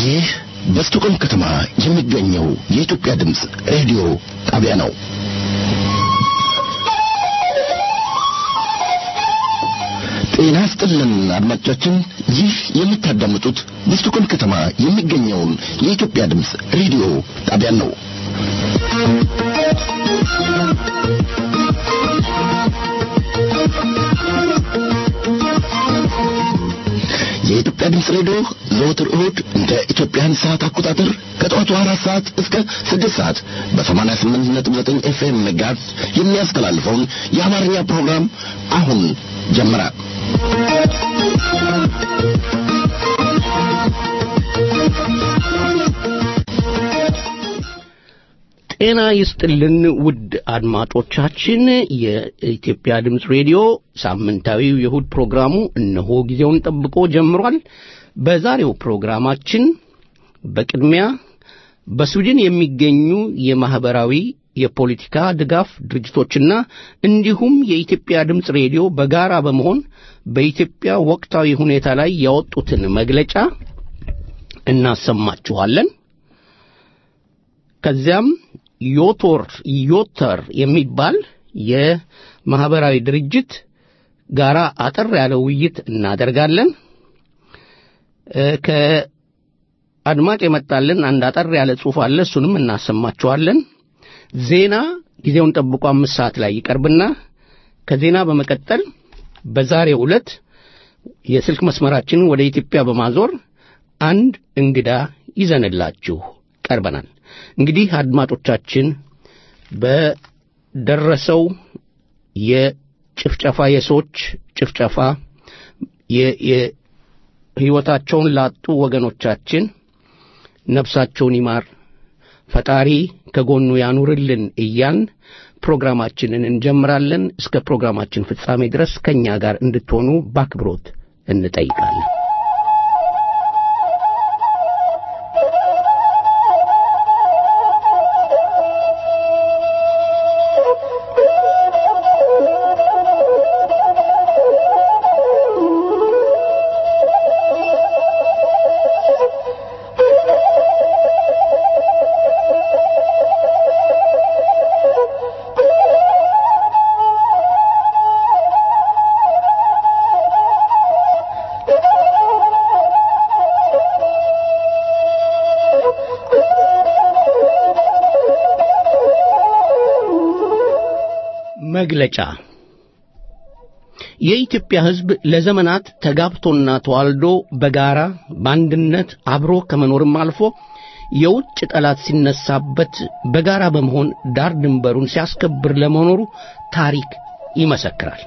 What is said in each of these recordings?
ይህ በስቶኮልም ከተማ የሚገኘው የኢትዮጵያ ድምፅ ሬዲዮ ጣቢያ ነው። ጤና ስጥልን አድማጮቻችን፣ ይህ የምታዳምጡት በስቶኮልም ከተማ የሚገኘውን የኢትዮጵያ ድምፅ ሬዲዮ ጣቢያን ነው። የኢትዮጵያ ድምፅ ሬዲዮ ዘወትር እሁድ እንደ ኢትዮጵያን ሰዓት አቆጣጠር ከጠዋቱ አራት ሰዓት እስከ ስድስት ሰዓት በሰማንያ ስምንት ነጥብ ዘጠኝ ኤፍኤም ጋርዝ የሚያስተላልፈውን የአማርኛ ፕሮግራም አሁን ጀመረ። ጤና ይስጥልን ውድ አድማጮቻችን፣ የኢትዮጵያ ድምፅ ሬዲዮ ሳምንታዊው የእሁድ ፕሮግራሙ እነሆ ጊዜውን ጠብቆ ጀምሯል። በዛሬው ፕሮግራማችን በቅድሚያ በስዊድን የሚገኙ የማኅበራዊ የፖለቲካ ድጋፍ ድርጅቶችና እንዲሁም የኢትዮጵያ ድምፅ ሬዲዮ በጋራ በመሆን በኢትዮጵያ ወቅታዊ ሁኔታ ላይ ያወጡትን መግለጫ እናሰማችኋለን። ከዚያም ዮቶር ዮተር የሚባል የማኅበራዊ ድርጅት ጋራ አጠር ያለ ውይይት እናደርጋለን። ከአድማጭ የመጣልን አንድ አጠር ያለ ጽሑፍ አለ። እሱንም እናሰማችኋለን። ዜና ጊዜውን ጠብቆ አምስት ሰዓት ላይ ይቀርብና ከዜና በመቀጠል በዛሬው ዕለት የስልክ መስመራችንን ወደ ኢትዮጵያ በማዞር አንድ እንግዳ ይዘንላችሁ ቀርበናል። እንግዲህ አድማጮቻችን በደረሰው የጭፍጨፋ የሰዎች ጭፍጨፋ ሕይወታቸውን ላጡ ወገኖቻችን ነፍሳቸውን ይማር፣ ፈጣሪ ከጎኑ ያኑርልን እያን ፕሮግራማችንን እንጀምራለን። እስከ ፕሮግራማችን ፍጻሜ ድረስ ከእኛ ጋር እንድትሆኑ በአክብሮት እንጠይቃለን። መግለጫ የኢትዮጵያ ሕዝብ ለዘመናት ተጋብቶና ተዋልዶ በጋራ በአንድነት አብሮ ከመኖርም አልፎ የውጭ ጠላት ሲነሳበት በጋራ በመሆን ዳር ድንበሩን ሲያስከብር ለመኖሩ ታሪክ ይመሰክራል።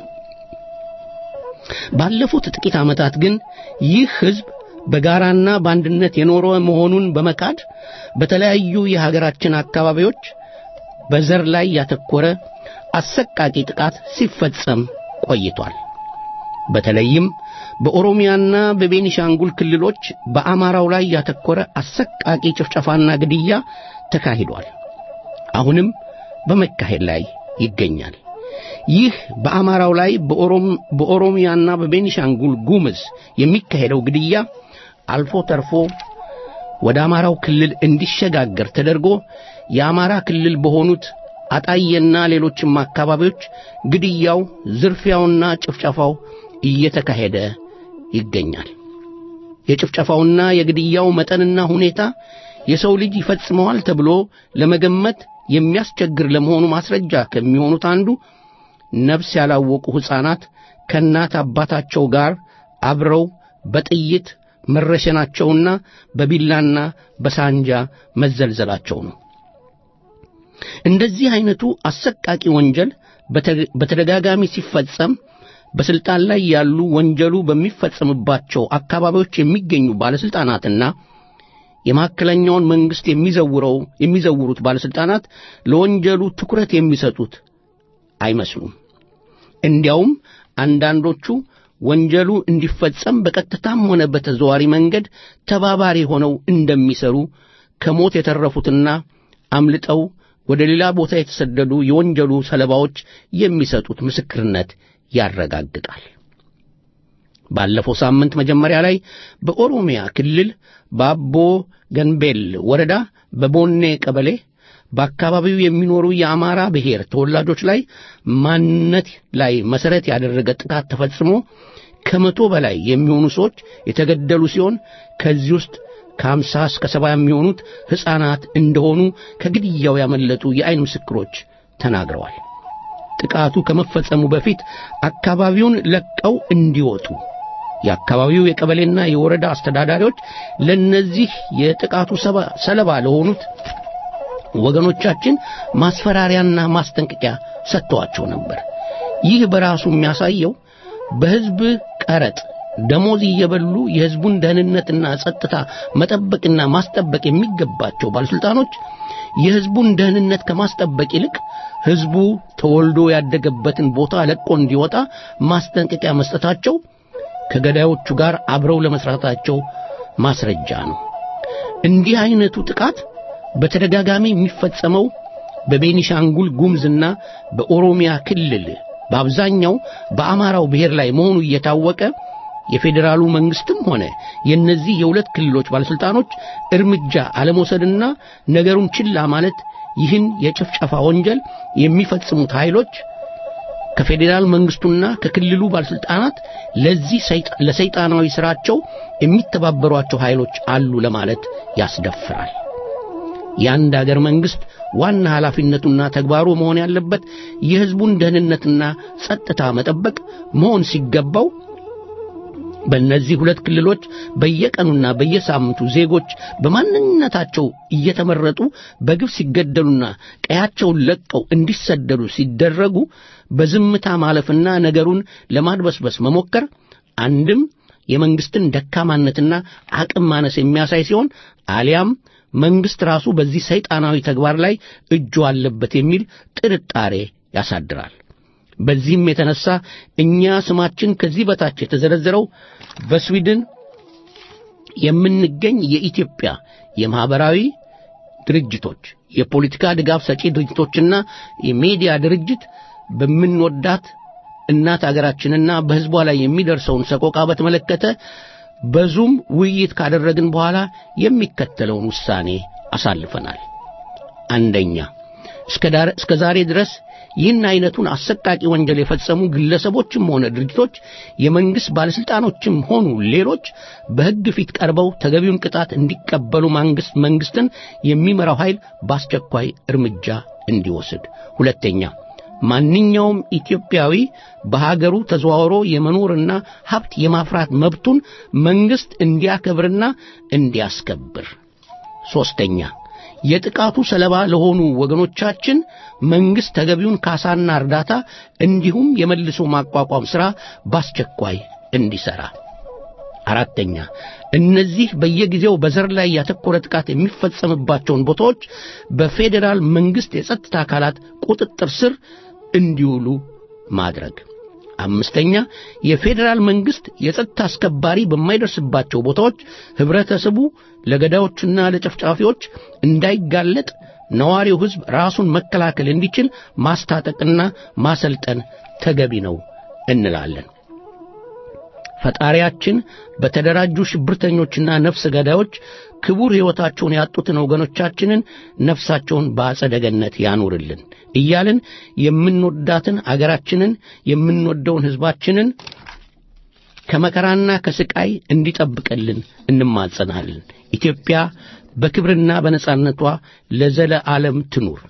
ባለፉት ጥቂት ዓመታት ግን ይህ ሕዝብ በጋራና በአንድነት የኖረ መሆኑን በመካድ በተለያዩ የሀገራችን አካባቢዎች በዘር ላይ ያተኮረ አሰቃቂ ጥቃት ሲፈጸም ቆይቷል። በተለይም በኦሮሚያና በቤኒሻንጉል ክልሎች በአማራው ላይ ያተኮረ አሰቃቂ ጭፍጨፋና ግድያ ተካሂዷል። አሁንም በመካሄድ ላይ ይገኛል። ይህ በአማራው ላይ በኦሮሚያና በቤኒሻንጉል ጉምዝ የሚካሄደው ግድያ አልፎ ተርፎ ወደ አማራው ክልል እንዲሸጋገር ተደርጎ የአማራ ክልል በሆኑት አጣዬና ሌሎችም አካባቢዎች ግድያው፣ ዝርፊያውና ጭፍጨፋው እየተካሄደ ይገኛል። የጭፍጨፋውና የግድያው መጠንና ሁኔታ የሰው ልጅ ይፈጽመዋል ተብሎ ለመገመት የሚያስቸግር ለመሆኑ ማስረጃ ከሚሆኑት አንዱ ነፍስ ያላወቁ ሕፃናት ከእናት አባታቸው ጋር አብረው በጥይት መረሸናቸውና በቢላና በሳንጃ መዘልዘላቸው ነው። እንደዚህ አይነቱ አሰቃቂ ወንጀል በተደጋጋሚ ሲፈጸም በስልጣን ላይ ያሉ ወንጀሉ በሚፈጸምባቸው አካባቢዎች የሚገኙ ባለስልጣናትና የማዕከለኛውን መንግስት የሚዘውረው የሚዘውሩት ባለስልጣናት ለወንጀሉ ትኩረት የሚሰጡት አይመስሉም። እንዲያውም አንዳንዶቹ ወንጀሉ እንዲፈጸም በቀጥታም ሆነ በተዘዋሪ መንገድ ተባባሪ ሆነው እንደሚሰሩ ከሞት የተረፉትና አምልጠው ወደ ሌላ ቦታ የተሰደዱ የወንጀሉ ሰለባዎች የሚሰጡት ምስክርነት ያረጋግጣል። ባለፈው ሳምንት መጀመሪያ ላይ በኦሮሚያ ክልል በአቦ ገንቤል ወረዳ በቦኔ ቀበሌ በአካባቢው የሚኖሩ የአማራ ብሔር ተወላጆች ላይ ማንነት ላይ መሰረት ያደረገ ጥቃት ተፈጽሞ ከመቶ በላይ የሚሆኑ ሰዎች የተገደሉ ሲሆን ከዚህ ውስጥ ከአምሳ እስከ ሰባ የሚሆኑት ሕፃናት እንደሆኑ ከግድያው ያመለጡ የአይን ምስክሮች ተናግረዋል። ጥቃቱ ከመፈጸሙ በፊት አካባቢውን ለቀው እንዲወጡ የአካባቢው የቀበሌና የወረዳ አስተዳዳሪዎች ለነዚህ የጥቃቱ ሰለባ ለሆኑት ወገኖቻችን ማስፈራሪያና ማስጠንቀቂያ ሰጥተዋቸው ነበር። ይህ በራሱ የሚያሳየው በሕዝብ ቀረጥ ደሞዝ እየበሉ የሕዝቡን ደህንነትና ጸጥታ መጠበቅና ማስጠበቅ የሚገባቸው ባለሥልጣኖች የሕዝቡን ደህንነት ከማስጠበቅ ይልቅ ሕዝቡ ተወልዶ ያደገበትን ቦታ ለቆ እንዲወጣ ማስጠንቀቂያ መስጠታቸው ከገዳዮቹ ጋር አብረው ለመስራታቸው ማስረጃ ነው። እንዲህ አይነቱ ጥቃት በተደጋጋሚ የሚፈጸመው በቤኒሻንጉል ጉምዝና በኦሮሚያ ክልል በአብዛኛው በአማራው ብሔር ላይ መሆኑ እየታወቀ የፌዴራሉ መንግስትም ሆነ የእነዚህ የሁለት ክልሎች ባለሥልጣኖች እርምጃ አለመውሰድና ነገሩን ችላ ማለት ይህን የጭፍጨፋ ወንጀል የሚፈጽሙት ኃይሎች ከፌዴራል መንግስቱና ከክልሉ ባለሥልጣናት ለዚህ ለሰይጣናዊ ሥራቸው የሚተባበሯቸው ኃይሎች አሉ ለማለት ያስደፍራል። የአንድ አገር መንግስት ዋና ኃላፊነቱና ተግባሩ መሆን ያለበት የሕዝቡን ደህንነትና ጸጥታ መጠበቅ መሆን ሲገባው በእነዚህ ሁለት ክልሎች በየቀኑና በየሳምንቱ ዜጎች በማንነታቸው እየተመረጡ በግፍ ሲገደሉና ቀያቸውን ለቀው እንዲሰደዱ ሲደረጉ በዝምታ ማለፍና ነገሩን ለማድበስበስ መሞከር አንድም የመንግስትን ደካማነትና አቅም ማነስ የሚያሳይ ሲሆን አሊያም መንግስት ራሱ በዚህ ሰይጣናዊ ተግባር ላይ እጁ አለበት የሚል ጥርጣሬ ያሳድራል። በዚህም የተነሳ እኛ ስማችን ከዚህ በታች የተዘረዘረው በስዊድን የምንገኝ የኢትዮጵያ የማህበራዊ ድርጅቶች፣ የፖለቲካ ድጋፍ ሰጪ ድርጅቶችና የሚዲያ ድርጅት በምንወዳት እናት አገራችንና በሕዝቧ ላይ የሚደርሰውን ሰቆቃ በተመለከተ በዙም ውይይት ካደረግን በኋላ የሚከተለውን ውሳኔ አሳልፈናል። አንደኛ እስከ ዛሬ ድረስ ይህን አይነቱን አሰቃቂ ወንጀል የፈጸሙ ግለሰቦችም ሆነ ድርጅቶች የመንግሥት ባለሥልጣኖችም ሆኑ ሌሎች በሕግ ፊት ቀርበው ተገቢውን ቅጣት እንዲቀበሉ መንግሥት መንግሥትን የሚመራው ኃይል በአስቸኳይ እርምጃ እንዲወስድ። ሁለተኛ ማንኛውም ኢትዮጵያዊ በሀገሩ ተዘዋውሮ የመኖርና ሀብት የማፍራት መብቱን መንግሥት እንዲያከብርና እንዲያስከብር። ሦስተኛ የጥቃቱ ሰለባ ለሆኑ ወገኖቻችን መንግሥት ተገቢውን ካሳና እርዳታ እንዲሁም የመልሶ ማቋቋም ሥራ በአስቸኳይ እንዲሠራ። አራተኛ እነዚህ በየጊዜው በዘር ላይ ያተኮረ ጥቃት የሚፈጸምባቸውን ቦታዎች በፌዴራል መንግሥት የጸጥታ አካላት ቁጥጥር ስር እንዲውሉ ማድረግ። አምስተኛ የፌዴራል መንግሥት የጸጥታ አስከባሪ በማይደርስባቸው ቦታዎች ኅብረተሰቡ ለገዳዮችና ለጨፍጫፊዎች እንዳይጋለጥ ነዋሪው ሕዝብ ራሱን መከላከል እንዲችል ማስታጠቅና ማሰልጠን ተገቢ ነው እንላለን። ፈጣሪያችን በተደራጁ ሽብርተኞችና ነፍስ ገዳዮች ክቡር ሕይወታቸውን ያጡትን ወገኖቻችንን ነፍሳቸውን በአጸደ ገነት ያኑርልን እያልን የምንወዳትን አገራችንን የምንወደውን ሕዝባችንን ከመከራና ከስቃይ እንዲጠብቅልን እንማጸናለን። ኢትዮጵያ በክብርና በነጻነቷ ለዘለ ዓለም ትኑር።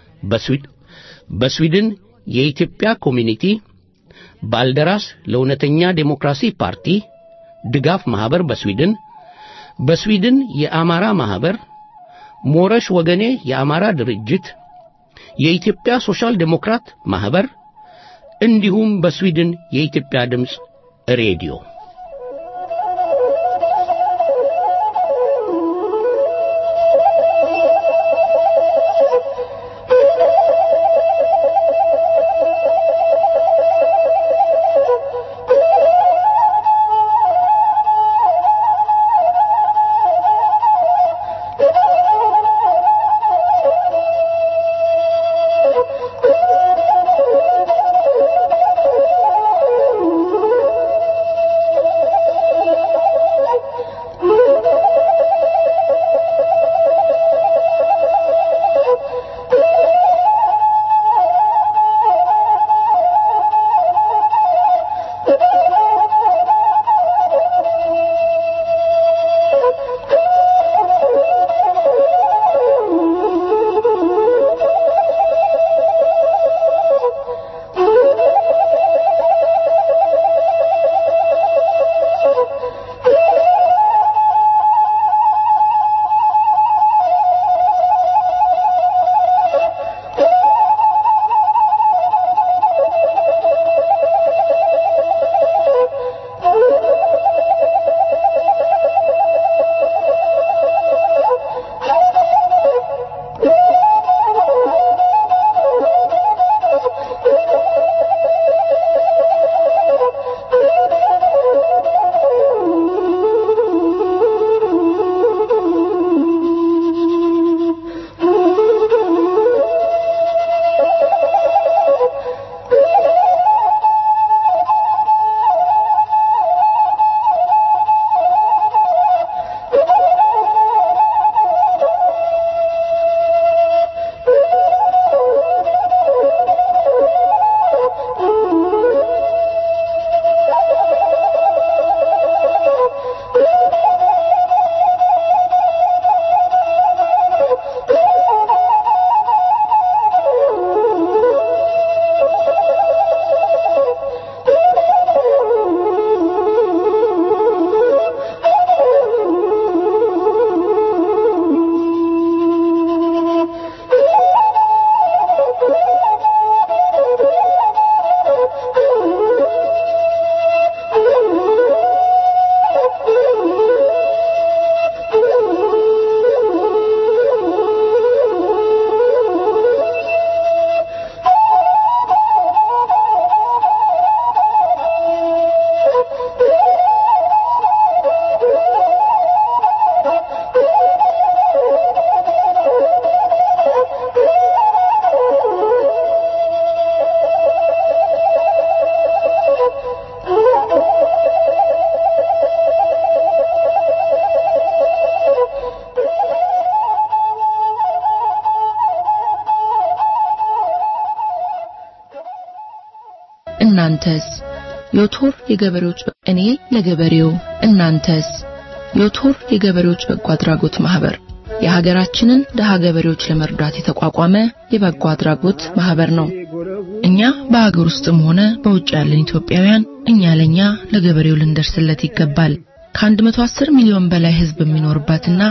በስዊድን የኢትዮጵያ ኮሚኒቲ ባልደራስ ለእውነተኛ ዴሞክራሲ ፓርቲ ድጋፍ ማኅበር በስዊድን በስዊድን የአማራ ማኅበር ሞረሽ ወገኔ የአማራ ድርጅት የኢትዮጵያ ሶሻል ዴሞክራት ማኅበር እንዲሁም በስዊድን የኢትዮጵያ ድምፅ ሬዲዮ እናንተስ? ዮቶር የገበሬዎች እኔ ለገበሬው እናንተስ? ዮቶር የገበሬዎች በጎ አድራጎት ማህበር የሀገራችንን ደሃ ገበሬዎች ለመርዳት የተቋቋመ የበጎ አድራጎት ማህበር ነው። እኛ በሀገር ውስጥም ሆነ በውጭ ያለን ኢትዮጵያውያን እኛ ለኛ ለገበሬው ልንደርስለት ይገባል። ከ110 ሚሊዮን በላይ ህዝብ የሚኖርባትና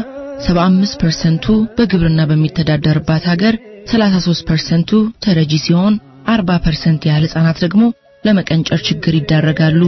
75% በግብርና በሚተዳደርባት ሀገር 33%ቱ ተረጂ ሲሆን 40% ያህል ህጻናት ደግሞ ለመቀንጨር ችግር ይዳረጋሉ።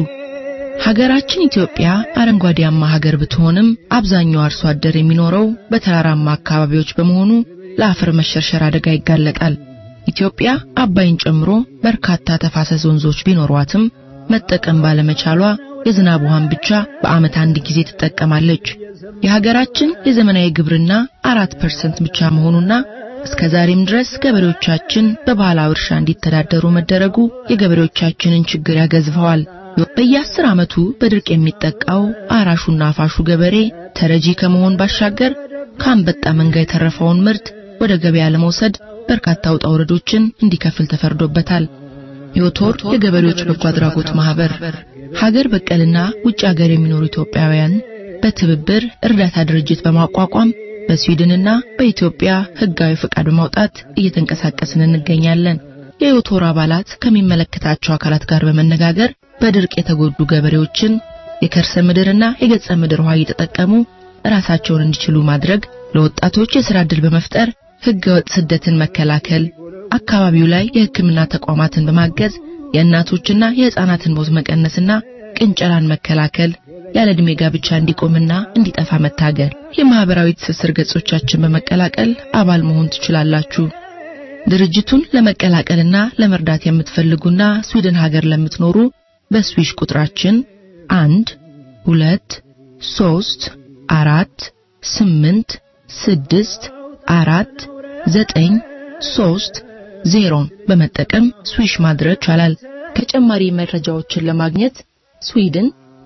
ሀገራችን ኢትዮጵያ አረንጓዴያማ ሀገር ብትሆንም አብዛኛው አርሶ አደር የሚኖረው በተራራማ አካባቢዎች በመሆኑ ለአፈር መሸርሸር አደጋ ይጋለጣል። ኢትዮጵያ አባይን ጨምሮ በርካታ ተፋሰስ ወንዞች ቢኖሯትም መጠቀም ባለመቻሏ የዝናብ ውሃን ብቻ በዓመት አንድ ጊዜ ትጠቀማለች። የሀገራችን የዘመናዊ ግብርና አራት ፐርሰንት ብቻ መሆኑና እስከ ዛሬም ድረስ ገበሬዎቻችን በባህላዊ እርሻ እንዲተዳደሩ መደረጉ የገበሬዎቻችንን ችግር ያገዝፈዋል። በየአስር ዓመቱ በድርቅ የሚጠቃው አራሹና አፋሹ ገበሬ ተረጂ ከመሆን ባሻገር ከአንበጣ መንጋ የተረፈውን ምርት ወደ ገበያ ለመውሰድ በርካታ ውጣ ውረዶችን እንዲከፍል ተፈርዶበታል። ዮቶር የገበሬዎች በጎ አድራጎት ማህበር ሀገር በቀልና ውጭ ሀገር የሚኖሩ ኢትዮጵያውያን በትብብር እርዳታ ድርጅት በማቋቋም በስዊድንና በኢትዮጵያ ህጋዊ ፈቃድ በማውጣት እየተንቀሳቀስን እንገኛለን። የዮቶር አባላት ከሚመለከታቸው አካላት ጋር በመነጋገር በድርቅ የተጎዱ ገበሬዎችን የከርሰ ምድርና የገጸ ምድር ውሃ እየተጠቀሙ ራሳቸውን እንዲችሉ ማድረግ፣ ለወጣቶች የሥራ ዕድል በመፍጠር ህገወጥ ስደትን መከላከል፣ አካባቢው ላይ የሕክምና ተቋማትን በማገዝ የእናቶችና የሕፃናትን ሞት መቀነስና ቅንጨራን መከላከል፣ ያለ ዕድሜ ጋብቻ እንዲቆምና እንዲጠፋ መታገል። የማህበራዊ ትስስር ገጾቻችን በመቀላቀል አባል መሆን ትችላላችሁ። ድርጅቱን ለመቀላቀልና ለመርዳት የምትፈልጉና ስዊድን ሀገር ለምትኖሩ በስዊሽ ቁጥራችን አንድ ሁለት ሶስት አራት ስምንት ስድስት አራት ዘጠኝ ሶስት ዜሮን በመጠቀም ስዊሽ ማድረግ ይቻላል። ተጨማሪ መረጃዎችን ለማግኘት ስዊድን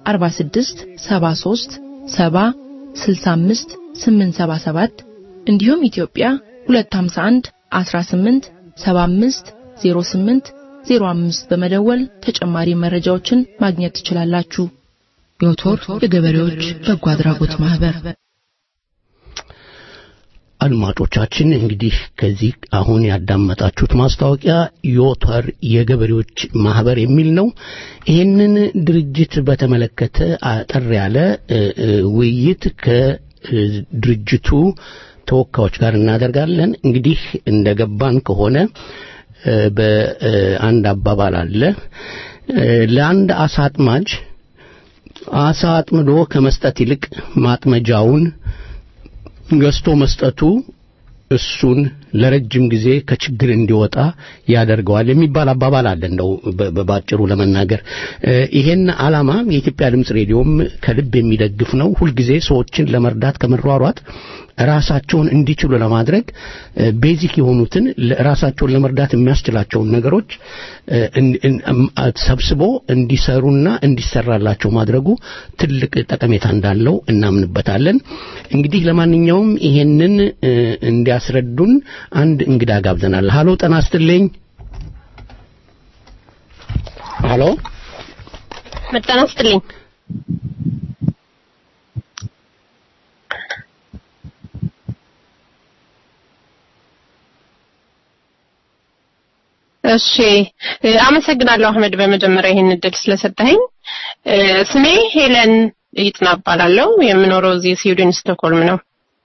46 73 70 65 877 እንዲሁም ኢትዮጵያ 251 18 75 08 05 በመደወል ተጨማሪ መረጃዎችን ማግኘት ትችላላችሁ። ዮቶር የገበሬዎች በጎ አድራጎት ማህበር አድማጮቻችን እንግዲህ ከዚህ አሁን ያዳመጣችሁት ማስታወቂያ ዮተር የገበሬዎች ማህበር የሚል ነው። ይህንን ድርጅት በተመለከተ አጠር ያለ ውይይት ከድርጅቱ ተወካዮች ጋር እናደርጋለን። እንግዲህ እንደገባን ከሆነ በአንድ አባባል አለ ለአንድ አሳ አጥማጅ አሳ አጥምዶ ከመስጠት ይልቅ ማጥመጃውን ገዝቶ መስጠቱ እሱን ለረጅም ጊዜ ከችግር እንዲወጣ ያደርገዋል የሚባል አባባል አለ። እንደው በባጭሩ ለመናገር ይሄን ዓላማ የኢትዮጵያ ድምፅ ሬዲዮም ከልብ የሚደግፍ ነው። ሁልጊዜ ሰዎችን ለመርዳት ከመሯሯጥ ራሳቸውን እንዲችሉ ለማድረግ ቤዚክ የሆኑትን ራሳቸውን ለመርዳት የሚያስችላቸውን ነገሮች ሰብስቦ እንዲሰሩና እንዲሰራላቸው ማድረጉ ትልቅ ጠቀሜታ እንዳለው እናምንበታለን። እንግዲህ ለማንኛውም ይሄንን እንዲያስረዱን አንድ እንግዳ ጋብዘናል። ሃሎ ጤና ይስጥልኝ። ሃሎ ጤና ይስጥልኝ። እሺ አመሰግናለሁ አህመድ፣ በመጀመሪያ ይህን እድል ስለሰጠኸኝ። ስሜ ሄለን ይጥና እባላለሁ። የምኖረው እዚህ ስዊድን ስቶክሆልም ነው።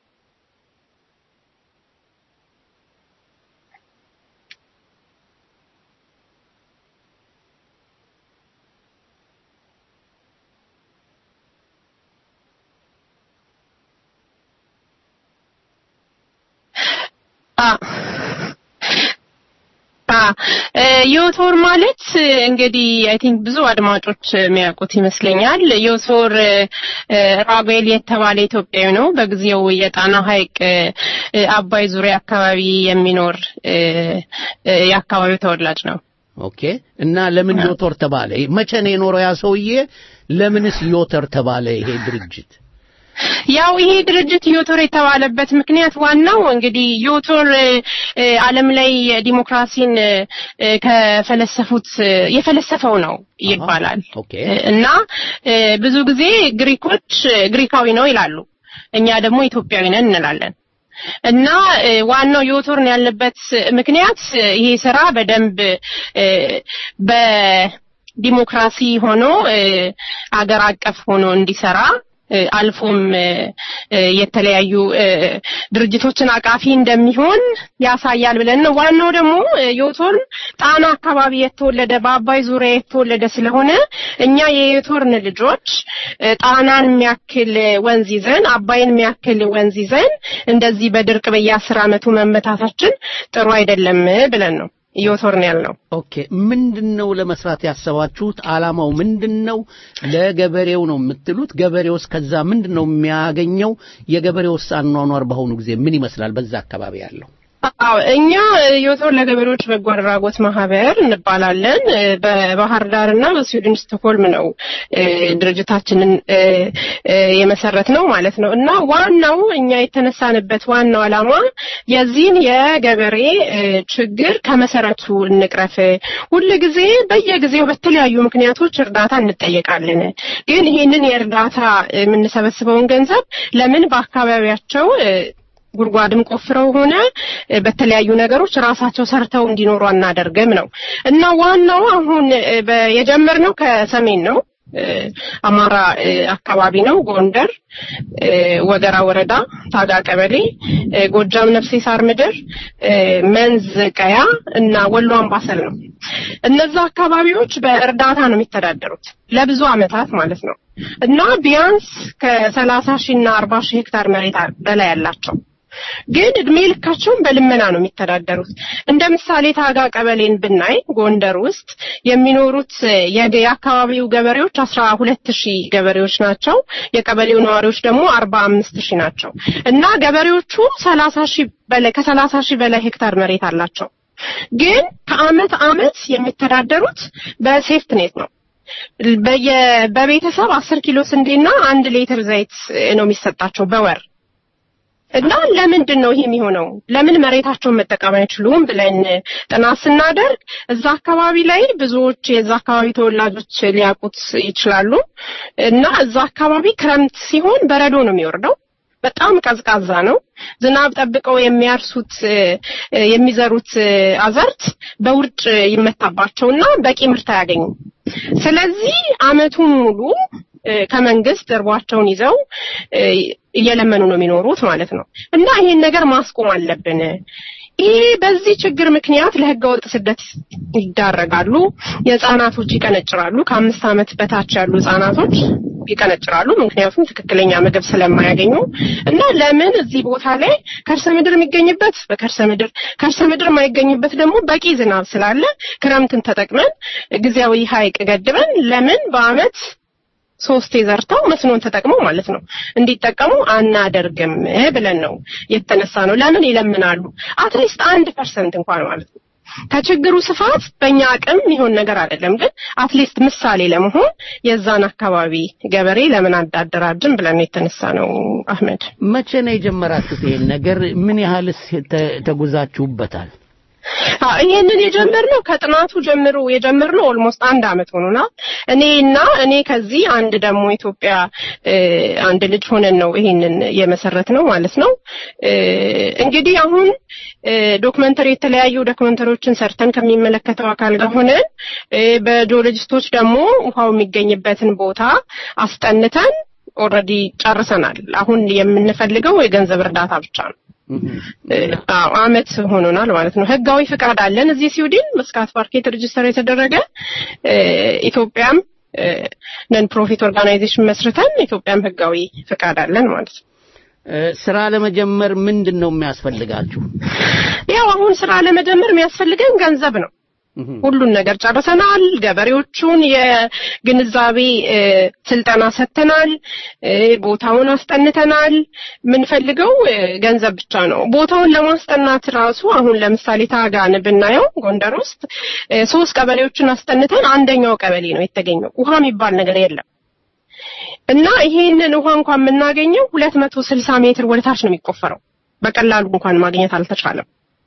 ዮቶር ማለት እንግዲህ አይ ቲንክ ብዙ አድማጮች የሚያውቁት ይመስለኛል። ዮቶር ራጉኤል የተባለ ኢትዮጵያዊ ነው። በጊዜው የጣና ሐይቅ አባይ ዙሪያ አካባቢ የሚኖር የአካባቢው ተወላጅ ነው። ኦኬ። እና ለምን ዮቶር ተባለ? መቼ ነው የኖረው ያ ሰውዬ? ለምንስ ዮተር ተባለ ይሄ ድርጅት? ያው ይሄ ድርጅት ዮቶር የተባለበት ምክንያት ዋናው እንግዲህ ዮቶር ዓለም ላይ ዲሞክራሲን ከፈለሰፉት የፈለሰፈው ነው ይባላል እና ብዙ ጊዜ ግሪኮች ግሪካዊ ነው ይላሉ፣ እኛ ደግሞ ኢትዮጵያዊ ነን እንላለን። እና ዋናው ዮቶርን ያለበት ምክንያት ይሄ ስራ በደንብ በዲሞክራሲ ሆኖ አገር አቀፍ ሆኖ እንዲሰራ አልፎም የተለያዩ ድርጅቶችን አቃፊ እንደሚሆን ያሳያል ብለን ነው። ዋናው ደግሞ ዮቶርን ጣና አካባቢ የተወለደ በአባይ ዙሪያ የተወለደ ስለሆነ እኛ የዮቶርን ልጆች ጣናን የሚያክል ወንዝ ይዘን አባይን የሚያክል ወንዝ ይዘን እንደዚህ በድርቅ በየአስር ዓመቱ መመታታችን ጥሩ አይደለም ብለን ነው ዮቶርን ያልነው። ኦኬ፣ ምንድነው ለመስራት ያሰባችሁት? አላማው ምንድነው? ለገበሬው ነው የምትሉት? ገበሬውስ ከዛ ምንድነው የሚያገኘው? የገበሬውስ አኗኗር በአሁኑ ጊዜ ምን ይመስላል? በዛ አካባቢ ያለው አዎ እኛ ዮቶር ለገበሬዎች በጎ አድራጎት ማህበር እንባላለን። በባህር ዳር እና በስዊድን ስቶክሆልም ነው ድርጅታችንን የመሰረት ነው ማለት ነው እና ዋናው እኛ የተነሳንበት ዋናው ዓላማ የዚህን የገበሬ ችግር ከመሰረቱ እንቅረፍ። ሁል ጊዜ በየጊዜው በተለያዩ ምክንያቶች እርዳታ እንጠየቃለን። ግን ይህንን የእርዳታ የምንሰበስበውን ገንዘብ ለምን በአካባቢያቸው ጉድጓድም ቆፍረው ሆነ በተለያዩ ነገሮች ራሳቸው ሰርተው እንዲኖሩ አናደርግም ነው እና ዋናው አሁን የጀመርነው ከሰሜን ነው። አማራ አካባቢ ነው። ጎንደር፣ ወገራ ወረዳ፣ ታጋ ቀበሌ፣ ጎጃም ነፍሴ ሳር ምድር፣ መንዝ ቀያ እና ወሎ አምባሰል ነው። እነዛ አካባቢዎች በእርዳታ ነው የሚተዳደሩት ለብዙ አመታት ማለት ነው እና ቢያንስ ከሰላሳ ሺህ እና አርባ ሺህ ሄክታር መሬት በላይ ያላቸው ግን እድሜ ልካቸውን በልመና ነው የሚተዳደሩት። እንደ ምሳሌ ታጋ ቀበሌን ብናይ ጎንደር ውስጥ የሚኖሩት የአካባቢው ገበሬዎች አስራ ሁለት ሺህ ገበሬዎች ናቸው። የቀበሌው ነዋሪዎች ደግሞ አርባ አምስት ሺህ ናቸው እና ገበሬዎቹ ሰላሳ ሺህ በላይ ከሰላሳ ሺህ በላይ ሄክታር መሬት አላቸው። ግን ከአመት አመት የሚተዳደሩት በሴፍት ኔት ነው። በቤተሰብ አስር ኪሎ ስንዴና አንድ ሊትር ዘይት ነው የሚሰጣቸው በወር እና ለምንድን ነው ይሄ የሚሆነው? ለምን መሬታቸውን መጠቀም አይችሉም ብለን ጥናት ስናደርግ እዛ አካባቢ ላይ ብዙዎች የዛ አካባቢ ተወላጆች ሊያውቁት ይችላሉ። እና እዛ አካባቢ ክረምት ሲሆን በረዶ ነው የሚወርደው። በጣም ቀዝቃዛ ነው። ዝናብ ጠብቀው የሚያርሱት የሚዘሩት አዘርት በውርጭ ይመታባቸውና በቂ ምርት አያገኙም። ስለዚህ አመቱን ሙሉ ከመንግስት እርቧቸውን ይዘው እየለመኑ ነው የሚኖሩት ማለት ነው። እና ይሄን ነገር ማስቆም አለብን። ይሄ በዚህ ችግር ምክንያት ለህገወጥ ስደት ይዳረጋሉ። የህፃናቶች ይቀነጭራሉ። ከአምስት ዓመት በታች ያሉ ህፃናቶች ይቀነጭራሉ። ምክንያቱም ትክክለኛ ምግብ ስለማያገኙ እና ለምን እዚህ ቦታ ላይ ከርሰ ምድር የሚገኝበት በከርሰ ምድር ከርሰ ምድር የማይገኝበት ደግሞ በቂ ዝናብ ስላለ ክረምትን ተጠቅመን ጊዜያዊ ሀይቅ ገድበን ለምን በአመት ሶስቴ ዘርተው መስኖን ተጠቅመው ማለት ነው እንዲጠቀሙ አናደርግም ብለን ነው የተነሳ ነው። ለምን ይለምናሉ? አትሊስት አንድ ፐርሰንት እንኳን ማለት ነው። ከችግሩ ስፋት በእኛ አቅም የሚሆን ነገር አይደለም፣ ግን አትሊስት ምሳሌ ለመሆን የዛን አካባቢ ገበሬ ለምን አዳደራጅም ብለን የተነሳ ነው። አህመድ፣ መቼ ነው የጀመራችሁት ይሄን ነገር? ምን ያህልስ ተጉዛችሁበታል? ይህንን የጀመርነው ከጥናቱ ጀምሮ የጀመርነው ኦልሞስት አንድ አመት ሆኖናል። እኔ እና እኔ ከዚህ አንድ ደግሞ ኢትዮጵያ አንድ ልጅ ሆነን ነው ይሄንን የመሰረት ነው ማለት ነው። እንግዲህ አሁን ዶክመንተሪ የተለያዩ ዶክመንተሪዎችን ሰርተን ከሚመለከተው አካል ጋር ሆነን በጂኦሎጂስቶች ደግሞ ውሃው የሚገኝበትን ቦታ አስጠንተን ኦልሬዲ ጨርሰናል። አሁን የምንፈልገው የገንዘብ እርዳታ ብቻ ነው። አዎ አመት ሆኖናል ማለት ነው። ህጋዊ ፍቃድ አለን እዚህ ስዊድን መስካት ፓርኬት ሬጅስተር የተደረገ ኢትዮጵያም ነን ፕሮፊት ኦርጋናይዜሽን መስርተን ኢትዮጵያም ህጋዊ ፍቃድ አለን ማለት ነው። ስራ ለመጀመር ምንድን ነው የሚያስፈልጋችሁ? ያው አሁን ስራ ለመጀመር የሚያስፈልገን ገንዘብ ነው። ሁሉን ነገር ጨርሰናል። ገበሬዎቹን የግንዛቤ ስልጠና ሰጥተናል። ቦታውን አስጠንተናል። የምንፈልገው ገንዘብ ብቻ ነው። ቦታውን ለማስጠናት ራሱ አሁን ለምሳሌ ታጋን ብናየው ጎንደር ውስጥ ሶስት ቀበሌዎችን አስጠንተን አንደኛው ቀበሌ ነው የተገኘው። ውሃ የሚባል ነገር የለም። እና ይሄንን ውሃ እንኳን የምናገኘው ሁለት መቶ ስልሳ ሜትር ወደታች ነው የሚቆፈረው። በቀላሉ እንኳን ማግኘት አልተቻለም።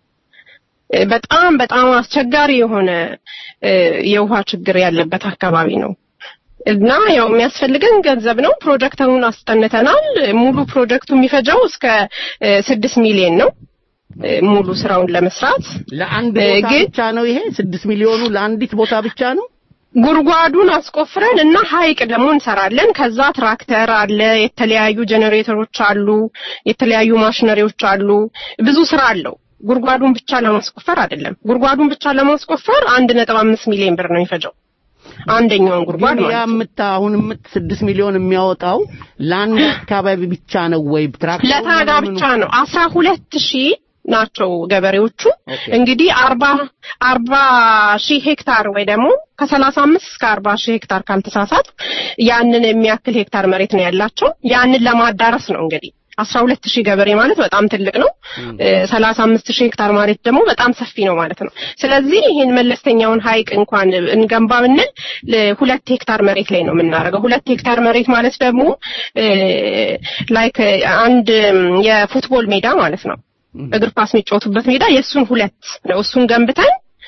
በጣም በጣም አስቸጋሪ የሆነ የውሃ ችግር ያለበት አካባቢ ነው እና ያው የሚያስፈልገን ገንዘብ ነው። ፕሮጀክቱን አስጠንተናል። ሙሉ ፕሮጀክቱ የሚፈጀው እስከ ስድስት ሚሊዮን ነው ሙሉ ስራውን ለመስራት ለአንድ ቦታ ብቻ ነው ይሄ ስድስት ሚሊዮኑ ለአንዲት ቦታ ብቻ ነው። ጉድጓዱን አስቆፍረን እና ሀይቅ ደግሞ እንሰራለን። ከዛ ትራክተር አለ፣ የተለያዩ ጄኔሬተሮች አሉ፣ የተለያዩ ማሽነሪዎች አሉ። ብዙ ስራ አለው። ጉድጓዱን ብቻ ለማስቆፈር አይደለም። ጉድጓዱን ብቻ ለማስቆፈር አንድ ነጥብ አምስት ሚሊዮን ብር ነው የሚፈጀው አንደኛውን ጉድጓድ ያ ምታ አሁን ምት ስድስት ሚሊዮን የሚያወጣው ለአንድ አካባቢ ብቻ ነው ወይ ትራክተር ለታጋ ብቻ ነው አስራ ሁለት ሺህ ናቸው ገበሬዎቹ እንግዲህ አርባ አርባ ሺህ ሄክታር ወይ ደግሞ ከሰላሳ አምስት እስከ አርባ ሺህ ሄክታር ካልተሳሳት ያንን የሚያክል ሄክታር መሬት ነው ያላቸው ያንን ለማዳረስ ነው እንግዲህ አስራ ሁለት ሺህ ገበሬ ማለት በጣም ትልቅ ነው። ሰላሳ አምስት ሺህ ሄክታር መሬት ደግሞ በጣም ሰፊ ነው ማለት ነው። ስለዚህ ይህን መለስተኛውን ሀይቅ እንኳን እንገንባ ብንል ሁለት ሄክታር መሬት ላይ ነው የምናደርገው። ሁለት ሄክታር መሬት ማለት ደግሞ ላይክ አንድ የፉትቦል ሜዳ ማለት ነው። እግር ኳስ የሚጫወቱበት ሜዳ የእሱን ሁለት ነው። እሱን ገንብተን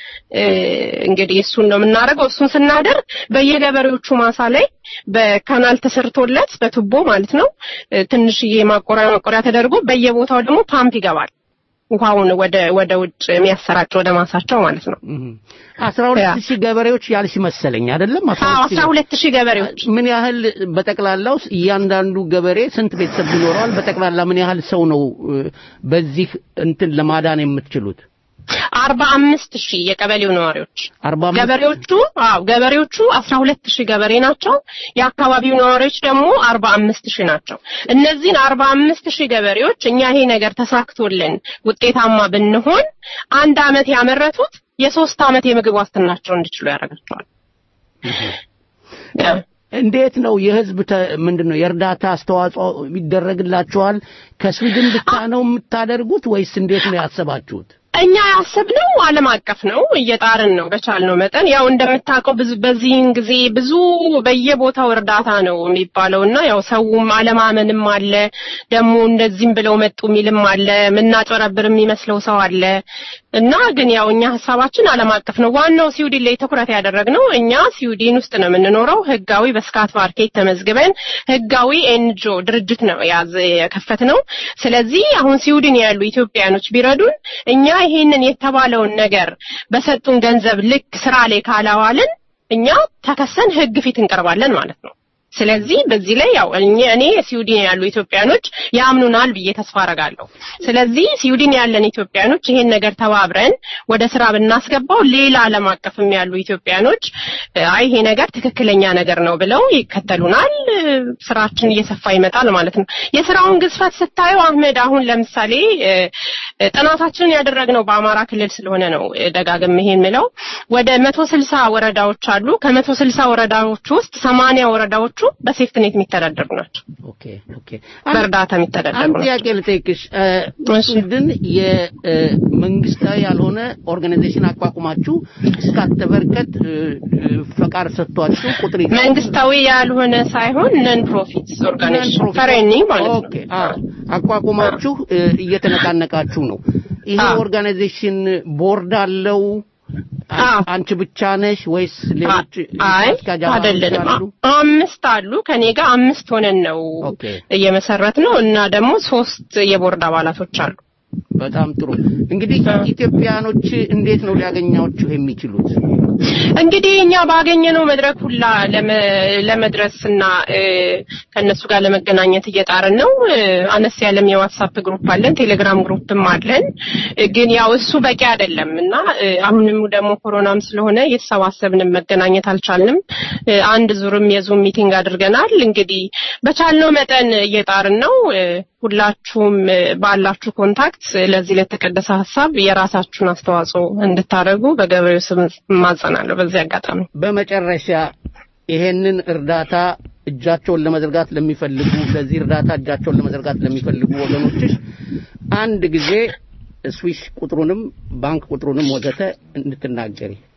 እንግዲህ እሱን ነው የምናደርገው። እሱን ስናደርግ በየገበሬዎቹ ማሳ ላይ በካናል ተሰርቶለት በቱቦ ማለት ነው ትንሽዬ ማቆሪያ ማቆሪያ ተደርጎ በየቦታው ደግሞ ፓምፕ ይገባል። ውሃውን ወደ ወደ ውጭ የሚያሰራጭ ወደ ማሳቸው ማለት ነው። አስራ ሁለት ሺህ ገበሬዎች ያልሽ መሰለኝ አይደለም? አስራ ሁለት ሺህ ገበሬዎች ምን ያህል በጠቅላላው እያንዳንዱ ገበሬ ስንት ቤተሰብ ይኖረዋል? በጠቅላላ ምን ያህል ሰው ነው በዚህ እንትን ለማዳን የምትችሉት? አርባ አምስት ሺህ የቀበሌው ነዋሪዎች ገበሬዎቹ አዎ ገበሬዎቹ አስራ ሁለት ሺህ ገበሬ ናቸው። የአካባቢው ነዋሪዎች ደግሞ አርባ አምስት ሺህ ናቸው። እነዚህን አርባ አምስት ሺህ ገበሬዎች እኛ ይሄ ነገር ተሳክቶልን ውጤታማ ብንሆን አንድ አመት ያመረቱት የሶስት አመት የምግብ ዋስትናቸው እንዲችሉ ያደርጋቸዋል። እንዴት ነው የህዝብ ምንድን ነው የእርዳታ አስተዋጽኦ ይደረግላችኋል? ከስዊድን ብቻ ነው የምታደርጉት ወይስ እንዴት ነው ያሰባችሁት? እኛ ያሰብነው ዓለም አቀፍ ነው። እየጣርን ነው በቻልነው መጠን። ያው እንደምታውቀው ብዙ በዚህን ጊዜ ብዙ በየቦታው እርዳታ ነው የሚባለው እና ያው ሰውም አለማመንም አለ። ደግሞ እንደዚህም ብለው መጡ የሚልም አለ። ምናጨረብር የሚመስለው ሰው አለ እና ግን ያው እኛ ሀሳባችን ዓለም አቀፍ ነው። ዋናው ስዊድን ላይ ትኩረት ያደረግነው እኛ ስዊድን ውስጥ ነው የምንኖረው። ህጋዊ በስካት ማርኬት ተመዝግበን ህጋዊ ኤንጂኦ ድርጅት ነው ያዝ የከፈት ነው። ስለዚህ አሁን ስዊድን ያሉ ኢትዮጵያኖች ቢረዱን እኛ ይሄንን የተባለውን ነገር በሰጡን ገንዘብ ልክ ስራ ላይ ካላዋልን እኛ ተከሰን ህግ ፊት እንቀርባለን ማለት ነው። ስለዚህ በዚህ ላይ ያው እኔ ስዊድን ያሉ ኢትዮጵያኖች ያምኑናል ብዬ ተስፋ አረጋለሁ። ስለዚህ ስዊድን ያለን ኢትዮጵያኖች ይሄን ነገር ተባብረን ወደ ስራ ብናስገባው ሌላ ዓለም አቀፍም ያሉ ኢትዮጵያኖች አይ ይሄ ነገር ትክክለኛ ነገር ነው ብለው ይከተሉናል። ስራችን እየሰፋ ይመጣል ማለት ነው። የስራውን ግዝፈት ስታየው አህመድ፣ አሁን ለምሳሌ ጥናታችንን ያደረግነው በአማራ ክልል ስለሆነ ነው ደጋግም ይሄን ምለው ወደ መቶ ስልሳ ወረዳዎች አሉ። ከመቶ ስልሳ ወረዳዎች ውስጥ ሰማንያ ወረዳዎቹ በሴፍትኔት የሚተዳደሩ ናቸው። ኦኬ ኦኬ። በእርዳታ የሚተዳደሩ አንድ ናቸው። ጥያቄ ልጠይቅሽ። ስዊድን የመንግስታዊ ያልሆነ ኦርጋናይዜሽን አቋቁማችሁ እስካተበርከት ፈቃድ ሰጥቷችሁ ቁጥር መንግስታዊ ያልሆነ ሳይሆን ነን ፕሮፊት ኦርጋናይዜሽን ፈሬኒ ማለት ነው። ኦኬ አዎ፣ አቋቁማችሁ እየተነቃነቃችሁ ነው። ይሄ አዎ። ኦርጋናይዜሽን ቦርድ አለው? አዎ። አንቺ ብቻ ነሽ ወይስ ሌሎች አይ አስኪያጅ አባሎች አይደለንም። አሉ? አምስት አሉ። ከኔ ጋር አምስት ሆነን ነው ኦኬ። እየመሰረት ነው እና ደግሞ ሶስት የቦርድ አባላቶች አሉ። በጣም ጥሩ። እንግዲህ ኢትዮጵያኖች እንዴት ነው ሊያገኛችሁ የሚችሉት? እንግዲህ እኛ ባገኘነው መድረክ ሁላ ለመ- ለመድረስና እ፣ ከእነሱ ጋር ለመገናኘት እየጣርን ነው። እ፣ አነስ ያለም የዋትሳፕ ግሩፕ አለን፣ ቴሌግራም ግሩፕም አለን። እ፣ ግን ያው እሱ በቂ አይደለም እና እ፣ አሁንም ደግሞ ኮሮናም ስለሆነ እየተሰባሰብንም መገናኘት አልቻልንም። እ፣ አንድ ዙርም የዙም ሚቲንግ አድርገናል። እንግዲህ በቻልነው መጠን እየጣርን ነው። እ፣ ሁላችሁም እ፣ ባላችሁ ኮንታክት ለዚህ ለተቀደሰ ሀሳብ የራሳችሁን አስተዋጽኦ እንድታደርጉ በገበሬው ስም ማጸናለሁ። በዚህ አጋጣሚ በመጨረሻ ይሄንን እርዳታ እጃቸውን ለመዘርጋት ለሚፈልጉ ለዚህ እርዳታ እጃቸውን ለመዘርጋት ለሚፈልጉ ወገኖችሽ አንድ ጊዜ ስዊሽ ቁጥሩንም ባንክ ቁጥሩንም ወዘተ እንድትናገሪ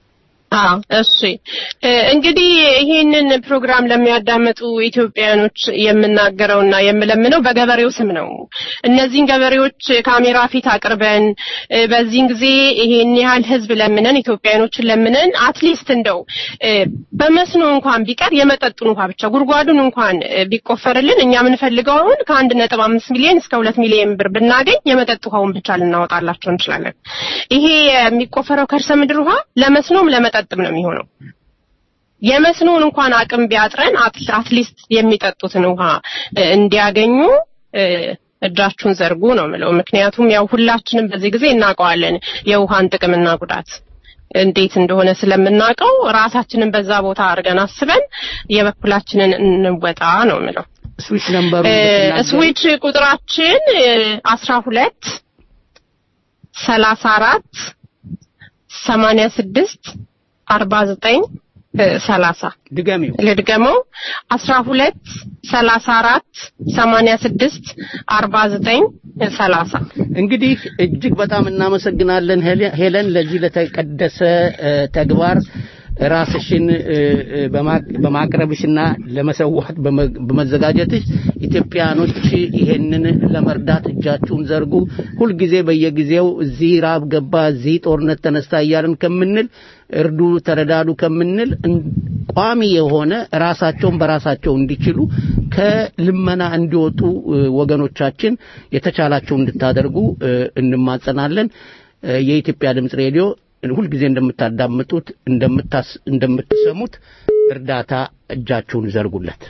አዎ እሺ እንግዲህ ይሄንን ፕሮግራም ለሚያዳምጡ ኢትዮጵያኖች የምናገረውና የምለምነው በገበሬው ስም ነው። እነዚህን ገበሬዎች ካሜራ ፊት አቅርበን በዚህን ጊዜ ይሄን ያህል ህዝብ ለምነን ኢትዮጵያኖችን ለምነን አትሊስት እንደው በመስኖ እንኳን ቢቀር የመጠጡን እንኳን ብቻ ጉድጓዱን እንኳን ቢቆፈርልን እኛ የምንፈልገው አሁን ከአንድ ነጥብ አምስት ሚሊዮን እስከ ሁለት ሚሊዮን ብር ብናገኝ የመጠጥ ውሃውን ብቻ ልናወጣላቸው እንችላለን። ይሄ የሚቆፈረው ከርሰ ምድር ውሃ ለመስኖም ለመጠ የሚጠጥም ነው የሚሆነው። የመስኖን እንኳን አቅም ቢያጥረን አትሊስት የሚጠጡትን ውሃ እንዲያገኙ እጃችሁን ዘርጉ ነው ምለው። ምክንያቱም ያው ሁላችንም በዚህ ጊዜ እናውቀዋለን የውሃን ጥቅምና ጉዳት እንዴት እንደሆነ ስለምናውቀው ራሳችንን በዛ ቦታ አድርገን አስበን የበኩላችንን እንወጣ ነው ምለው። ስዊች ነምበሩ ስዊች ቁጥራችን አስራ ሁለት ሰላሳ አራት ሰማንያ ስድስት አርባ ዘጠኝ ሰላሳ ድገሚው ልድገመው አስራ ሁለት ሰላሳ አራት ሰማንያ ስድስት አርባ ዘጠኝ ሰላሳ እንግዲህ እጅግ በጣም እናመሰግናለን ሄለን ለዚህ ለተቀደሰ ተግባር ራስሽን በማቅረብሽና ለመሰዋት በመዘጋጀትሽ ኢትዮጵያኖች ይሄንን ለመርዳት እጃችሁን ዘርጉ። ሁልጊዜ በየጊዜው እዚህ ራብ ገባ፣ እዚህ ጦርነት ተነስታ እያልን ከምንል እርዱ፣ ተረዳዱ ከምንል ቋሚ የሆነ ራሳቸውን በራሳቸው እንዲችሉ ከልመና እንዲወጡ ወገኖቻችን የተቻላቸው እንድታደርጉ እንማጸናለን። የኢትዮጵያ ድምፅ ሬዲዮ ሁልጊዜ እንደምታዳምጡት እንደምትሰሙት እርዳታ እጃችሁን ዘርጉለት።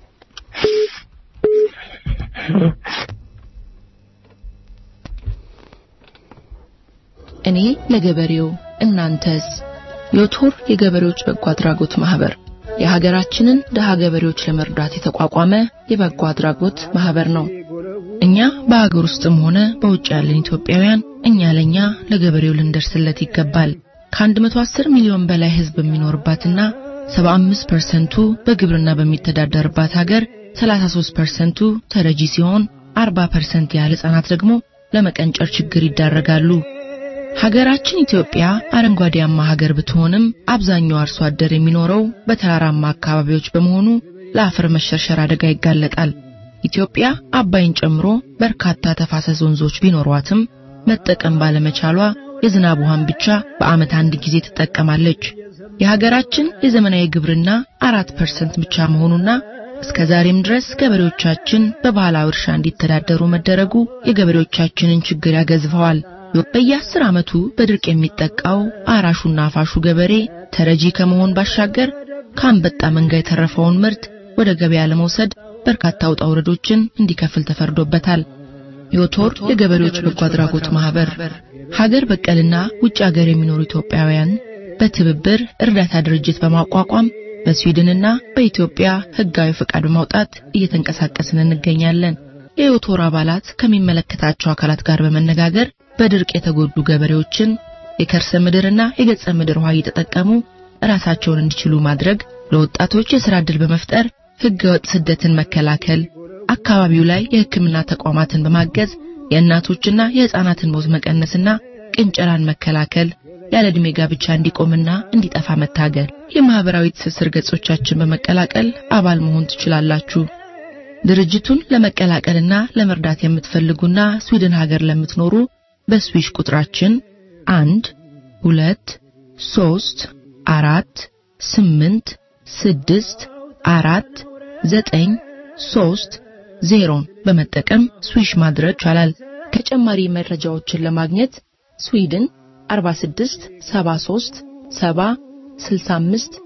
እኔ ለገበሬው እናንተስ? ዮቶር የገበሬዎች በጎ አድራጎት ማህበር የሀገራችንን ደሃ ገበሬዎች ለመርዳት የተቋቋመ የበጎ አድራጎት ማህበር ነው። እኛ በሀገር ውስጥም ሆነ በውጭ ያለን ኢትዮጵያውያን እኛ ለኛ ለገበሬው ልንደርስለት ይገባል። ከ110 ሚሊዮን በላይ ህዝብ የሚኖርባትና 75 ፐርሰንቱ በግብርና በሚተዳደርባት ሀገር 33 ፐርሰንቱ ተረጂ ሲሆን 40 ፐርሰንት ያህል ህጻናት ደግሞ ለመቀንጨር ችግር ይዳረጋሉ። ሀገራችን ኢትዮጵያ አረንጓዴያማ ሀገር ብትሆንም አብዛኛው አርሶ አደር የሚኖረው በተራራማ አካባቢዎች በመሆኑ ለአፈር መሸርሸር አደጋ ይጋለጣል። ኢትዮጵያ አባይን ጨምሮ በርካታ ተፋሰስ ወንዞች ቢኖሯትም መጠቀም ባለመቻሏ የዝናብ ውሃን ብቻ በዓመት አንድ ጊዜ ትጠቀማለች። የሀገራችን የዘመናዊ ግብርና አራት ፐርሰንት ብቻ መሆኑና እስከ ዛሬም ድረስ ገበሬዎቻችን በባህላዊ እርሻ እንዲተዳደሩ መደረጉ የገበሬዎቻችንን ችግር ያገዝፈዋል። በየአስር ዓመቱ በድርቅ የሚጠቃው አራሹና አፋሹ ገበሬ ተረጂ ከመሆን ባሻገር ከአንበጣ መንጋ የተረፈውን ምርት ወደ ገበያ ለመውሰድ በርካታ ውጣ ውረዶችን እንዲከፍል ተፈርዶበታል። ዮቶር የገበሬዎች በጎ አድራጎት ማህበር ሀገር በቀልና ውጭ ሀገር የሚኖሩ ኢትዮጵያውያን በትብብር እርዳታ ድርጅት በማቋቋም በስዊድንና በኢትዮጵያ ህጋዊ ፈቃድ በማውጣት እየተንቀሳቀስን እንገኛለን። የዮቶር አባላት ከሚመለከታቸው አካላት ጋር በመነጋገር በድርቅ የተጎዱ ገበሬዎችን የከርሰ ምድርና የገጸ ምድር ውሃ እየተጠቀሙ ራሳቸውን እንዲችሉ ማድረግ፣ ለወጣቶች የሥራ ዕድል በመፍጠር ህገወጥ ስደትን መከላከል፣ አካባቢው ላይ የሕክምና ተቋማትን በማገዝ የእናቶችና የሕፃናትን ሞት መቀነስና ቅንጨራን መከላከል፣ ያለ ዕድሜ ጋብቻ እንዲቆምና እንዲጠፋ መታገል። የማህበራዊ ትስስር ገጾቻችን በመቀላቀል አባል መሆን ትችላላችሁ። ድርጅቱን ለመቀላቀልና ለመርዳት የምትፈልጉና ስዊድን ሀገር ለምትኖሩ በስዊሽ ቁጥራችን አንድ ሁለት ሶስት አራት ስምንት ስድስት አራት ዘጠኝ ሶስት ዜሮን በመጠቀም ስዊሽ ማድረግ ይቻላል። ተጨማሪ መረጃዎችን ለማግኘት ስዊድን 46 73 70 65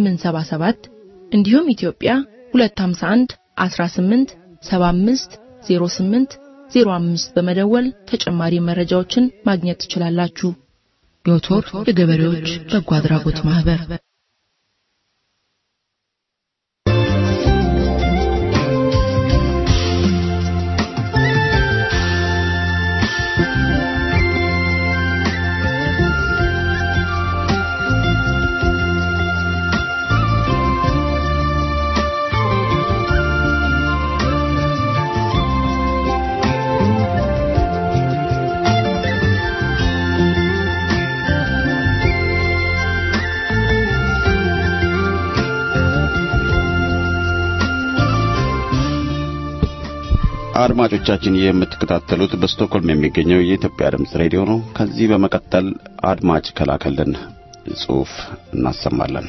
877 እንዲሁም ኢትዮጵያ 251 18 75 08 05 በመደወል ተጨማሪ መረጃዎችን ማግኘት ትችላላችሁ። ዮቶር የገበሬዎች በጎ አድራጎት ማህበር አድማጮቻችን የምትከታተሉት በስቶክሆልም የሚገኘው የኢትዮጵያ ድምፅ ሬዲዮ ነው። ከዚህ በመቀጠል አድማጭ ከላከልን ጽሑፍ እናሰማለን።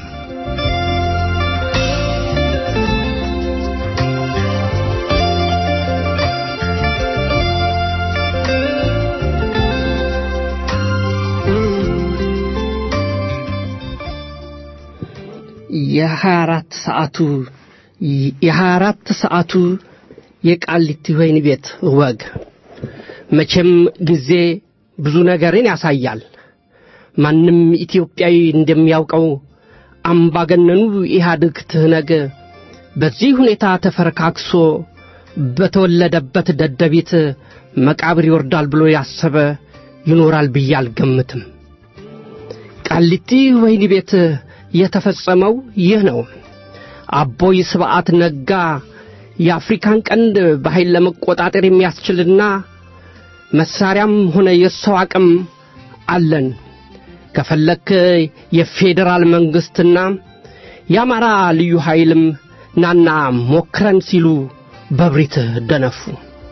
የሀያ አራት ሰዓቱ የሀያ አራት ሰዓቱ የቃሊቲ ወህኒ ቤት ወግ መቼም ጊዜ ብዙ ነገርን ያሳያል። ማንም ኢትዮጵያዊ እንደሚያውቀው አምባገነኑ ኢህአዴግ ትህነግ በዚህ ሁኔታ ተፈረካክሶ በተወለደበት ደደቢት መቃብር ይወርዳል ብሎ ያሰበ ይኖራል ብዬ አልገምትም። ቃሊቲ ወህኒ ቤት የተፈጸመው ይህ ነው። አቦይ ስብዓት ነጋ የአፍሪካን ቀንድ በኃይል ለመቆጣጠር የሚያስችልና መሳሪያም ሆነ የሰው አቅም አለን፣ ከፈለክ የፌዴራል መንግሥትና የአማራ ልዩ ኃይልም ናና ሞክረን ሲሉ በብሪት ደነፉ።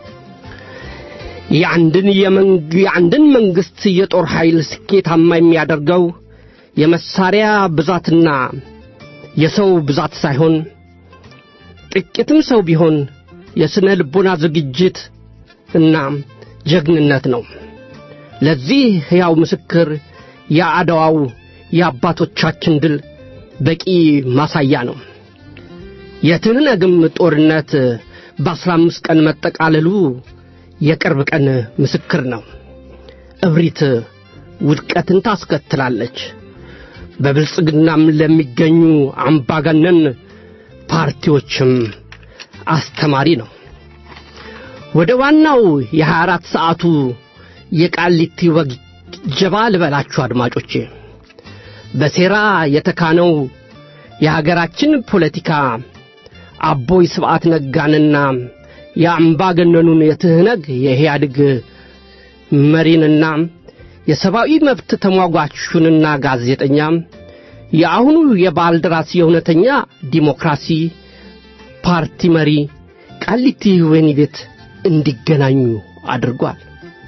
የአንድን የአንድን መንግሥት የጦር ኃይል ስኬታማ የሚያደርገው የመሳሪያ ብዛትና የሰው ብዛት ሳይሆን ጥቂትም ሰው ቢሆን የሥነ ልቦና ዝግጅት እና ጀግንነት ነው። ለዚህ ሕያው ምስክር የአድዋው የአባቶቻችን ድል በቂ ማሳያ ነው። የትህነግም ጦርነት በአስራ አምስት ቀን መጠቃለሉ የቅርብ ቀን ምስክር ነው። እብሪት ውድቀትን ታስከትላለች። በብልጽግናም ለሚገኙ አምባገነን ፓርቲዎችም አስተማሪ ነው። ወደ ዋናው የሀያ አራት ሰዓቱ የቃሊቲ ወግ ጀባ ልበላችሁ አድማጮቼ። በሴራ የተካነው የሀገራችን ፖለቲካ አቦይ ስብዓት ነጋንና የአምባገነኑን የትህነግ የኢህአዴግ መሪንና የሰብአዊ መብት ተሟጓቹንና ጋዜጠኛ የአሁኑ የባልደራስ የእውነተኛ ዲሞክራሲ ፓርቲ መሪ ቃሊቲ ወህኒ ቤት እንዲገናኙ አድርጓል።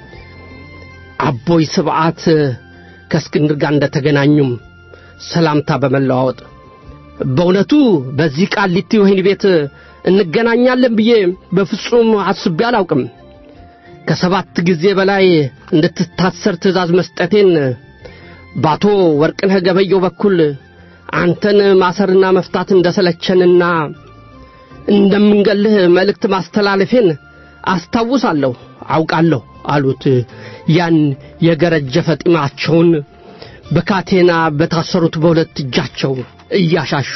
አቦይ ስብዓት ከእስክንድር ጋር እንደተገናኙም ሰላምታ በመለዋወጥ በእውነቱ በዚህ ቃሊቲ ወህኒ ቤት እንገናኛለን ብዬ በፍጹም አስቤ አላውቅም። ከሰባት ጊዜ በላይ እንድትታሰር ትእዛዝ መስጠቴን በአቶ ወርቅነህ ገበየው በኩል አንተን ማሰርና መፍታት እንደሰለቸንና እንደምንገልህ መልእክት ማስተላለፌን አስታውሳለሁ፣ አውቃለሁ አሉት። ያን የገረጀፈ ጢማቸውን በካቴና በታሰሩት በሁለት እጃቸው እያሻሹ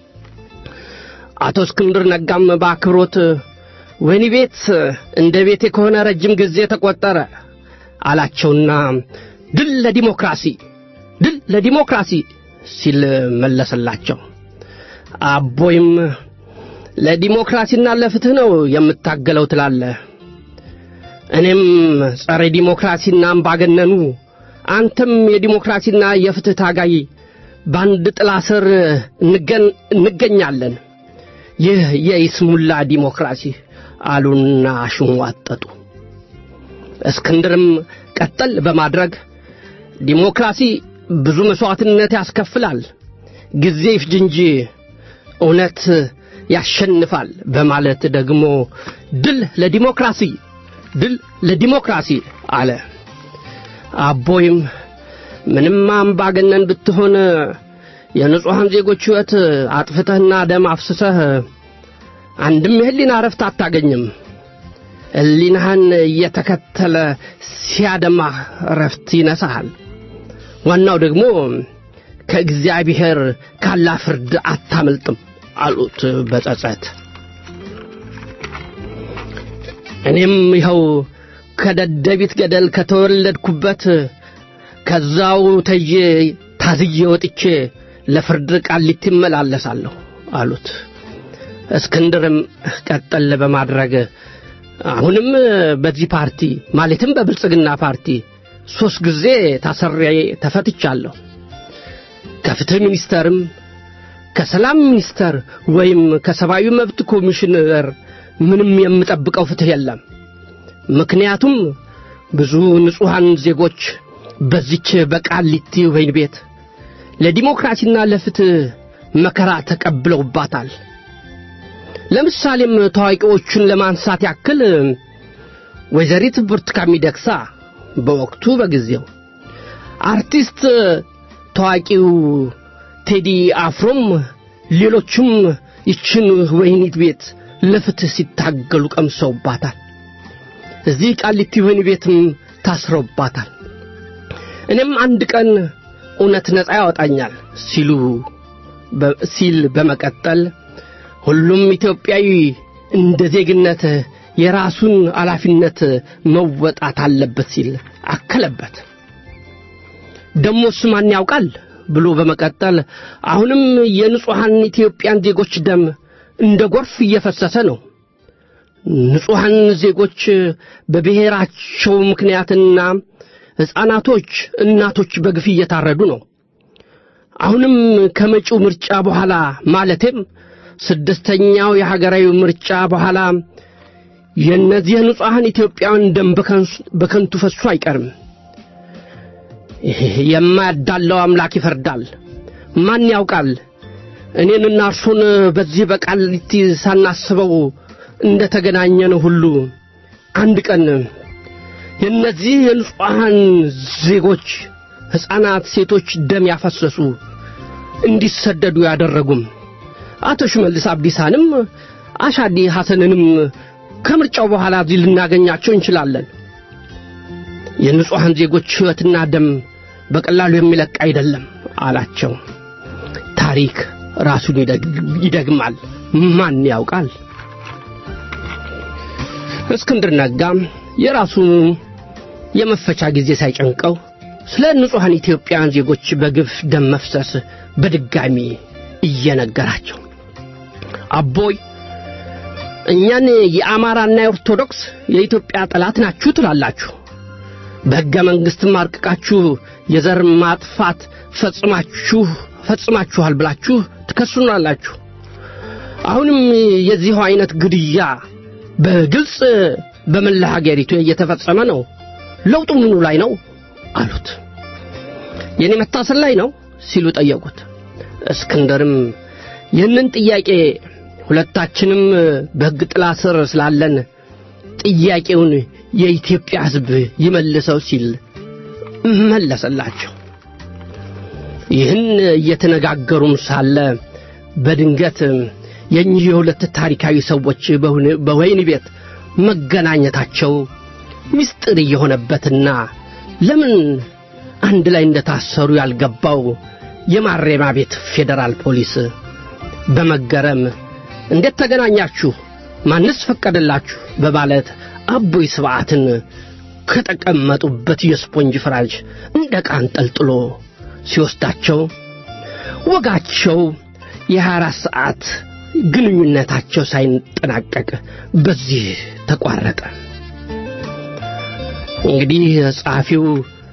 አቶ እስክንድር ነጋም በአክብሮት ወህኒ ቤት እንደ ቤቴ ከሆነ ረጅም ጊዜ ተቆጠረ አላቸውና ድል ለዲሞክራሲ ድል ለዲሞክራሲ ሲል መለሰላቸው። አቦይም ለዲሞክራሲና ለፍትህ ነው የምታገለው ትላለህ። እኔም ጸረ ዲሞክራሲና አምባገነኑ፣ አንተም የዲሞክራሲና የፍትህ ታጋይ በአንድ ጥላ ስር እንገኛለን። ይህ የይስሙላ ዲሞክራሲ አሉና አሽሟጠጡ። እስክንድርም ቀጠል በማድረግ ዲሞክራሲ ብዙ መሥዋዕትነት ያስከፍላል፣ ጊዜ ይፍጅ እንጂ እውነት ያሸንፋል በማለት ደግሞ ድል ለዲሞክራሲ ድል ለዲሞክራሲ አለ። አቦይም ምንም አምባገነን ብትሆን የንጹሐን ዜጎች ሕይወት አጥፍተህና ደም አፍስሰህ አንድም የህሊና እረፍት አታገኝም። ህሊናህን እየተከተለ ሲያደማህ እረፍት ይነሳሃል። ዋናው ደግሞ ከእግዚአብሔር ካላ ፍርድ አታመልጥም አሉት በጸጸት። እኔም ይኸው ከደደቢት ገደል ከተወለድኩበት ከዛው ተዬ ታዝዬ ወጥቼ ለፍርድ ቃሊቲ እመላለሳለሁ አሉት። እስክንድርም ቀጠል በማድረግ አሁንም በዚህ ፓርቲ ማለትም በብልጽግና ፓርቲ ሦስት ጊዜ ታሰሬ ተፈትቻለሁ። ከፍትሕ ሚኒስተርም ከሰላም ሚኒስተር ወይም ከሰብአዊ መብት ኮሚሽነር ምንም የምጠብቀው ፍትሕ የለም ምክንያቱም ብዙ ንጹሐን ዜጎች በዚች በቃሊቲ ወህኒ ቤት ለዲሞክራሲና ለፍትህ መከራ ተቀብለውባታል። ለምሳሌም ታዋቂዎቹን ለማንሳት ያክል ወይዘሪት ብርቱካን ሚደቅሳ በወቅቱ በጊዜው አርቲስት ታዋቂው ቴዲ አፍሮም ሌሎችም ይችን ወህኒት ቤት ለፍትህ ሲታገሉ ቀምሰውባታል። እዚህ ቃሊቲ ወህኒ ቤትም ታስረውባታል። እኔም አንድ ቀን እውነት ነፃ ያወጣኛል ሲሉ ሲል በመቀጠል ሁሉም ኢትዮጵያዊ እንደ ዜግነት የራሱን ኃላፊነት መወጣት አለበት ሲል አከለበት። ደሞስ ማን ያውቃል ብሎ በመቀጠል አሁንም የንጹሐን ኢትዮጵያን ዜጎች ደም እንደ ጎርፍ እየፈሰሰ ነው። ንጹሐን ዜጎች በብሔራቸው ምክንያትና ሕፃናቶች፣ እናቶች በግፍ እየታረዱ ነው። አሁንም ከመጪው ምርጫ በኋላ ማለቴም ስድስተኛው የሀገራዊ ምርጫ በኋላ የእነዚህ ንጹሐን ኢትዮጵያውያን ደም በከንቱ ፈሱ አይቀርም። የማያዳለው አምላክ ይፈርዳል። ማን ያውቃል? እኔንና እርሱን በዚህ በቃሊቲ ሳናስበው እንደ ተገናኘን ሁሉ አንድ ቀን የእነዚህ የንጹሐን ዜጎች ሕፃናት፣ ሴቶች ደም ያፈሰሱ እንዲሰደዱ ያደረጉም አቶ ሽመልስ አብዲሳንም አሻዲ ሐሰንንም ከምርጫው በኋላ እዚህ ልናገኛቸው እንችላለን። የንጹሐን ዜጎች ሕይወትና ደም በቀላሉ የሚለቅ አይደለም አላቸው። ታሪክ ራሱን ይደግማል። ማን ያውቃል? እስክንድር ነጋም የራሱ የመፈቻ ጊዜ ሳይጨንቀው ስለ ንጹሐን ኢትዮጵያውያን ዜጎች በግፍ ደም መፍሰስ በድጋሚ እየነገራቸው አቦይ እኛን የአማራና የኦርቶዶክስ የኢትዮጵያ ጠላት ናችሁ ትላላችሁ። በሕገ መንግሥትም አርቅቃችሁ የዘር ማጥፋት ፈጽማችሁ ፈጽማችኋል ብላችሁ ትከሱናላችሁ። አሁንም የዚሁ አይነት ግድያ በግልጽ በመላ ሀገሪቱ እየተፈጸመ ነው። ለውጡ ምኑ ላይ ነው አሉት። የኔ መታሰር ላይ ነው ሲሉ ጠየቁት። እስክንድርም ይህንን ጥያቄ ሁለታችንም በሕግ ጥላ ስር ስላለን ጥያቄውን የኢትዮጵያ ሕዝብ ይመልሰው ሲል መለሰላቸው። ይህን እየተነጋገሩም ሳለ በድንገት የእኚህ የሁለት ታሪካዊ ሰዎች በወህኒ ቤት መገናኘታቸው ምስጢር እየሆነበትና ለምን አንድ ላይ እንደታሰሩ ያልገባው የማረሚያ ቤት ፌዴራል ፖሊስ በመገረም እንዴት ተገናኛችሁ? ማንስ ፈቀደላችሁ? በማለት አቦይ ስብዓትን ከተቀመጡበት የስፖንጅ ፍራሽ እንደ ዕቃ አንጠልጥሎ ሲወስዳቸው ወጋቸው የሀያ አራት ሰዓት ግንኙነታቸው ሳይጠናቀቅ በዚህ ተቋረጠ። እንግዲህ ጸሐፊው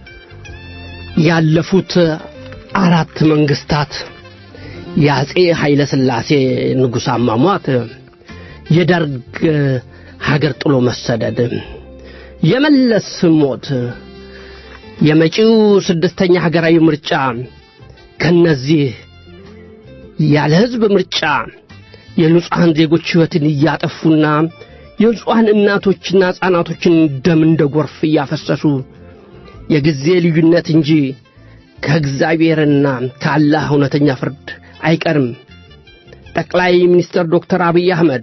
ያለፉት አራት መንግስታት የአጼ ኃይለ ሥላሴ ንጉሥ አሟሟት፣ የደርግ ሀገር ጥሎ መሰደድ፣ የመለስ ሞት፣ የመጪው ስድስተኛ ሀገራዊ ምርጫ ከነዚህ ያለ ሕዝብ ምርጫ የንጹሐን ዜጎች ሕይወትን እያጠፉና የንጹሐን እናቶችና ሕፃናቶችን ደም እንደ ጎርፍ እያፈሰሱ የጊዜ ልዩነት እንጂ ከእግዚአብሔርና ከአላህ እውነተኛ ፍርድ አይቀርም። ጠቅላይ ሚኒስትር ዶክተር አብይ አህመድ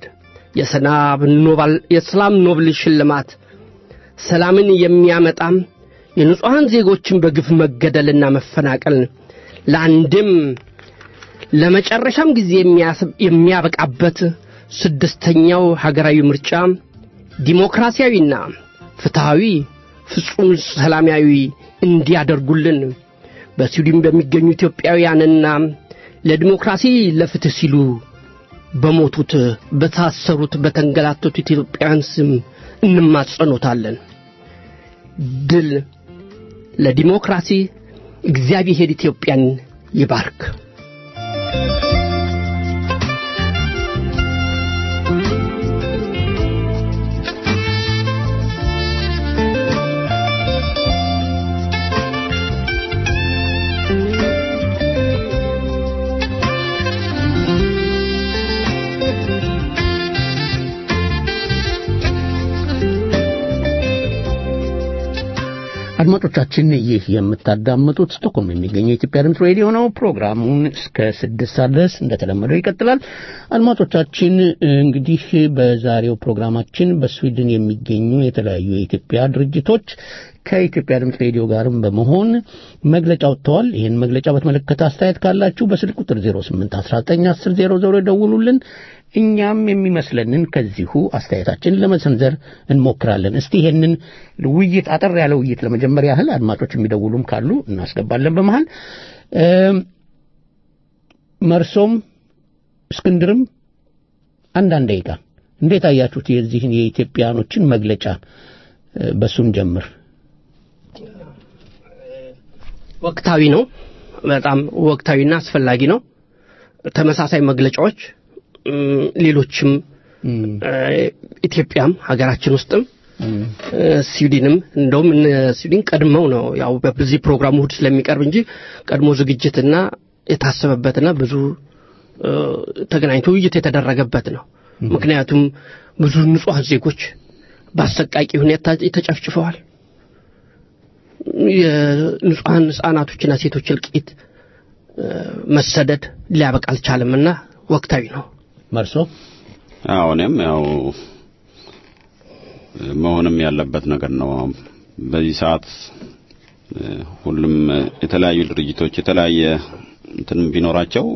የሰላም ኖብል ሽልማት ሰላምን የሚያመጣም የንጹሐን ዜጎችን በግፍ መገደልና መፈናቀል ለአንድም ለመጨረሻም ጊዜ የሚያበቃበት ስድስተኛው ሀገራዊ ምርጫ ዲሞክራሲያዊና ፍትሐዊ ፍጹም ሰላማዊ እንዲያደርጉልን በስዊድን በሚገኙ ኢትዮጵያውያንና ለዲሞክራሲ ለፍትህ ሲሉ በሞቱት በታሰሩት በተንገላቱት ኢትዮጵያውያን ስም እንማጸኖታለን። ድል ለዲሞክራሲ። እግዚአብሔር ኢትዮጵያን ይባርክ። አድማጮቻችን ይህ የምታዳምጡት ስቶክሆልም የሚገኘው የኢትዮጵያ ድምፅ ሬዲዮ ነው። ፕሮግራሙን እስከ ስድስት ሰዓት ድረስ እንደተለመደው ይቀጥላል። አድማጮቻችን እንግዲህ በዛሬው ፕሮግራማችን በስዊድን የሚገኙ የተለያዩ የኢትዮጵያ ድርጅቶች ከኢትዮጵያ ድምፅ ሬዲዮ ጋርም በመሆን መግለጫ ወጥተዋል። ይህን መግለጫ በተመለከተ አስተያየት ካላችሁ በስልክ ቁጥር 08191000 ደውሉልን። እኛም የሚመስለንን ከዚሁ አስተያየታችን ለመሰንዘር እንሞክራለን። እስቲ ይሄንን ውይይት አጠር ያለ ውይይት ለመጀመሪያ ያህል አድማጮች የሚደውሉም ካሉ እናስገባለን። በመሃል መርሶም እስክንድርም አንዳንድ ደቂቃ እንዴት አያችሁት የዚህን የኢትዮጵያኖችን መግለጫ? በሱም ጀምር። ወቅታዊ ነው። በጣም ወቅታዊና አስፈላጊ ነው። ተመሳሳይ መግለጫዎች ሌሎችም ኢትዮጵያም ሀገራችን ውስጥም ስዊድንም እንደውም ስዊድን ቀድመው ነው ያው በዚህ ፕሮግራሙ እሑድ ስለሚቀርብ እንጂ ቀድሞ ዝግጅትና የታሰበበትና ብዙ ተገናኝቶ ውይይት የተደረገበት ነው። ምክንያቱም ብዙ ንጹሐን ዜጎች በአሰቃቂ ሁኔታ ተጨፍጭፈዋል። የንጹሐን ህጻናቶችና ሴቶች እልቂት መሰደድ ሊያበቃ አልቻለምና ወቅታዊ ነው። መርሶ አዎ እኔም ያው መሆንም ያለበት ነገር ነው። በዚህ ሰዓት ሁሉም የተለያዩ ድርጅቶች የተለያየ እንትን ቢኖራቸው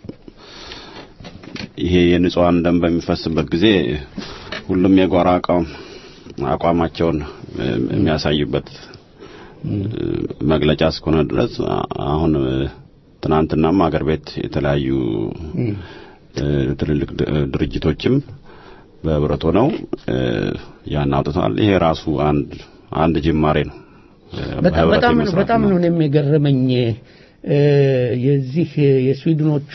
ይሄ የንጹሐን ደም በሚፈስበት ጊዜ ሁሉም የጓራ አቋም አቋማቸውን የሚያሳዩበት መግለጫ እስከሆነ ድረስ አሁን ትናንትናም አገር ቤት የተለያዩ ትልልቅ ድርጅቶችም በህብረት ሆነው ያን አውጥተዋል። ይሄ ራሱ አንድ አንድ ጅማሬ ነው። በጣም በጣም በጣም ነው የሚገርመኝ የዚህ የስዊድኖቹ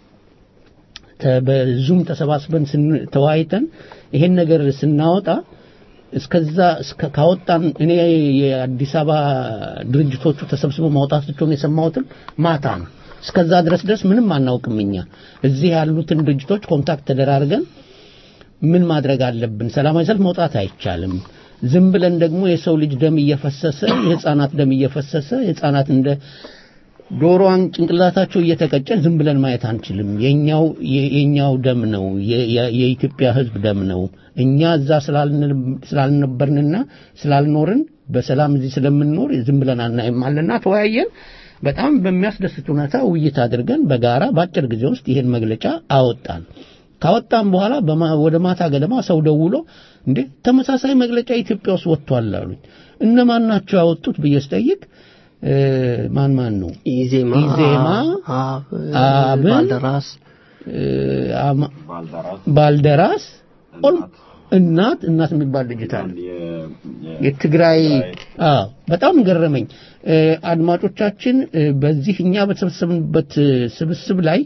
በዙም ተሰባስበን ተወያይተን ይሄን ነገር ስናወጣ እስከዛ ካወጣን እኔ የአዲስ አበባ ድርጅቶቹ ተሰብስበው ማውጣታቸውን የሰማሁትም ማታ ነው። እስከዛ ድረስ ድረስ ምንም አናውቅም። እኛ እዚህ ያሉትን ድርጅቶች ኮንታክት ተደራርገን ምን ማድረግ አለብን? ሰላማዊ ሰልፍ መውጣት አይቻልም። ዝም ብለን ደግሞ የሰው ልጅ ደም እየፈሰሰ የህፃናት ደም እየፈሰሰ የህፃናት እንደ ዶሮዋን ጭንቅላታቸው እየተቀጨ ዝም ብለን ማየት አንችልም። የኛው የኛው ደም ነው፣ የኢትዮጵያ ህዝብ ደም ነው። እኛ እዛ ስላልነበርንና ስላልኖርን በሰላም እዚህ ስለምንኖር ዝም ብለን አናይም አለና ተወያየን። በጣም በሚያስደስት ሁኔታ ውይይት አድርገን በጋራ በአጭር ጊዜ ውስጥ ይሄን መግለጫ አወጣን። ካወጣን በኋላ ወደ ማታ ገደማ ሰው ደውሎ እንዴ ተመሳሳይ መግለጫ ኢትዮጵያ ውስጥ ወጥቷል አሉኝ። እነማን ናቸው ያወጡት ብዬ ስጠይቅ ማን ማን ነው? ኢዜማ፣ ኢዜማ፣ አብን፣ ባልደራስ፣ ባልደራስ፣ እናት እናት የሚባል ድርጅት አለ። የትግራይ አዎ፣ በጣም ገረመኝ። አድማጮቻችን በዚህ እኛ በተሰበሰብንበት ስብስብ ላይ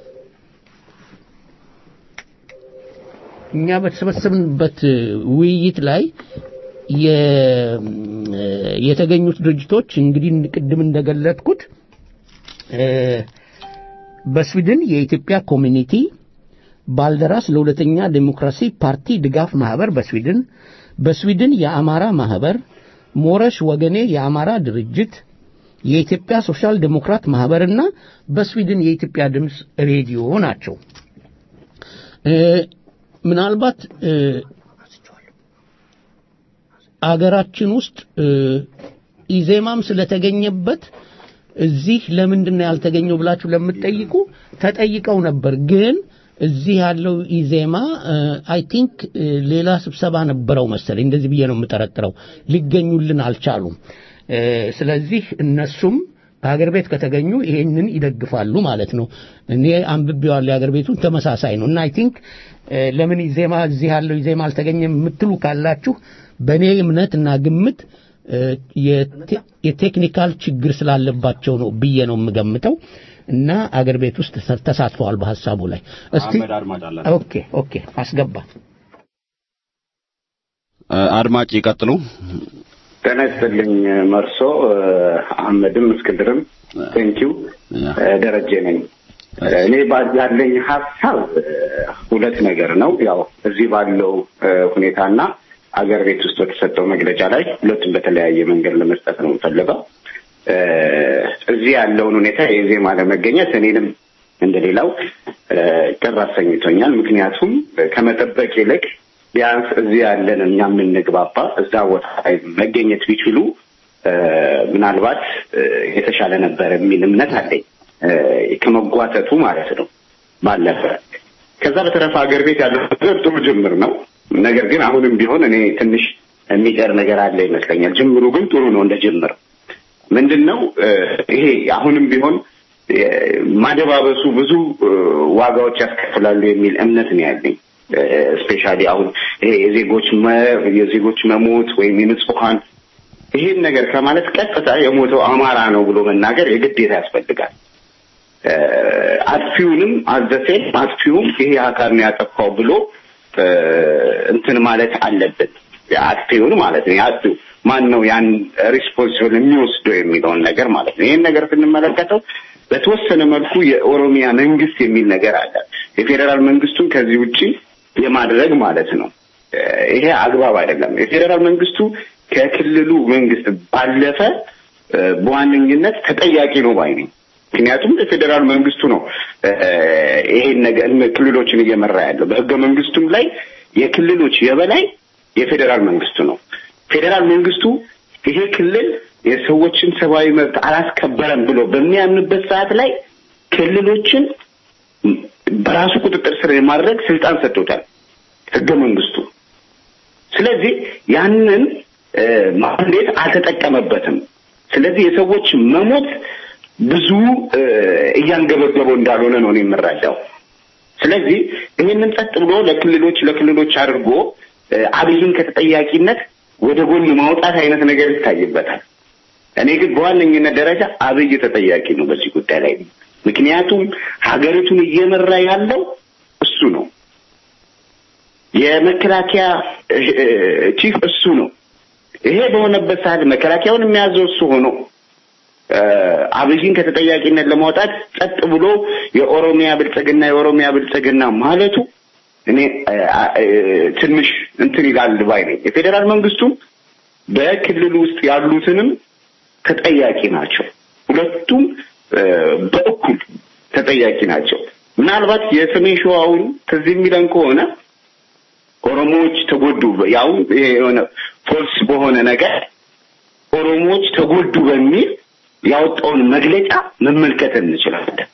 እኛ በተሰበሰብንበት ውይይት ላይ የተገኙት ድርጅቶች እንግዲህ ቅድም እንደገለጥኩት በስዊድን የኢትዮጵያ ኮሚኒቲ፣ ባልደራስ ለሁለተኛ ዴሞክራሲ ፓርቲ ድጋፍ ማህበር በስዊድን፣ በስዊድን የአማራ ማህበር፣ ሞረሽ ወገኔ የአማራ ድርጅት፣ የኢትዮጵያ ሶሻል ዴሞክራት ማህበርና በስዊድን የኢትዮጵያ ድምፅ ሬዲዮ ናቸው። ምናልባት አገራችን ውስጥ ኢዜማም ስለተገኘበት እዚህ ለምንድን ነው ያልተገኘው ብላችሁ ለምትጠይቁ ተጠይቀው ነበር። ግን እዚህ ያለው ኢዜማ አይ ቲንክ ሌላ ስብሰባ ነበረው መሰለኝ፣ እንደዚህ ብዬ ነው የምጠረጥረው። ሊገኙልን አልቻሉም። ስለዚህ እነሱም በሀገር ቤት ከተገኙ ይሄንን ይደግፋሉ ማለት ነው። እኔ አንብቤዋለሁ የሀገር ቤቱን ተመሳሳይ ነው እና አይ ቲንክ ለምን ኢዜማ እዚህ ያለው ኢዜማ አልተገኘም የምትሉ ካላችሁ በእኔ እምነትና ግምት የቴክኒካል ችግር ስላለባቸው ነው ብዬ ነው የምገምተው እና አገር ቤት ውስጥ ተሳትፈዋል በሐሳቡ ላይ። እስቲ ኦኬ ኦኬ አስገባ አድማጭ ይቀጥሉ። ጤና ይስጥልኝ መርሶ አህመድም እስክንድርም ቴንኪው ደረጀ ነኝ። እኔ ያለኝ ሀሳብ ሁለት ነገር ነው። ያው እዚህ ባለው ሁኔታና አገር ቤት ውስጥ በተሰጠው መግለጫ ላይ ሁለቱም በተለያየ መንገድ ለመስጠት ነው የምፈልገው። እዚህ ያለውን ሁኔታ የዜማ ለመገኘት እኔንም እንደሌላው ቅር አሰኝቶኛል። ምክንያቱም ከመጠበቅ ይልቅ ቢያንስ እዚህ ያለን እኛ የምንግባባ እዛ ቦታ ላይ መገኘት ቢችሉ ምናልባት የተሻለ ነበር የሚል እምነት አለኝ። ከመጓተቱ ማለት ነው ባለፈ። ከዛ በተረፈ ሀገር ቤት ያለው ነገር ጥሩ ጅምር ነው። ነገር ግን አሁንም ቢሆን እኔ ትንሽ የሚቀር ነገር አለ ይመስለኛል። ጅምሩ ግን ጥሩ ነው እንደ ጅምር። ምንድን ነው ይሄ አሁንም ቢሆን ማደባበሱ ብዙ ዋጋዎች ያስከፍላሉ የሚል እምነት ነው ያለኝ። ስፔሻሊ አሁን ይሄ የዜጎች የዜጎች መሞት ወይም የንጹሐን ይሄን ነገር ከማለት ቀጥታ የሞተው አማራ ነው ብሎ መናገር የግዴታ ያስፈልጋል። አጥፊውንም አዘሴን አጥፊውም ይሄ አካል ነው ያጠፋው ብሎ እንትን ማለት አለብን። አጥፊውን ማለት ነው የአጥፊው ማን ነው ያን ሪስፖንሲብል የሚወስደው የሚለውን ነገር ማለት ነው። ይህን ነገር ስንመለከተው በተወሰነ መልኩ የኦሮሚያ መንግስት የሚል ነገር አለ። የፌዴራል መንግስቱን ከዚህ ውጪ የማድረግ ማለት ነው። ይሄ አግባብ አይደለም። የፌዴራል መንግስቱ ከክልሉ መንግስት ባለፈ በዋነኝነት ተጠያቂ ነው ባይ ነኝ። ምክንያቱም የፌዴራል መንግስቱ ነው ይሄን ነገር ክልሎችን እየመራ ያለው። በህገ መንግስቱም ላይ የክልሎች የበላይ የፌዴራል መንግስቱ ነው። ፌዴራል መንግስቱ ይሄ ክልል የሰዎችን ሰብአዊ መብት አላስከበረም ብሎ በሚያምንበት ሰዓት ላይ ክልሎችን በራሱ ቁጥጥር ስር የማድረግ ስልጣን ሰጥቶታል ህገ መንግስቱ። ስለዚህ ያንን ማንዴት አልተጠቀመበትም። ስለዚህ የሰዎች መሞት ብዙ እያንገበገበው እንዳልሆነ ነው እኔ የምረዳው። ስለዚህ ይህንን ጸጥ ብሎ ለክልሎች ለክልሎች አድርጎ አብይን ከተጠያቂነት ወደ ጎን ማውጣት አይነት ነገር ይታይበታል። እኔ ግን በዋነኝነት ደረጃ አብይ ተጠያቂ ነው በዚህ ጉዳይ ላይ። ምክንያቱም ሀገሪቱን እየመራ ያለው እሱ ነው። የመከላከያ ቺፍ እሱ ነው። ይሄ በሆነበት ሰዓት መከላከያውን የሚያዘው እሱ ሆኖ አብይን ከተጠያቂነት ለማውጣት ጸጥ ብሎ የኦሮሚያ ብልጽግና የኦሮሚያ ብልጽግና ማለቱ እኔ ትንሽ እንትን ይላል ባይ ነኝ። የፌዴራል መንግስቱም በክልሉ ውስጥ ያሉትንም ተጠያቂ ናቸው። ሁለቱም በእኩል ተጠያቂ ናቸው። ምናልባት የሰሜን ሸዋውን ትዝ የሚለን ከሆነ ኦሮሞዎች ተጎዱ፣ ያው የሆነ ፎልስ በሆነ ነገር ኦሮሞዎች ተጎዱ በሚል ያወጣውን መግለጫ መመልከት እንችላለን።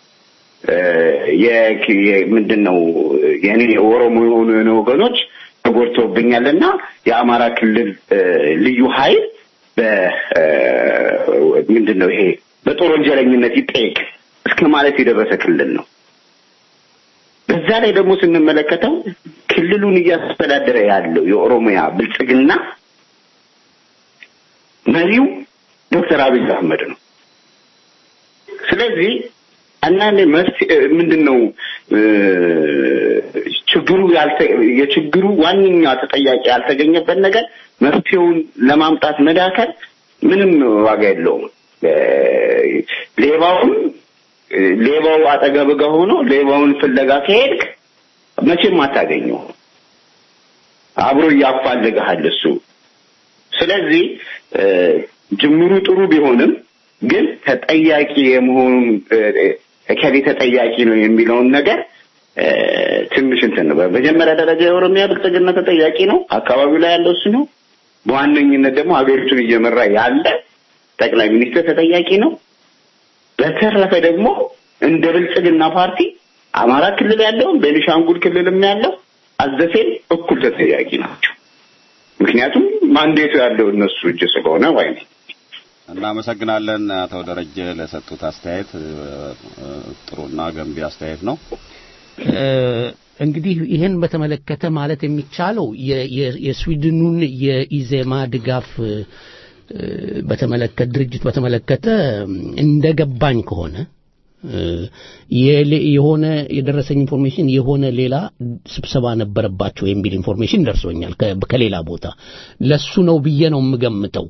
ምንድን ነው የኔ ኦሮሞ የሆኑ ወገኖች ተጎድተውብኛልና የአማራ ክልል ልዩ ኃይል ምንድን ነው ይሄ በጦር ወንጀለኝነት ይጠየቅ እስከ ማለት የደረሰ ክልል ነው። በዛ ላይ ደግሞ ስንመለከተው ክልሉን እያስተዳደረ ያለው የኦሮሚያ ብልጽግና መሪው ዶክተር አብይ አህመድ ነው። ስለዚህ አንዳንዴ መፍትሄ ምንድን ነው ችግሩ የችግሩ ዋነኛ ተጠያቂ ያልተገኘበት ነገር መፍትሄውን ለማምጣት መዳከል ምንም ዋጋ የለውም። ሌባውን ሌባው አጠገብ ጋር ሆኖ ሌባውን ፍለጋ ከሄድክ መቼም አታገኘው። አብሮ እያፋልግሃል እሱ። ስለዚህ ጅምሩ ጥሩ ቢሆንም ግን ተጠያቂ የመሆኑ እከሌ ተጠያቂ ነው የሚለውን ነገር ትንሽ እንትን ነው። በመጀመሪያ ደረጃ የኦሮሚያ ብልጽግና ተጠያቂ ነው፣ አካባቢው ላይ ያለው እሱ ነው። በዋነኝነት ደግሞ ሀገሪቱን እየመራ ያለ ጠቅላይ ሚኒስትር ተጠያቂ ነው። በተረፈ ደግሞ እንደ ብልጽግና ፓርቲ አማራ ክልል ያለውም ቤኒሻንጉል ክልልም ያለው አዘፌን እኩል ተጠያቂ ናቸው። ምክንያቱም ማንዴቱ ያለው እነሱ እጅ ስለሆነ ወይ እናመሰግናለን አቶ ደረጀ ለሰጡት አስተያየት። ጥሩና ገንቢ አስተያየት ነው። እንግዲህ ይህን በተመለከተ ማለት የሚቻለው የስዊድኑን የኢዜማ ድጋፍ በተመለከተ ድርጅት በተመለከተ እንደገባኝ ከሆነ የሆነ የደረሰኝ ኢንፎርሜሽን የሆነ ሌላ ስብሰባ ነበረባቸው የሚል ኢንፎርሜሽን ደርሶኛል ከሌላ ቦታ። ለሱ ነው ብዬ ነው የምገምተው።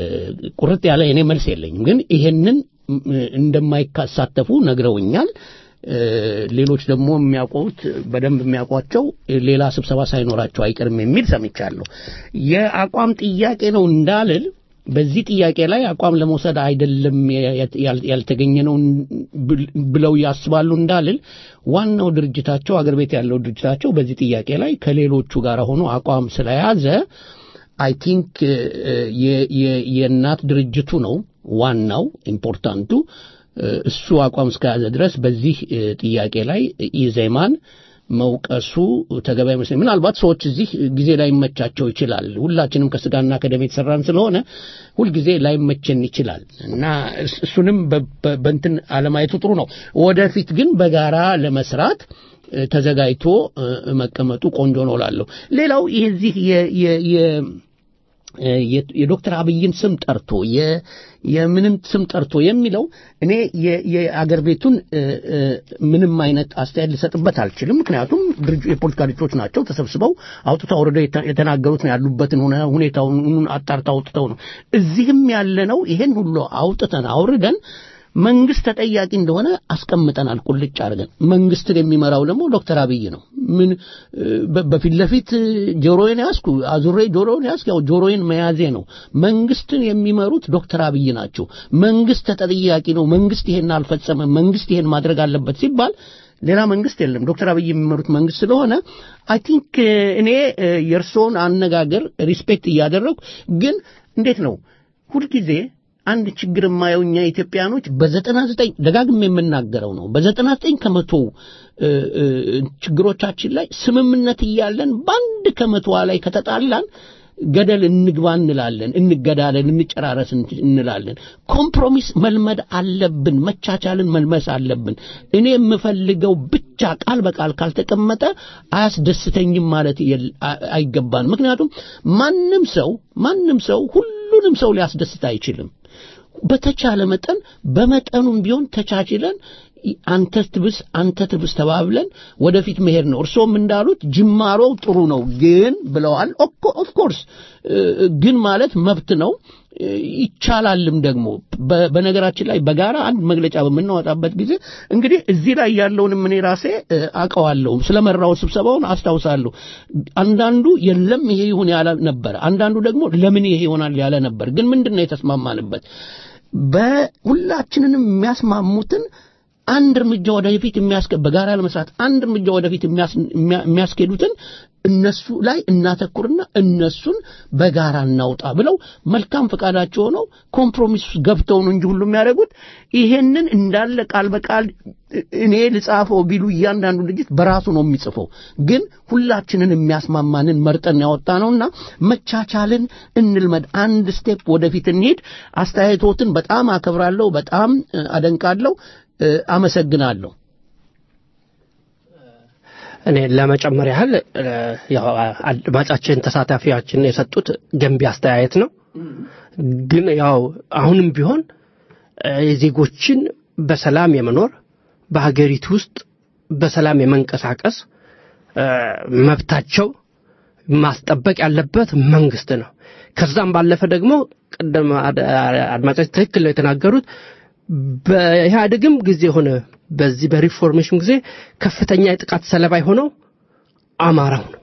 ቁርጥ ያለ እኔ መልስ የለኝም፣ ግን ይሄንን እንደማይሳተፉ ነግረውኛል። ሌሎች ደግሞ የሚያውቁት በደንብ የሚያውቋቸው ሌላ ስብሰባ ሳይኖራቸው አይቀርም የሚል ሰምቻለሁ። የአቋም ጥያቄ ነው እንዳልል በዚህ ጥያቄ ላይ አቋም ለመውሰድ አይደለም ያልተገኘ ነው ብለው ያስባሉ እንዳልል ዋናው ድርጅታቸው አገር ቤት ያለው ድርጅታቸው በዚህ ጥያቄ ላይ ከሌሎቹ ጋር ሆኖ አቋም ስለያዘ አይ ቲንክ የእናት ድርጅቱ ነው ዋናው ኢምፖርታንቱ እሱ አቋም እስከያዘ ድረስ በዚህ ጥያቄ ላይ ኢዜማን መውቀሱ ተገቢ አይመስለኝ። ምናልባት ሰዎች እዚህ ጊዜ ላይመቻቸው ይችላል። ሁላችንም ከስጋና ከደም የተሰራን ስለሆነ ሁልጊዜ ላይመቸን ይችላል እና እሱንም በእንትን አለማየቱ ጥሩ ነው። ወደፊት ግን በጋራ ለመስራት ተዘጋጅቶ መቀመጡ ቆንጆ ነው እላለሁ። ሌላው የዚህ የዶክተር አብይን ስም ጠርቶ የምንም ስም ጠርቶ የሚለው እኔ የአገር ቤቱን ምንም አይነት አስተያየት ሊሰጥበት አልችልም። ምክንያቱም የፖለቲካ ድርጅቶች ናቸው ተሰብስበው አውጥተው አውርደው የተናገሩት ነው ያሉበትን ሁኔታውን አጣርተው አውጥተው ነው። እዚህም ያለነው ይሄን ሁሉ አውጥተን አውርደን መንግስት ተጠያቂ እንደሆነ አስቀምጠናል ቁልጭ አድርገን። መንግስትን የሚመራው ደግሞ ዶክተር አብይ ነው። ምን በፊት ለፊት ጆሮዬን ያዝኩ አዙሬ ጆሮዬን ያዝኩ፣ ያው ጆሮዬን መያዜ ነው። መንግስትን የሚመሩት ዶክተር አብይ ናቸው። መንግስት ተጠያቂ ነው። መንግስት ይሄን አልፈጸመም፣ መንግስት ይሄን ማድረግ አለበት ሲባል ሌላ መንግስት የለም። ዶክተር አብይ የሚመሩት መንግስት ስለሆነ አይ ቲንክ እኔ የእርስዎን አነጋገር ሪስፔክት እያደረግኩ ግን እንዴት ነው ሁልጊዜ አንድ ችግር የማየው እኛ ኢትዮጵያኖች በዘጠና ዘጠኝ ደጋግሜ የምናገረው ነው። በዘጠና ዘጠኝ ከመቶ ችግሮቻችን ላይ ስምምነት እያለን በአንድ ከመቶዋ ላይ ከተጣላን ገደል እንግባ እንላለን፣ እንገዳለን፣ እንጨራረስ እንላለን። ኮምፕሮሚስ መልመድ አለብን። መቻቻልን መልመስ አለብን። እኔ የምፈልገው ብቻ ቃል በቃል ካልተቀመጠ አያስደስተኝም ማለት አይገባን። ምክንያቱም ማንም ሰው ማንም ሰው ሁሉንም ሰው ሊያስደስት አይችልም። በተቻለ መጠን በመጠኑም ቢሆን ተቻችለን አንተ ትብስ አንተ ትብስ ተባብለን ወደፊት መሄድ ነው። እርሶም እንዳሉት ጅማሮው ጥሩ ነው ግን ብለዋል። ኦፍ ኮርስ ግን ማለት መብት ነው ይቻላልም ደግሞ በነገራችን ላይ በጋራ አንድ መግለጫ በምናወጣበት ጊዜ እንግዲህ እዚህ ላይ ያለውንም እኔ ራሴ አውቀዋለሁ ስለመራው ስብሰባውን አስታውሳለሁ አንዳንዱ የለም ይሄ ይሁን ያለ ነበር አንዳንዱ ደግሞ ለምን ይሄ ይሆናል ያለ ነበር ግን ምንድን ነው የተስማማንበት በሁላችንንም የሚያስማሙትን አንድ እርምጃ ወደፊት የሚያስከ በጋራ ለመስራት አንድ እርምጃ ወደፊት የሚያስኬዱትን እነሱ ላይ እናተኩርና እነሱን በጋራ እናውጣ ብለው መልካም ፈቃዳቸው ሆነው ኮምፕሮሚስ ገብተው ነው እንጂ ሁሉ የሚያደርጉት ይሄንን እንዳለ ቃል በቃል እኔ ልጻፈው ቢሉ እያንዳንዱ ድርጅት በራሱ ነው የሚጽፈው። ግን ሁላችንን የሚያስማማንን መርጠን ያወጣ ነውና መቻቻልን እንልመድ። አንድ ስቴፕ ወደፊት እንሄድ። አስተያየቶትን በጣም አከብራለሁ፣ በጣም አደንቃለሁ። አመሰግናለሁ። እኔ ለመጨመር ያህል ያው አድማጫችን ተሳታፊያችን የሰጡት ገንቢ አስተያየት ነው። ግን ያው አሁንም ቢሆን የዜጎችን በሰላም የመኖር በሀገሪቱ ውስጥ በሰላም የመንቀሳቀስ መብታቸው ማስጠበቅ ያለበት መንግስት ነው። ከዛም ባለፈ ደግሞ ቅድም አድማጫችን ትክክል ነው የተናገሩት በኢህአዴግም ጊዜ ሆነ በዚህ በሪፎርሜሽን ጊዜ ከፍተኛ የጥቃት ሰለባ የሆነው አማራው ነው።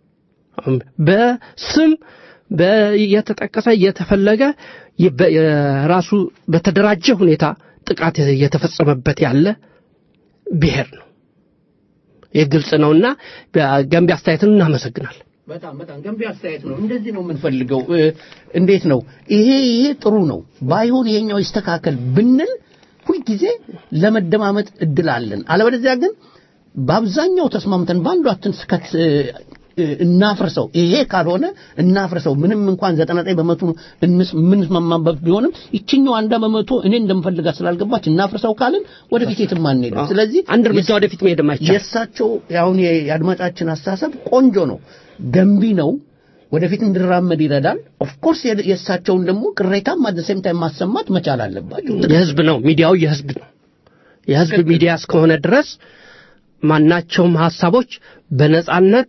በስም እየተጠቀሰ እየተፈለገ ራሱ በተደራጀ ሁኔታ ጥቃት እየተፈጸመበት ያለ ብሔር ነው። ይህ ግልጽ ነውና ገንቢ አስተያየትን እናመሰግናል። በጣም በጣም ገንቢ አስተያየት ነው። እንደዚህ ነው የምንፈልገው። እንዴት ነው ይሄ ይሄ ጥሩ ነው ባይሆን ይሄኛው ይስተካከል ብንል ሁልጊዜ ለመደማመጥ እድል አለን። አለበለዚያ ግን በአብዛኛው ተስማምተን በአንዷ ትንስከት እናፍርሰው። ይሄ ካልሆነ እናፍርሰው። ምንም እንኳን ዘጠና ዘጠኝ በመቶ የምንስማማበት ቢሆንም ይችኛው አንዷ በመቶ እኔ እንደምፈልጋት ስላልገባች እናፍርሰው ካልን ወደፊት የትም አንሄድም። ስለዚህ አንድ እርምጃ ወደፊት መሄድ አይቻልም። የእሳቸው አሁን የአድማጫችን አስተሳሰብ ቆንጆ ነው፣ ገንቢ ነው። ወደፊት እንድራመድ ይረዳል። ኦፍኮርስ የእሳቸውን ደግሞ ቅሬታም አት ሴም ታይም ማሰማት መቻል አለባቸው። የህዝብ ነው፣ ሚዲያው የህዝብ ነው። የህዝብ ሚዲያ እስከሆነ ድረስ ማናቸውም ሀሳቦች በነጻነት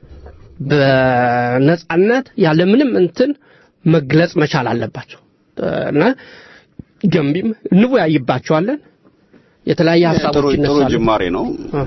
በነጻነት ያለምንም እንትን መግለጽ መቻል አለባቸው እና ገንቢም እንወያይባቸዋለን። የተለያየ ጥሩ ሀሳቦች ጥሩ ይነሳሉ። ጅማሬ ነው።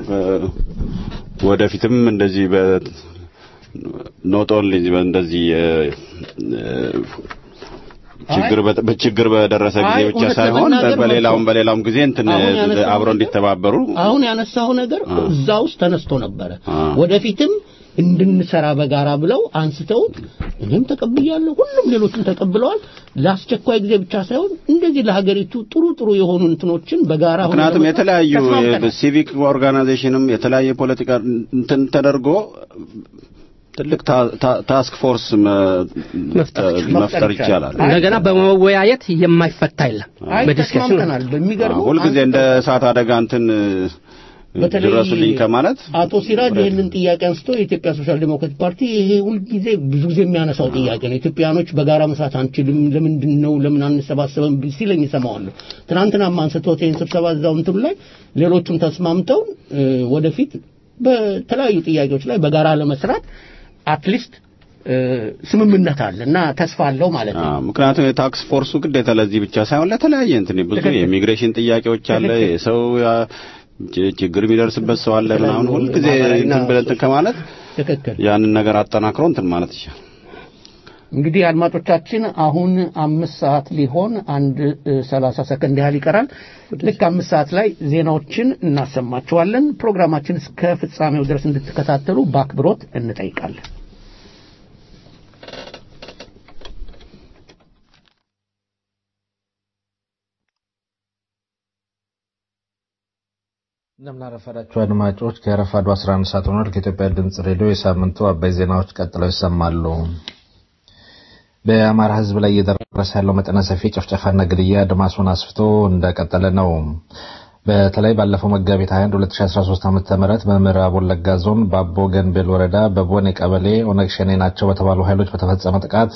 ወደፊትም እንደዚህ በ ኖት ኦንሊ እንደዚህ እ፣ እ፣ ችግር በ- በችግር በደረሰ ጊዜ አይ፣ ብቻ እውነት ሳይሆን ለመናገር በሌላውም መጥቶ- በሌላውም ጊዜ እንትን አሁን ያነሳኸው አብረው ነገር- እንዲተባበሩ አሁን ያነሳው ነገር እዛ ውስጥ ተነስቶ ነበረ። አ። ወደፊትም እንድንሰራ በጋራ ብለው አንስተውት እኔም ተቀብያለሁ፣ ሁሉም ሌሎችም ተቀብለዋል። ለአስቸኳይ ጊዜ ብቻ ሳይሆን እንደዚህ ለሀገሪቱ ጥሩ ጥሩ የሆኑ እንትኖችን በጋራ ሆነን ምክንያቱም ለመስራት የተለያዩ ተስማምተናል። ሲቪክ ኦርጋናይዜሽንም የተለያየ ፖለቲካ እንትን ተደርጎ ትልቅ ታ- ታ- ታስክ ፎርስ መ- መፍጠር መፍጠር ይቻላል። እንደገና በመወያየት የማይፈታ የለም። አይ በዲስከሽን ተስማምተናል። በሚገርመው ሁልጊዜ እንደ እሳት አደጋ እንትን በተለይ ድረሱልኝ ከማለት አቶ ሲራጅ ይህንን ጥያቄ አንስቶ የኢትዮጵያ ሶሻል ዴሞክራቲክ ፓርቲ ይሄ ሁልጊዜ ብዙ ጊዜ የሚያነሳው ጥያቄ ነው። ኢትዮጵያኖች በጋራ መስራት አንችልም፣ ለምንድን ነው ለምን አንሰባሰብም ሲለኝ እሰማዋለሁ። ትናንትናም አንስቶት ይህን ስብሰባ እዛው እንትኑ ላይ ሌሎቹም ተስማምተው እ፣ ወደፊት በተለያዩ ጥያቄዎች ላይ በጋራ ለመስራት አትሊስት ስምምነት አለ እና ተስፋ አለው ማለት ነው። አዎ፣ ምክንያቱም የታክስ ፎርሱ ግዴታ ለዚህ ብቻ ሳይሆን ለተለያየ እንትን ብዙ ትክክል። የኢሚግሬሽን ጥያቄዎች አለ፣ ትክክል። የሰው ያ- ች- ችግር የሚደርስበት ሰው አለ ምናምን ሁልጊዜ ማህበራዊና እንትን ብለን እንትን ከማለት ትክክል። ያንን ነገር አጠናክሮ እንትን ማለት ይቻላል። እንግዲህ አድማጮቻችን አሁን አምስት ሰዓት ሊሆን አንድ እ፣ ሰላሳ ሰከንድ ያህል ይቀራል። ልክ አምስት ሰዓት ላይ ዜናዎችን እናሰማችኋለን። ፕሮግራማችን እስከ ፍጻሜው ድረስ እንድትከታተሉ በአክብሮት እንጠይቃለን። እንደምናረፈዳችሁ አድማጮች ከረፋዱ 11 ሰዓት ሆኗል። ከኢትዮጵያ ድምፅ ሬዲዮ የሳምንቱ አበይ ዜናዎች ቀጥለው ይሰማሉ። በአማራ ሕዝብ ላይ እየደረሰ ያለው መጠነ ሰፊ ጭፍጨፋና ግድያ አድማሱን አስፍቶ እንደቀጠለ ነው። በተለይ ባለፈው መጋቢት 21 2013 ዓ.ም በምዕራብ ወለጋ ዞን በአቦ ገንቤል ወረዳ በቦኔ ቀበሌ ኦነግ ሸኔ ናቸው በተባሉ ኃይሎች በተፈጸመ ጥቃት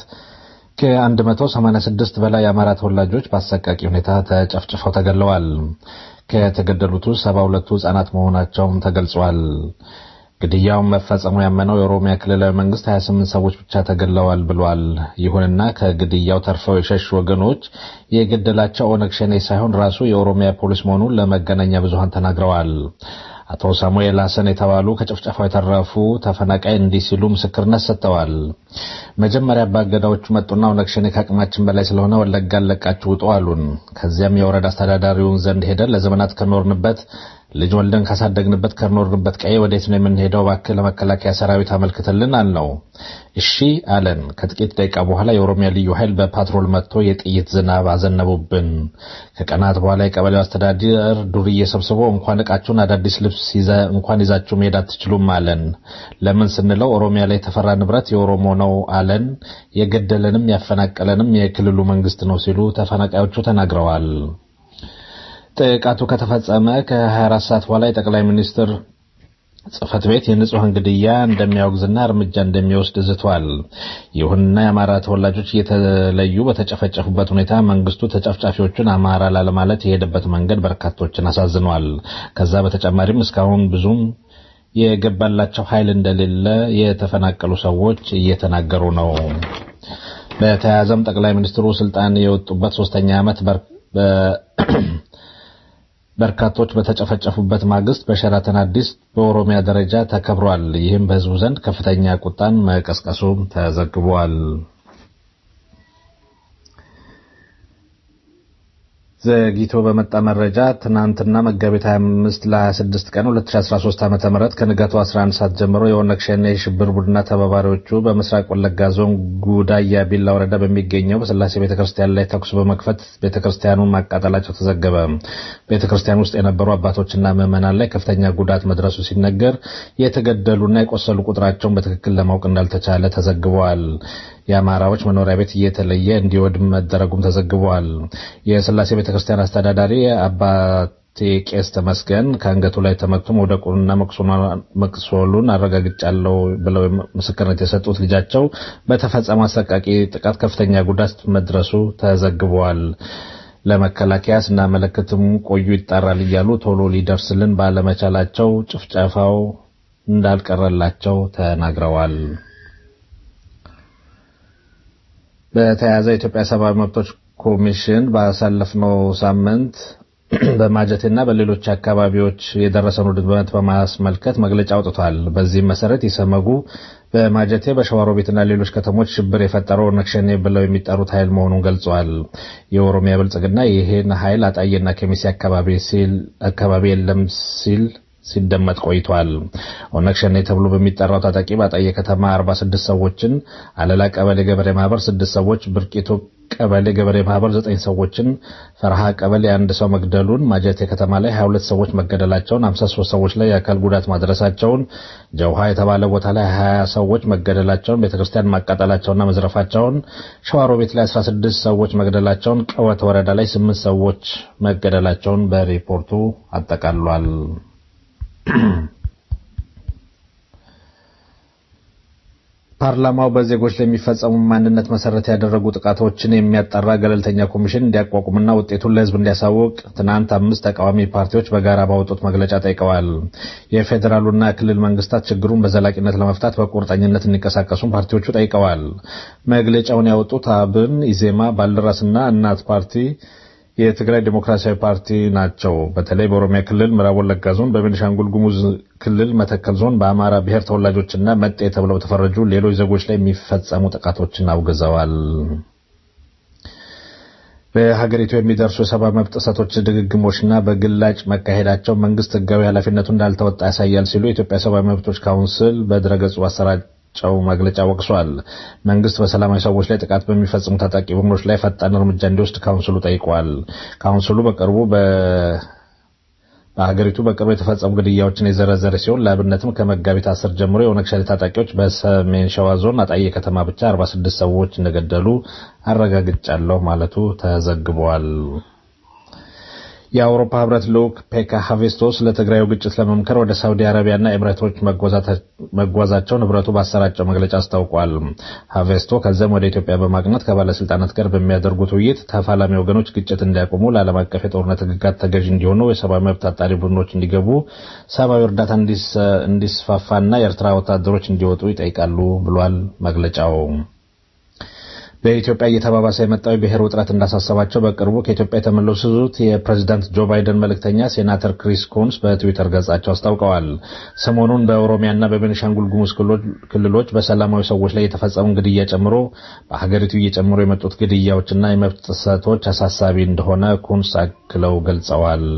ከ186 በላይ የአማራ ተወላጆች በአሰቃቂ ሁኔታ ተጨፍጭፈው ተገለዋል። ከተገደሉት ውስጥ 72ቱ ህጻናት መሆናቸውም ተገልጿል። ግድያውን መፈጸሙ ያመነው የኦሮሚያ ክልላዊ መንግስት 28 ሰዎች ብቻ ተገለዋል ብሏል። ይሁንና ከግድያው ተርፈው የሸሹ ወገኖች የገደላቸው ኦነግ ሸኔ ሳይሆን ራሱ የኦሮሚያ ፖሊስ መሆኑን ለመገናኛ ብዙሃን ተናግረዋል። አቶ ሳሙኤል ሀሰን የተባሉ ከጭፍጨፋው የተረፉ ተፈናቃይ እንዲህ ሲሉ ምስክርነት ሰጥተዋል። መጀመሪያ አባገዳዎቹ መጡና ኦነግ ሸኔ ከአቅማችን በላይ ስለሆነ ወለጋን ለቃችሁ ውጡ አሉን። ከዚያም የወረዳ አስተዳዳሪውን ዘንድ ሄደን ለዘመናት ከኖርንበት ልጅ ወልደን ካሳደግንበት ከኖርንበት ቀዬ ወዴት ነው የምንሄደው? እባክህ ለመከላከያ ሰራዊት አመልክትልን አልነው። እሺ አለን። ከጥቂት ደቂቃ በኋላ የኦሮሚያ ልዩ ኃይል በፓትሮል መጥቶ የጥይት ዝናብ አዘነቡብን። ከቀናት በኋላ የቀበሌው አስተዳደር ዱርዬ ሰብስቦ እንኳን እቃችሁን አዳዲስ ልብስ ይዘ- እንኳን ይዛችሁ መሄድ አትችሉም አለን። ለምን ስንለው ኦሮሚያ ላይ የተፈራ ንብረት የኦሮሞ ነው አለን። የገደለንም ያፈናቀለንም የክልሉ መንግስት ነው ሲሉ ተፈናቃዮቹ ተናግረዋል። ጥቃቱ ከተፈጸመ ከ24 ሰዓት በኋላ የጠቅላይ ሚኒስትር ጽህፈት ቤት የንጹሐን ግድያ እንደሚያወግዝና እርምጃ እንደሚወስድ ዝቷል። ይሁንና የአማራ ተወላጆች እየተለዩ በተጨፈጨፉበት ሁኔታ መንግስቱ ተጨፍጫፊዎቹን አማራ ላለማለት የሄደበት መንገድ በርካቶችን አሳዝኗል። ከዛ በተጨማሪም እስካሁን ብዙም የገባላቸው ኃይል እንደሌለ የተፈናቀሉ ሰዎች እየተናገሩ ነው። በተያያዘም ጠቅላይ ሚኒስትሩ ስልጣን የወጡበት ሶስተኛ ዓመት በር- በ- በርካቶች በተጨፈጨፉበት ማግስት በሸራተን አዲስ በኦሮሚያ ደረጃ ተከብሯል። ይህም በህዝቡ ዘንድ ከፍተኛ ቁጣን መቀስቀሱ ተዘግቧል። ዘግይቶ በመጣ መረጃ ትናንትና መጋቢት 25 ለ26 ቀን 2013 ዓ.ም ከንጋቱ 11 ሰዓት ጀምሮ የኦነግ ሸኔ የሽብር ቡድንና ተባባሪዎቹ በምስራቅ ወለጋ ዞን ጉዳያ ቢላ ወረዳ በሚገኘው በስላሴ ቤተክርስቲያን ላይ ተኩስ በመክፈት ቤተክርስቲያኑን ማቃጠላቸው ተዘገበ። ቤተክርስቲያን ውስጥ የነበሩ አባቶችና ምዕመናን ላይ ከፍተኛ ጉዳት መድረሱ ሲነገር የተገደሉና የቆሰሉ ቁጥራቸውን በትክክል ለማወቅ እንዳልተቻለ ተዘግበዋል። የአማራዎች መኖሪያ ቤት እየተለየ እንዲወድም መደረጉም ተዘግበዋል። የስላሴ ቤተክርስቲያን አስተዳዳሪ አባቴ ቄስ ተመስገን ከአንገቱ ላይ ተመቶ መውደቁንና መቁሰሉን አረጋግጫለሁ ብለው ምስክርነት የሰጡት ልጃቸው በተፈጸመ አሰቃቂ ጥቃት ከፍተኛ ጉዳት መድረሱ ተዘግበዋል። ለመከላከያ ስናመለክትም ቆዩ ይጣራል እያሉ ቶሎ ሊደርስልን ባለመቻላቸው ጭፍጨፋው እንዳልቀረላቸው ተናግረዋል። በተያያዘ የኢትዮጵያ ሰብአዊ መብቶች ኮሚሽን ባሳለፍነው ሳምንት በማጀቴና በሌሎች አካባቢዎች የደረሰውን ውድመት በማስመልከት መግለጫ አውጥቷል። በዚህም መሰረት ኢሰመጉ በማጀቴ በሸዋሮቢትና ሌሎች ከተሞች ሽብር የፈጠረው ኦነግ ሸኔ ብለው የሚጠሩት ኃይል መሆኑን ገልጸዋል። የኦሮሚያ ብልጽግና ይህን ኃይል አጣዬና ከሚሴ አካባቢ የለም ሲል ሲደመጥ ቆይቷል። ኦነግ ሸኔ ተብሎ በሚጠራው ታጣቂ በአጣዬ ከተማ 46 ሰዎችን፣ አለላ ቀበሌ ገበሬ ማህበር 6 ሰዎች፣ ብርቂቶ ቀበሌ ገበሬ ማህበር 9 ሰዎችን፣ ፈርሃ ቀበሌ አንድ ሰው መግደሉን፣ ማጀቴ ከተማ ላይ 22 ሰዎች መገደላቸውን፣ 53 ሰዎች ላይ የአካል ጉዳት ማድረሳቸውን፣ ጀውሃ የተባለ ቦታ ላይ 20 ሰዎች መገደላቸውን፣ ቤተክርስቲያን ማቃጠላቸውና መዝረፋቸውን፣ ሸዋሮቤት ላይ 16 ሰዎች መግደላቸውን፣ ቀወት ወረዳ ላይ 8 ሰዎች መገደላቸውን በሪፖርቱ አጠቃሏል። ፓርላማው በዜጎች ላይ የሚፈጸሙ ማንነት መሰረት ያደረጉ ጥቃቶችን የሚያጣራ ገለልተኛ ኮሚሽን እንዲያቋቁምና ውጤቱን ለሕዝብ እንዲያሳውቅ ትናንት አምስት ተቃዋሚ ፓርቲዎች በጋራ ባወጡት መግለጫ ጠይቀዋል። የፌዴራሉና የክልል መንግስታት ችግሩን በዘላቂነት ለመፍታት በቁርጠኝነት እንዲንቀሳቀሱም ፓርቲዎቹ ጠይቀዋል። መግለጫውን ያወጡት አብን፣ ኢዜማ፣ ባልደራስና እናት ፓርቲ የትግራይ ዴሞክራሲያዊ ፓርቲ ናቸው። በተለይ በኦሮሚያ ክልል ምዕራብ ወለጋ ዞን፣ በቤኒሻንጉል ጉሙዝ ክልል መተከል ዞን በአማራ ብሔር ተወላጆችና መጤ ተብለው በተፈረጁ ሌሎች ዜጎች ላይ የሚፈጸሙ ጥቃቶችን አውግዘዋል። በሀገሪቱ የሚደርሱ የሰብአዊ መብት ጥሰቶች ድግግሞችና በግላጭ መካሄዳቸው መንግስት ህጋዊ ኃላፊነቱ እንዳልተወጣ ያሳያል ሲሉ የኢትዮጵያ ሰብአዊ መብቶች ካውንስል በድረገጹ አሰራጭ ጨው መግለጫ ወቅሷል። መንግስት በሰላማዊ ሰዎች ላይ ጥቃት በሚፈጽሙ ታጣቂ ቡድኖች ላይ ፈጣን እርምጃ እንዲወስድ ካውንስሉ ጠይቋል። ካውንስሉ በቅርቡ በሀገሪቱ በቅርቡ የተፈጸሙ ግድያዎችን የዘረዘረ ሲሆን ለአብነትም ከመጋቢት አስር ጀምሮ የኦነግ ሸኔ ታጣቂዎች በሰሜን ሸዋ ዞን አጣዬ ከተማ ብቻ 46 ሰዎች እንደገደሉ አረጋግጫለሁ ማለቱ ተዘግቧል። የአውሮፓ ህብረት ልዑክ ፔካ ሀቬስቶስ ለትግራዩ ግጭት ለመምከር ወደ ሳውዲ አረቢያና ኤምሬቶች መጓዛቸውን ህብረቱ ባሰራጨው መግለጫ አስታውቋል። ሀቬስቶ ከዚያም ወደ ኢትዮጵያ በማቅናት ከባለስልጣናት ጋር በሚያደርጉት ውይይት ተፋላሚ ወገኖች ግጭት እንዲያቆሙ፣ ለዓለም አቀፍ የጦርነት ህግጋት ተገዥ እንዲሆኑ፣ የሰብአዊ መብት አጣሪ ቡድኖች እንዲገቡ፣ ሰብአዊ እርዳታ እንዲስፋፋና የኤርትራ ወታደሮች እንዲወጡ ይጠይቃሉ ብሏል መግለጫው። በኢትዮጵያ እየተባባሰ የመጣው የብሔር ውጥረት እንዳሳሰባቸው በቅርቡ ከኢትዮጵያ የተመለሱት የፕሬዚዳንት ጆ ባይደን መልእክተኛ ሴናተር ክሪስ ኮንስ በትዊተር ገጻቸው አስታውቀዋል። ሰሞኑን በኦሮሚያና በቤኒሻንጉል ጉሙዝ ክልሎች በሰላማዊ ሰዎች ላይ የተፈጸሙ ግድያ ጨምሮ በሀገሪቱ እየጨመሩ የመጡት ግድያዎችና የመብት ጥሰቶች አሳሳቢ እንደሆነ ኩንስ አክለው ገልጸዋል።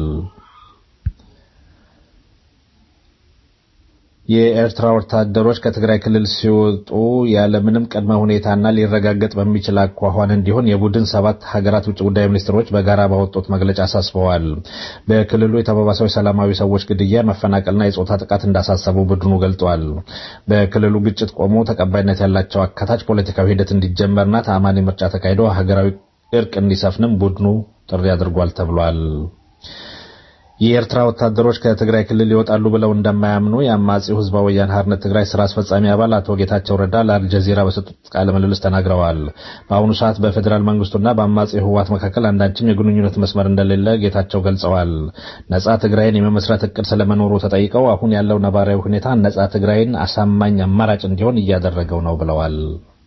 የኤርትራ ወታደሮች ከትግራይ ክልል ሲወጡ ያለምንም ቅድመ ሁኔታና ሊረጋገጥ በሚችል አኳኋን እንዲሆን የቡድን ሰባት ሀገራት ውጭ ጉዳይ ሚኒስትሮች በጋራ ባወጡት መግለጫ አሳስበዋል። በክልሉ የተባባሰው የሰላማዊ ሰዎች ግድያ፣ መፈናቀልና የጾታ ጥቃት እንዳሳሰቡ ቡድኑ ገልጧል። በክልሉ ግጭት ቆሞ ተቀባይነት ያላቸው አካታች ፖለቲካዊ ሂደት እንዲጀመርና ተአማኒ ምርጫ ተካሂዶ ሀገራዊ እርቅ እንዲሰፍንም ቡድኑ ጥሪ አድርጓል ተብሏል። የኤርትራ ወታደሮች ከትግራይ ክልል ይወጣሉ ብለው እንደማያምኑ የአማጺው ህዝባዊ ወያነ ሓርነት ትግራይ ስራ አስፈጻሚ አባል አቶ ጌታቸው ረዳ ለአልጀዚራ በሰጡት ቃለ ምልልስ ተናግረዋል። በአሁኑ ሰዓት በፌዴራል መንግስቱና በአማጺው ህወሓት መካከል አንዳችም የግንኙነት መስመር እንደሌለ ጌታቸው ገልጸዋል። ነጻ ትግራይን የመመስረት እቅድ ስለመኖሩ ተጠይቀው አሁን ያለው ነባራዊ ሁኔታ ነጻ ትግራይን አሳማኝ አማራጭ እንዲሆን እያደረገው ነው ብለዋል።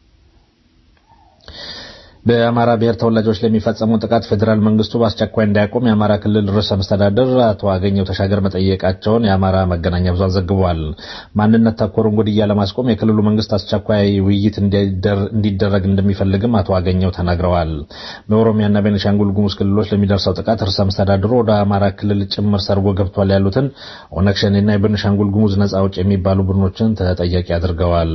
በአማራ ብሔር ተወላጆች ለሚፈጸሙ ጥቃት ፌዴራል መንግስቱ በአስቸኳይ እንዲያቆም የአማራ ክልል ርዕሰ መስተዳደር አቶ አገኘው ተሻገር መጠየቃቸውን የአማራ መገናኛ ብዙሃን ዘግቧል። ማንነት ተኮርን ግድያ ለማስቆም የክልሉ መንግስት አስቸኳይ ውይይት እንዲደረግ እንደሚፈልግም አቶ አገኘው ተናግረዋል። በኦሮሚያና ቤኒሻንጉል ጉሙዝ ክልሎች ለሚደርሰው ጥቃት ርዕሰ መስተዳድሩ ወደ አማራ ክልል ጭምር ሰርጎ ገብቷል ያሉትን ኦነግ ሸኔና የቤኒሻንጉል ጉሙዝ ነጻ አውጪ የሚባሉ ቡድኖችን ተጠያቂ አድርገዋል።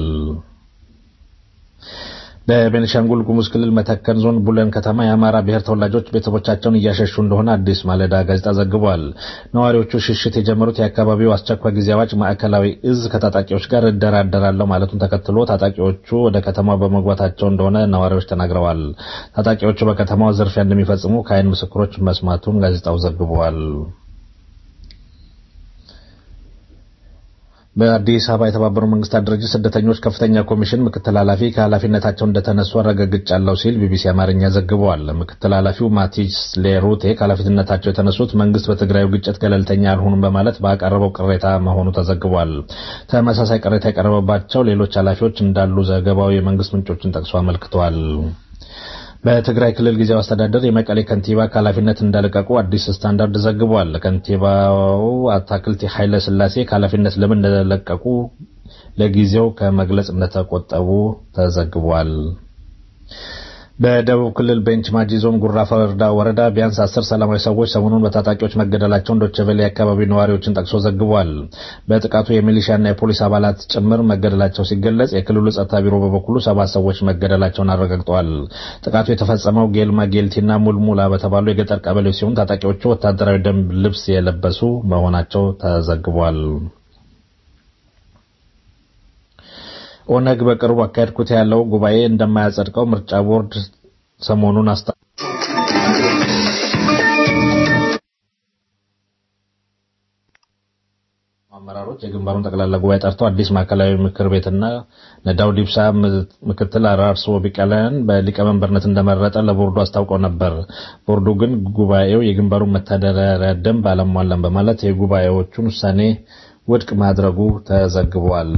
በቤኒሻንጉል ጉሙዝ ክልል መተከል ዞን ቡለን ከተማ የአማራ ብሔር ተወላጆች ቤተሰቦቻቸውን እያሸሹ እንደሆነ አዲስ ማለዳ ጋዜጣ ዘግቧል። ነዋሪዎቹ ሽሽት የጀመሩት የአካባቢው አስቸኳይ ጊዜ አዋጅ ማዕከላዊ እዝ ከታጣቂዎች ጋር እደራደራለሁ ማለቱን ተከትሎ ታጣቂዎቹ ወደ ከተማው በመግባታቸው እንደሆነ ነዋሪዎች ተናግረዋል። ታጣቂዎቹ በከተማው ዝርፊያ እንደሚፈጽሙ ከአይን ምስክሮች መስማቱን ጋዜጣው ዘግቧል። በአዲስ አበባ የተባበሩት መንግስታት ድርጅት ስደተኞች ከፍተኛ ኮሚሽን ምክትል ኃላፊ ከኃላፊነታቸው እንደተነሱ አረጋግጫለሁ ሲል ቢቢሲ አማርኛ ዘግቧል። ምክትል ኃላፊው ማቲስ ሌሩቴ ከኃላፊነታቸው የተነሱት መንግስት በትግራዩ ግጭት ገለልተኛ አልሆኑም በማለት ባቀረበው ቅሬታ መሆኑ ተዘግቧል። ተመሳሳይ ቅሬታ የቀረበባቸው ሌሎች ኃላፊዎች እንዳሉ ዘገባው የመንግስት ምንጮችን ጠቅሶ አመልክቷል። በትግራይ ክልል ጊዜያዊ አስተዳደር የመቀሌ ከንቲባ ከኃላፊነት እንደለቀቁ አዲስ ስታንዳርድ ዘግቧል። ከንቲባው አታክልቲ ኃይለ ስላሴ ከኃላፊነት ለምን እንደለቀቁ ለጊዜው ከመግለጽ እንደተቆጠቡ ተዘግቧል። በደቡብ ክልል ቤንች ማጂ ዞን ጉራ ፈርዳ ወረዳ ቢያንስ አስር ሰላማዊ ሰዎች ሰሞኑን በታጣቂዎች መገደላቸውን ዶቼ ቬለ የአካባቢ ነዋሪዎችን ጠቅሶ ዘግቧል። በጥቃቱ የሚሊሻና የፖሊስ አባላት ጭምር መገደላቸው ሲገለጽ፣ የክልሉ ጸጥታ ቢሮ በበኩሉ ሰባት ሰዎች መገደላቸውን አረጋግጠዋል። ጥቃቱ የተፈጸመው ጌልማ ጌልቲና ሙልሙላ በተባሉ የገጠር ቀበሌዎች ሲሆን ታጣቂዎቹ ወታደራዊ ደንብ ልብስ የለበሱ መሆናቸው ተዘግቧል። ኦነግ በቅርቡ አካሄድኩት ያለው ጉባኤ እንደማያጸድቀው ምርጫ ቦርድ ሰሞኑን አስታ አመራሮች የግንባሩን ጠቅላላ ጉባኤ ጠርተው አዲስ ማዕከላዊ ምክር ቤትና ነዳውድ ኢብሳ ምክትል አራርሶ ቢቀለን በሊቀመንበርነት እንደመረጠ ለቦርዱ አስታውቀው ነበር። ቦርዱ ግን ጉባኤው የግንባሩን መተዳደሪያ ደንብ አላሟላም በማለት የጉባኤዎቹን ውሳኔ ውድቅ ማድረጉ ተዘግቧል።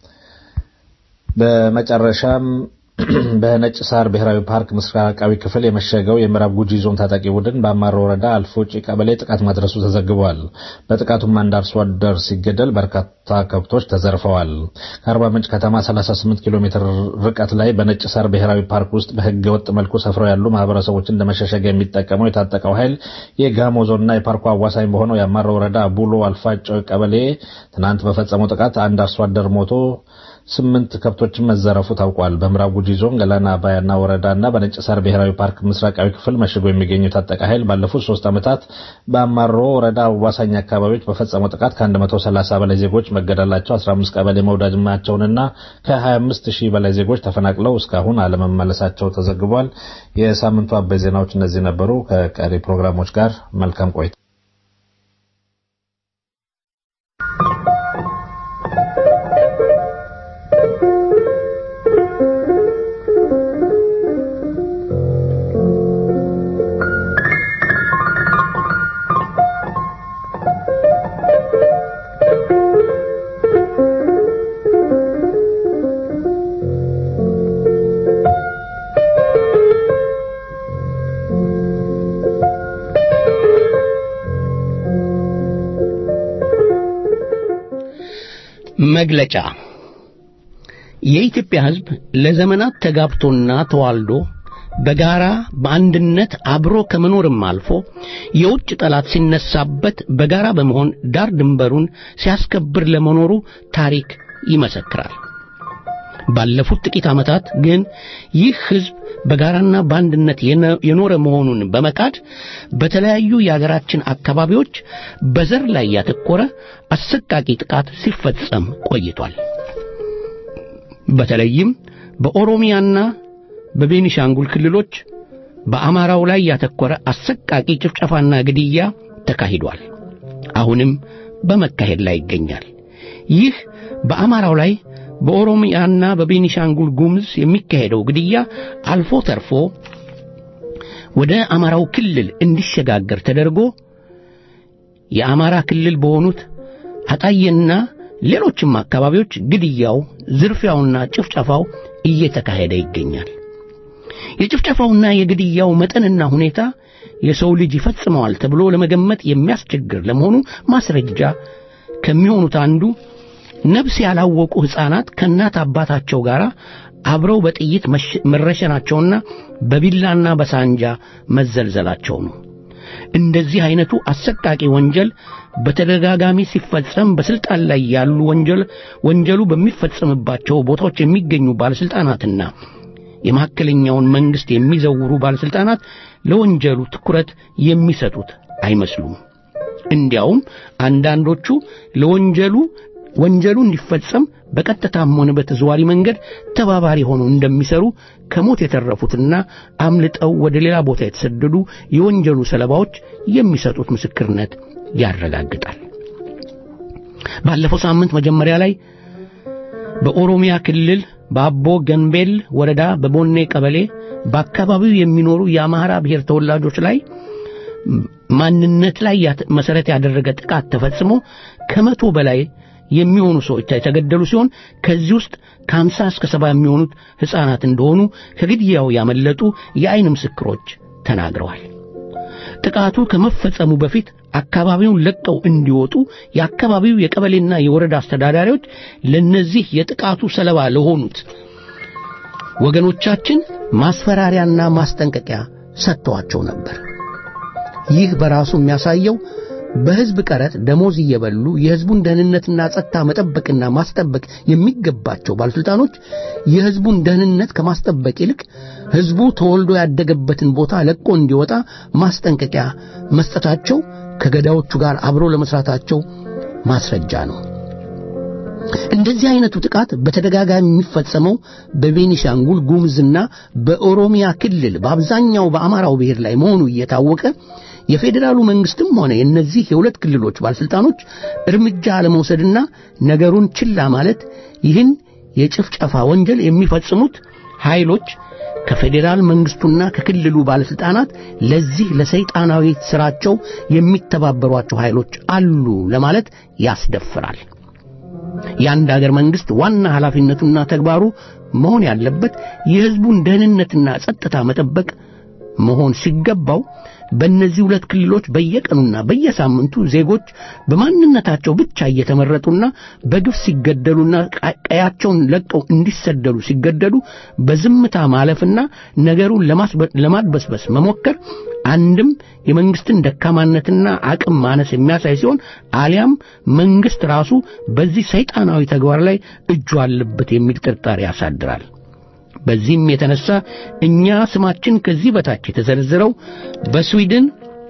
በመጨረሻም በነጭ ሳር ብሔራዊ ፓርክ ምስራቃዊ ክፍል የመሸገው የምዕራብ ጉጂ ዞን ታጣቂ ቡድን በአማሮ ወረዳ አልፎጪ ቀበሌ ጥቃት ማድረሱ ተዘግቧል። በጥቃቱም አንድ አርሶ አደር ሲገደል በርካታ ከብቶች ተዘርፈዋል። ከአርባ ምንጭ ከተማ 38 ኪሎ ሜትር ርቀት ላይ በነጭ ሳር ብሔራዊ ፓርክ ውስጥ በሕገ ወጥ መልኩ ሰፍረው ያሉ ማህበረሰቦችን ለመሸሸጊያ የሚጠቀመው የታጠቀው ኃይል የጋሞ ዞንና የፓርኩ አዋሳኝ በሆነው የአማሮ ወረዳ ቡሎ አልፋጮ ቀበሌ ትናንት በፈጸመው ጥቃት አንድ አርሶ አደር ሞቶ ስምንት ከብቶችን መዘረፉ ታውቋል። በምዕራብ ጉጂ ዞን ገላና አባያና ወረዳና በነጭ ሳር ብሔራዊ ፓርክ ምስራቃዊ ክፍል መሽጎ የሚገኘው የታጠቀ ኃይል ባለፉት ሶስት ዓመታት በአማሮ ወረዳ አዋሳኝ አካባቢዎች በፈጸመው ጥቃት ከ130 በላይ ዜጎች መገደላቸው፣ 15 ቀበሌ መውደማቸውንና ከ25 ሺህ በላይ ዜጎች ተፈናቅለው እስካሁን አለመመለሳቸው ተዘግቧል። የሳምንቱ አበይ ዜናዎች እነዚህ ነበሩ። ከቀሪ ፕሮግራሞች ጋር መልካም ቆይታ መግለጫ የኢትዮጵያ ሕዝብ ለዘመናት ተጋብቶና ተዋልዶ በጋራ በአንድነት አብሮ ከመኖርም አልፎ የውጭ ጠላት ሲነሳበት በጋራ በመሆን ዳር ድንበሩን ሲያስከብር ለመኖሩ ታሪክ ይመሰክራል። ባለፉት ጥቂት ዓመታት ግን ይህ ሕዝብ በጋራና በአንድነት የኖረ መሆኑን በመካድ በተለያዩ የአገራችን አካባቢዎች በዘር ላይ ያተኮረ አሰቃቂ ጥቃት ሲፈጸም ቆይቷል። በተለይም በኦሮሚያና በቤኒሻንጉል ክልሎች በአማራው ላይ ያተኮረ አሰቃቂ ጭፍጨፋና ግድያ ተካሂዷል። አሁንም በመካሄድ ላይ ይገኛል። ይህ በአማራው ላይ በኦሮሚያና በቤኒሻንጉል ጉሙዝ የሚካሄደው ግድያ አልፎ ተርፎ ወደ አማራው ክልል እንዲሸጋገር ተደርጎ የአማራ ክልል በሆኑት አጣዬና ሌሎችም አካባቢዎች ግድያው፣ ዝርፊያውና ጭፍጨፋው እየተካሄደ ይገኛል። የጭፍጨፋውና የግድያው መጠንና ሁኔታ የሰው ልጅ ይፈጽመዋል ተብሎ ለመገመት የሚያስቸግር ለመሆኑ ማስረጃ ከሚሆኑት አንዱ ነፍስ ያላወቁ ሕፃናት ከእናት አባታቸው ጋር አብረው በጥይት መረሸናቸውና በቢላና በሳንጃ መዘልዘላቸው ነው። እንደዚህ አይነቱ አሰቃቂ ወንጀል በተደጋጋሚ ሲፈጸም በስልጣን ላይ ያሉ ወንጀል ወንጀሉ በሚፈጸምባቸው ቦታዎች የሚገኙ ባለስልጣናትና የመካከለኛውን መንግስት የሚዘውሩ ባለስልጣናት ለወንጀሉ ትኩረት የሚሰጡት አይመስሉም። እንዲያውም አንዳንዶቹ ለወንጀሉ ወንጀሉ እንዲፈጸም በቀጥታም ሆነ በተዘዋሪ መንገድ ተባባሪ ሆነው እንደሚሰሩ ከሞት የተረፉትና አምልጠው ወደ ሌላ ቦታ የተሰደዱ የወንጀሉ ሰለባዎች የሚሰጡት ምስክርነት ያረጋግጣል። ባለፈው ሳምንት መጀመሪያ ላይ በኦሮሚያ ክልል በአቦ ገንቤል ወረዳ በቦኔ ቀበሌ በአካባቢው የሚኖሩ የአማራ ብሔር ተወላጆች ላይ ማንነት ላይ መሰረት ያደረገ ጥቃት ተፈጽሞ ከመቶ በላይ የሚሆኑ ሰዎች የተገደሉ ሲሆን ከዚህ ውስጥ ከአምሳ እስከ ሰባ የሚሆኑት ሕፃናት እንደሆኑ ከግድያው ያመለጡ የአይን ምስክሮች ተናግረዋል። ጥቃቱ ከመፈጸሙ በፊት አካባቢውን ለቀው እንዲወጡ የአካባቢው የቀበሌና የወረዳ አስተዳዳሪዎች ለነዚህ የጥቃቱ ሰለባ ለሆኑት ወገኖቻችን ማስፈራሪያና ማስጠንቀቂያ ሰጥተዋቸው ነበር። ይህ በራሱ የሚያሳየው በሕዝብ ቀረጥ ደሞዝ እየበሉ የሕዝቡን ደህንነትና ጸጥታ መጠበቅና ማስጠበቅ የሚገባቸው ባለሥልጣኖች የሕዝቡን ደህንነት ከማስጠበቅ ይልቅ ሕዝቡ ተወልዶ ያደገበትን ቦታ ለቆ እንዲወጣ ማስጠንቀቂያ መስጠታቸው ከገዳዮቹ ጋር አብሮ ለመስራታቸው ማስረጃ ነው። እንደዚህ አይነቱ ጥቃት በተደጋጋሚ የሚፈጸመው በቤኒሻንጉል ጉሙዝና በኦሮሚያ ክልል በአብዛኛው በአማራው ብሔር ላይ መሆኑ እየታወቀ የፌዴራሉ መንግስትም ሆነ የእነዚህ የሁለት ክልሎች ባለስልጣኖች እርምጃ አለመውሰድና ነገሩን ችላ ማለት ይህን የጭፍጨፋ ወንጀል የሚፈጽሙት ኃይሎች ከፌዴራል መንግስቱና ከክልሉ ባለስልጣናት ለዚህ ለሰይጣናዊ ስራቸው የሚተባበሯቸው ኃይሎች አሉ ለማለት ያስደፍራል። የአንድ አገር መንግስት ዋና ኃላፊነቱና ተግባሩ መሆን ያለበት የህዝቡን ደህንነትና ጸጥታ መጠበቅ መሆን ሲገባው በእነዚህ ሁለት ክልሎች በየቀኑና በየሳምንቱ ዜጎች በማንነታቸው ብቻ እየተመረጡና በግፍ ሲገደሉና ቀያቸውን ለቀው እንዲሰደዱ ሲገደዱ በዝምታ ማለፍና ነገሩን ለማድበስበስ መሞከር አንድም የመንግስትን ደካማነትና አቅም ማነስ የሚያሳይ ሲሆን አሊያም መንግስት ራሱ በዚህ ሰይጣናዊ ተግባር ላይ እጁ አለበት የሚል ጥርጣሬ ያሳድራል። በዚህም የተነሳ እኛ ስማችን ከዚህ በታች የተዘረዘረው በስዊድን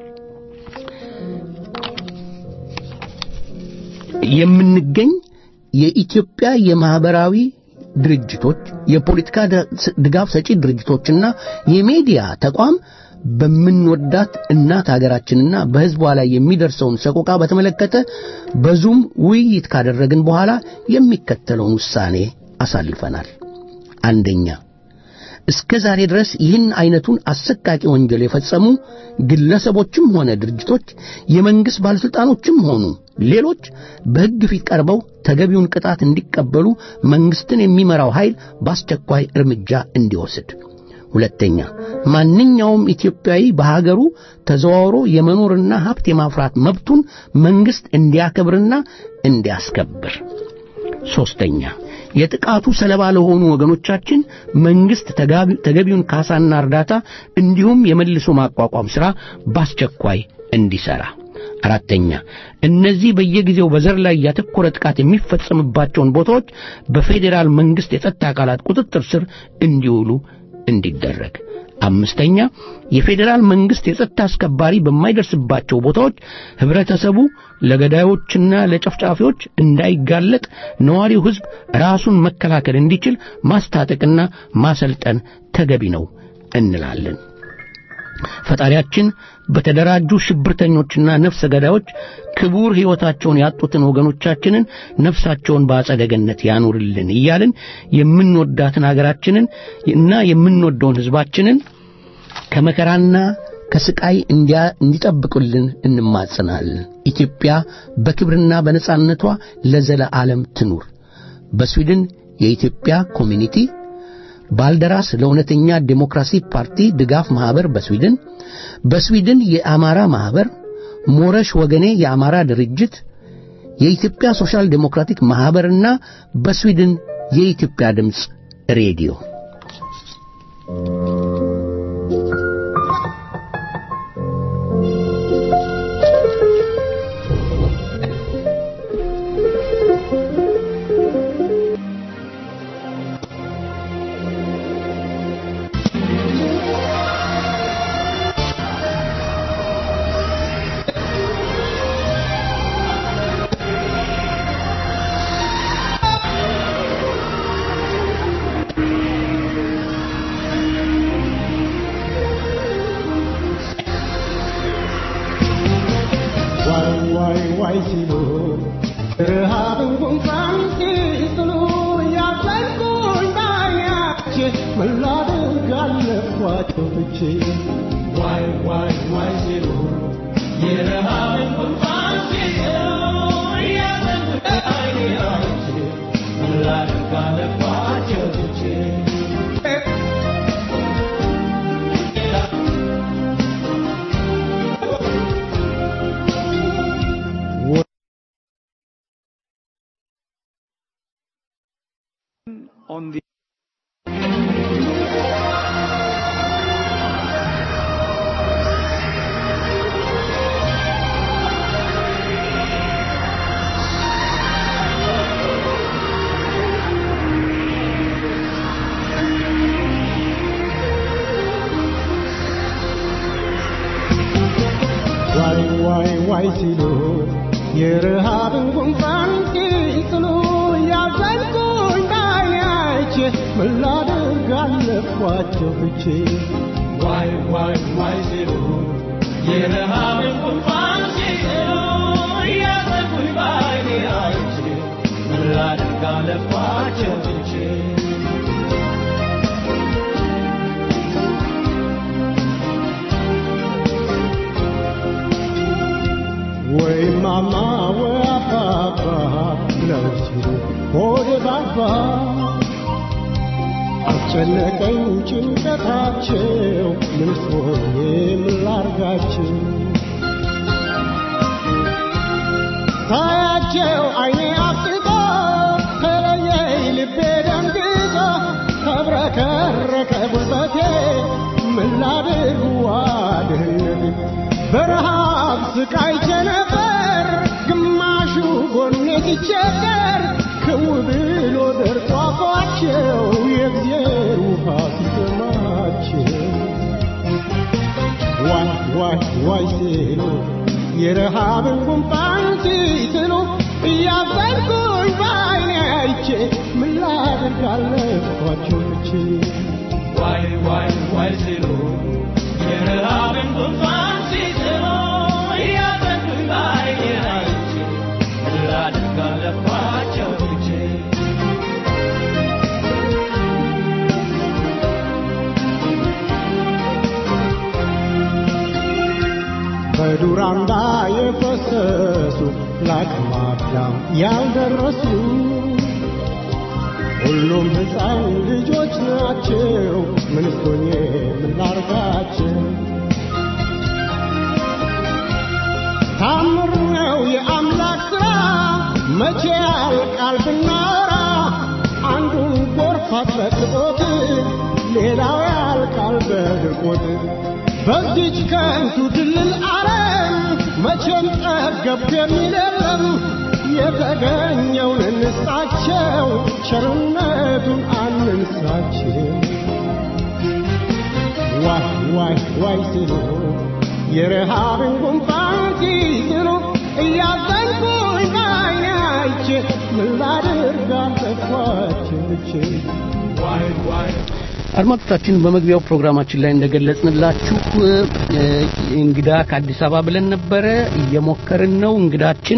የምንገኝ የኢትዮጵያ የማህበራዊ ድርጅቶች፣ የፖለቲካ ድጋፍ ሰጪ ድርጅቶችና የሚዲያ ተቋም በምንወዳት እናት ሀገራችንና በሕዝቧ ላይ የሚደርሰውን ሰቆቃ በተመለከተ በዙም ውይይት ካደረግን በኋላ የሚከተለውን ውሳኔ አሳልፈናል። አንደኛ እስከ ዛሬ ድረስ ይህን አይነቱን አሰቃቂ ወንጀል የፈጸሙ ግለሰቦችም ሆነ ድርጅቶች የመንግስት ባለስልጣኖችም ሆኑ ሌሎች በሕግ ፊት ቀርበው ተገቢውን ቅጣት እንዲቀበሉ መንግስትን የሚመራው ኃይል በአስቸኳይ እርምጃ እንዲወስድ። ሁለተኛ ማንኛውም ኢትዮጵያዊ በሀገሩ ተዘዋውሮ የመኖርና ሀብት የማፍራት መብቱን መንግስት እንዲያከብርና እንዲያስከብር። ሶስተኛ የጥቃቱ ሰለባ ለሆኑ ወገኖቻችን መንግስት ተገቢውን ካሳና እርዳታ እንዲሁም የመልሶ ማቋቋም ሥራ በአስቸኳይ እንዲሠራ። አራተኛ እነዚህ በየጊዜው በዘር ላይ ያተኮረ ጥቃት የሚፈጸምባቸውን ቦታዎች በፌዴራል መንግስት የጸጥታ አካላት ቁጥጥር ስር እንዲውሉ እንዲደረግ። አምስተኛ የፌዴራል መንግስት የጸጥታ አስከባሪ በማይደርስባቸው ቦታዎች ህብረተሰቡ ለገዳዮችና ለጨፍጫፊዎች እንዳይጋለጥ ነዋሪው ህዝብ ራሱን መከላከል እንዲችል ማስታጠቅና ማሰልጠን ተገቢ ነው እንላለን። ፈጣሪያችን በተደራጁ ሽብርተኞችና ነፍሰ ገዳዮች ክቡር ሕይወታቸውን ያጡትን ወገኖቻችንን ነፍሳቸውን በአጸደ ገነት ያኑርልን እያልን የምንወዳትን አገራችንን እና የምንወደውን ሕዝባችንን ከመከራና ከስቃይ እንዲጠብቁልን እንማጽናለን። ኢትዮጵያ በክብርና በነጻነቷ ለዘለዓለም ትኑር። በስዊድን የኢትዮጵያ ኮሚኒቲ ባልደራስ ለእውነተኛ ዴሞክራሲ ፓርቲ ድጋፍ ማህበር በስዊድን በስዊድን የአማራ ማህበር ሞረሽ ወገኔ የአማራ ድርጅት የኢትዮጵያ ሶሻል ዴሞክራቲክ ማህበርና በስዊድን የኢትዮጵያ ድምፅ ሬዲዮ on the ዋይ ዋይ ዋይ ሲሉ የረሃብን ጉንፋን ሲስሉ ያዘንኩኝ ባይናይቼ ምን ላድርግ አለፏቸው ብቼ ዋይ ዋይ ዋይ ሲሉ የረሃብን ጉንፋን ሲስሉ ያዘንኩኝ ባይኔ አይቼ ምን ላድርግ አለፏቸው ብቼ ወይ ማማ ወይ አባባ ብለው ሲሉ ሆዴ ባባ አስጨነቀኝ ጭንቀታቸው ምንስ ሆኜ ምን ላርጋቸው ሳያቸው አይኔ አፍጥጦ ተለየኝ ልቤ ደንግጦ ተብረከረከ ጉልበቴ ምን ላድርግ ዋድህነቴ በረሃብ ስቃይቼ ነበር ግማሹ ጎኔ ሲቸገር ክው ብሎ ደርቆ አፏቸው የእግዜር ውሃ ሲሰማቸው ዋይ ዋይ ዋይ ሲሉ የረሃብን ጉንፋን ሲስሉ እያዘንኩኝ በዓይኔ አይቼ ምን ላድርግ አለፏቸው ብቼ ዋይ ዋይ ዋይ ሲሉ የረሃብን ጉንፋን ሲስሉ እያዘንኩኝ በዓይኔ አይቼ ምን ላድርግ አለፏቸው ብቼ በዱር አምባ የፈሰሱ ለአቅመ አዳም ያልደረሱ ሁሉም ሕፃን ልጆች ናቸው። ምን ሆኜ ምን ላርጋቸው? ታምር ነው የአምላክ ሥራ መቼ ያልቃል ብናወራ አንዱን ጎርፍ አጥለቅልቆት ሌላው ያልቃል በድርቆት በዚች ከንቱ ድልል ዓለም መቼም ጠገብኩ የሚል የለም። የተገኘውን እንስጣቸው፣ ቸርነቱን አንንሳቸው። ዋይ ዋይ ዋይ ሲሉ የረሃብን ጉንፋን ሲስሉ እያዘንኩኝ በዓይኔ አይቼ ምን ላድርግ አልጠፋቸው ብቼ ዋይ ዋይ አድማጮቻችን በመግቢያው ፕሮግራማችን ላይ እንደገለጽንላችሁ እ፣ እንግዳ ከአዲስ አበባ ብለን ነበረ እየሞከርን ነው እንግዳችን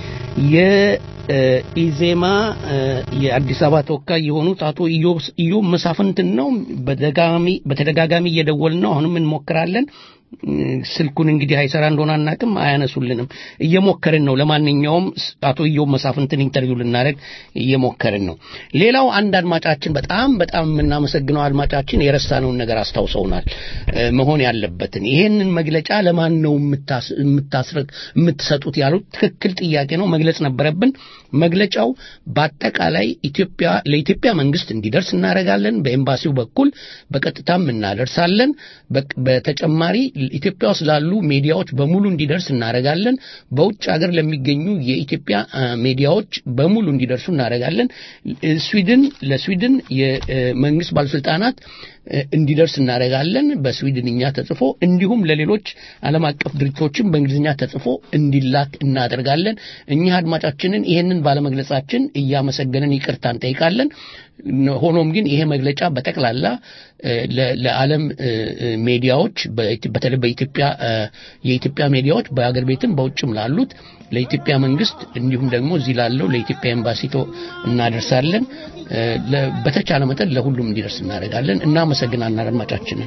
የኢዜማ የአዲስ አበባ ተወካይ የሆኑት አቶ ኢዮብ- ኢዮብ መሳፍንትን ነው በደጋሚ በተደጋጋሚ እየደወልን ነው አሁንም እንሞክራለን እ፣ ስልኩን እንግዲህ አይሰራ እንደሆነ አናቅም አያነሱልንም እየሞከርን ነው ለማንኛውም ስ- አቶ ኢዮብ መሳፍንትን ኢንተርቪው ልናደርግ እየሞከርን ነው ሌላው አንድ አድማጫችን በጣም በጣም የምናመሰግነው አድማጫችን የረሳነውን ነገር አስታውሰውናል እ፣ መሆን ያለበትን ይሄንን መግለጫ ለማን ነው የምታስ- የምታስረግ የምትሰጡት ያሉት ትክክል ጥያቄ ነው መግለጽ ነበረብን መግለጫው በአጠቃላይ ኢትዮጵያ ለኢትዮጵያ መንግስት እንዲደርስ እናደርጋለን በኤምባሲው በኩል በቀጥታም እናደርሳለን በቅ- በተጨማሪ ኢትዮጵያ ውስጥ ላሉ ሚዲያዎች በሙሉ እንዲደርስ እናደርጋለን በውጭ ሀገር ለሚገኙ የኢትዮጵያ አ፣ ሚዲያዎች በሙሉ እንዲደርሱ እናደርጋለን እ፣ ስዊድን ለስዊድን የመንግስት ባለስልጣናት እ፣ እንዲደርስ እናደርጋለን በስዊድንኛ ተጽፎ እንዲሁም ለሌሎች ዓለም አቀፍ ድርጅቶችም በእንግሊዝኛ ተጽፎ እንዲላክ እናደርጋለን እኚህ አድማጫችንን ይሄንን ባለመግለጻችን እያመሰገንን ይቅርታ እንጠይቃለን ሆኖም ግን ይሄ መግለጫ በጠቅላላ እ፣ ለ- ለዓለም እ፣ እ፣ ሚዲያዎች በኢት- በተለይ በኢትዮጵያ እ፣ የኢትዮጵያ ሚዲያዎች በአገር ቤትም በውጭም ላሉት ለኢትዮጵያ መንግስት እንዲሁም ደግሞ እዚህ ላለው ለኢትዮጵያ ኤምባሲ ቶ እናደርሳለን እ፣ ለ- በተቻለ መጠን ለሁሉም እንዲደርስ እናደርጋለን እናመሰግናለን አድማጫችንን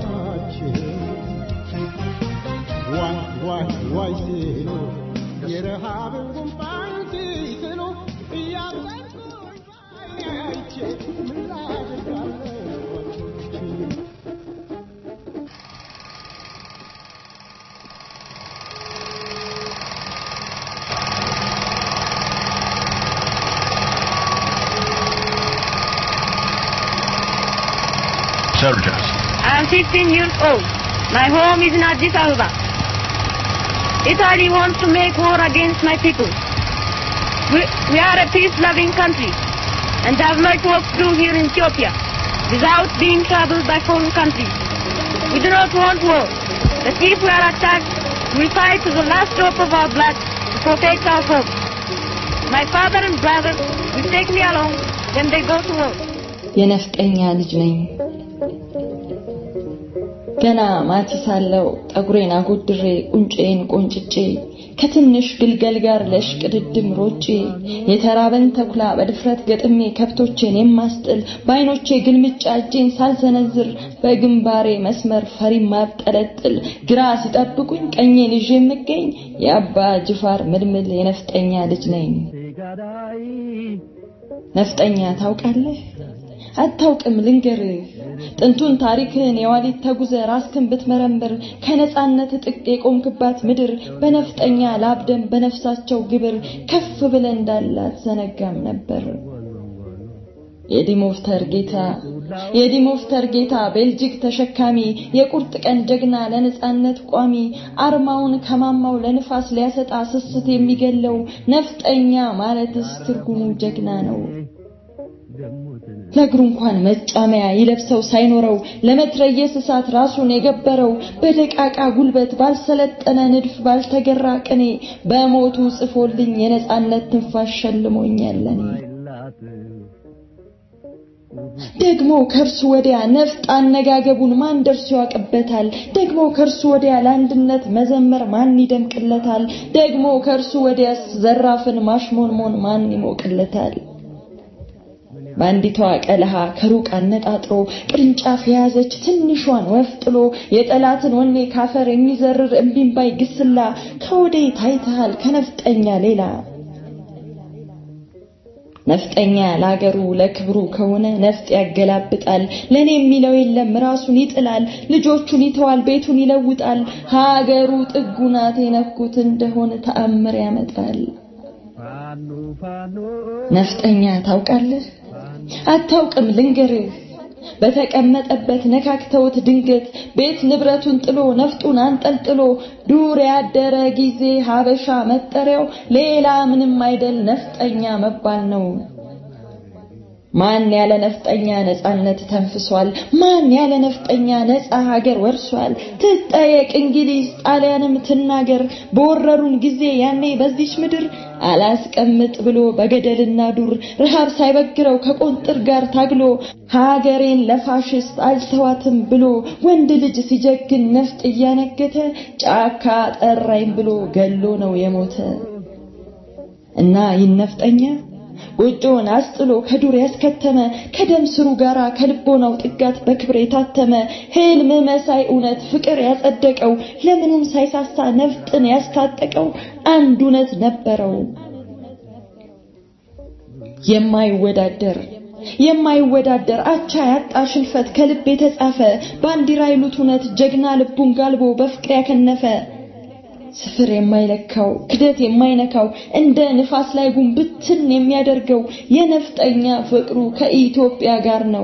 ዋይ ዋይ ዋይ ሲሉ የረሃ የረሃብን ጉንፋን ሲስሉ እያዘንኩኝ በዓይኔ አይቼ ምን ላድርጋለሁ soldiers. I am 15 years old. My home is in Addis Ababa. Italy wants to make war against my people. We, we are a peace-loving country and have much work to do here in Ethiopia without being troubled by foreign countries. We do not want war, but if we are attacked, we will fight to the last drop of our blood to protect our home. My father and brother will take me along when they go to war. የነፍጠኛ ልጅ ነኝ። ገና ማቲ ሳለው ጠጉሬን አጎድሬ ቁንጬን ቆንጭጬ ከትንሽ ግልገል ጋር ለሽቅድድም ሮጬ የተራበን ተኩላ በድፍረት ገጥሜ ከብቶቼን የማስጥል በዓይኖቼ ግልምጫ እጄን ሳልሰነዝር በግንባሬ መስመር ፈሪ ማብጠለጥል ግራ ሲጠብቁኝ ቀኜን ይዤ የምገኝ የአባ ጅፋር ምልምል የነፍጠኛ ልጅ ነኝ። ነፍጠኛ ታውቃለህ? አታውቅም ልንገርህ ጥንቱን ታሪክህን የዋሊት ተጉዘ ራስክን ብትመረምር ከነጻነት ጥቅ የቆምክባት ምድር በነፍጠኛ ላብደም በነፍሳቸው ግብር ከፍ ብለ እንዳላት ዘነጋም ነበር። የዲሞፍተር ጌታ የዲሞፍተር ጌታ ቤልጂክ ተሸካሚ የቁርጥ ቀን ጀግና ለነጻነት ቋሚ አርማውን ከማማው ለንፋስ ሊያሰጣ ስስት የሚገለው ነፍጠኛ ማለትስ ትርጉሙ ጀግና ነው። ለእግሩ እንኳን መጫመያ ይለብሰው ሳይኖረው ለመትረየስ እሳት ራሱን የገበረው በደቃቃ ጉልበት ባልሰለጠነ ንድፍ ባልተገራ ቅኔ በሞቱ ጽፎልኝ የነጻነት ትንፋሽ ሸልሞኛለን። ደግሞ ከእርሱ ወዲያ ነፍጥ አነጋገቡን ማን ደርሶ ያውቅበታል? ደግሞ ከእርሱ ወዲያ ለአንድነት መዘመር ማን ይደምቅለታል? ደግሞ ከእርሱ ወዲያስ ዘራፍን ማሽሞንሞን ማን ይሞቅለታል? በአንዲቷ ቀለሃ ከሩቅ አነጣጥሮ ቅርንጫፍ የያዘች ትንሿን ወፍ ጥሎ የጠላትን ወኔ ካፈር የሚዘርር እምቢምባይ ግስላ ከወዴት ታይተሃል ከነፍጠኛ ሌላ? ነፍጠኛ ለአገሩ ለክብሩ ከሆነ ነፍጥ ያገላብጣል። ለኔ የሚለው የለም ራሱን ይጥላል። ልጆቹን ይተዋል፣ ቤቱን ይለውጣል። ሀገሩ ጥጉ ናት የነኩት እንደሆነ ተአምር ያመጣል። ነፍጠኛ ታውቃለህ? አታውቅም ልንገርህ በተቀመጠበት ነካክተውት ድንገት ቤት ንብረቱን ጥሎ ነፍጡን አንጠልጥሎ ዱር ያደረ ጊዜ ሀበሻ መጠሪያው ሌላ ምንም አይደል ነፍጠኛ መባል ነው። ማን ያለ ነፍጠኛ ነጻነት ተንፍሷል? ማን ያለ ነፍጠኛ ነጻ ሀገር ወርሷል? ትጠየቅ እንግሊዝ ጣሊያንም ትናገር በወረሩን ጊዜ ያኔ በዚች ምድር አላስቀምጥ ብሎ በገደልና ዱር ረሃብ ሳይበግረው ከቆንጥር ጋር ታግሎ ሀገሬን ለፋሽስት አልተዋትም ብሎ ወንድ ልጅ ሲጀግን ነፍጥ እያነገተ ጫካ ጠራኝ ብሎ ገሎ ነው የሞተ እና ይነፍጠኛ ጎጆውን አስጥሎ ከዱር ያስከተመ ከደም ስሩ ጋራ ከልቦናው ጥጋት በክብር የታተመ ህልም መሳይ እውነት ፍቅር ያጸደቀው ለምኑም ሳይሳሳ ነፍጥን ያስታጠቀው አንድ እውነት ነበረው የማይወዳደር የማይወዳደር አቻ ያጣ ሽንፈት ከልብ የተጻፈ ባንዲራ ይሉት እውነት ጀግና ልቡን ጋልቦ በፍቅር ያከነፈ ስፍር የማይለካው ክደት የማይነካው እንደ ንፋስ ላይ ጉንብትን የሚያደርገው የነፍጠኛ ፍቅሩ ከኢትዮጵያ ጋር ነው።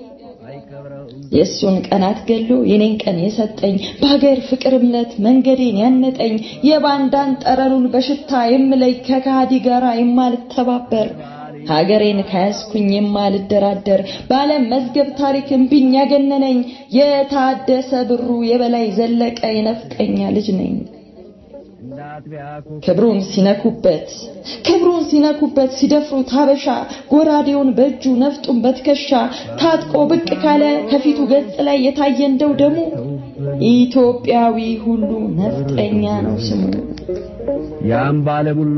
የእሱን ቀናት ገሎ የኔን ቀን የሰጠኝ በሀገር ፍቅር እምነት መንገዴን ያነጠኝ የባንዳን ጠረኑን በሽታ የምለይ ከካሃዲ ጋራ የማልተባበር ሀገሬን ከያዝኩኝ የማልደራደር በዓለም መዝገብ ታሪክ እምቢኝ ያገነነኝ የታደሰ ብሩ የበላይ ዘለቀ የነፍጠኛ ልጅ ነኝ። ክብሩን ሲነኩበት ክብሩን ሲነኩበት ሲደፍሩት ሀበሻ ጎራዴውን በእጁ ነፍጡን በትከሻ ታጥቆ ብቅ ካለ ከፊቱ ገጽ ላይ የታየ እንደው ደሙ ኢትዮጵያዊ ሁሉ ነፍጠኛ ነው ስሙ። ያም ባለሙሎ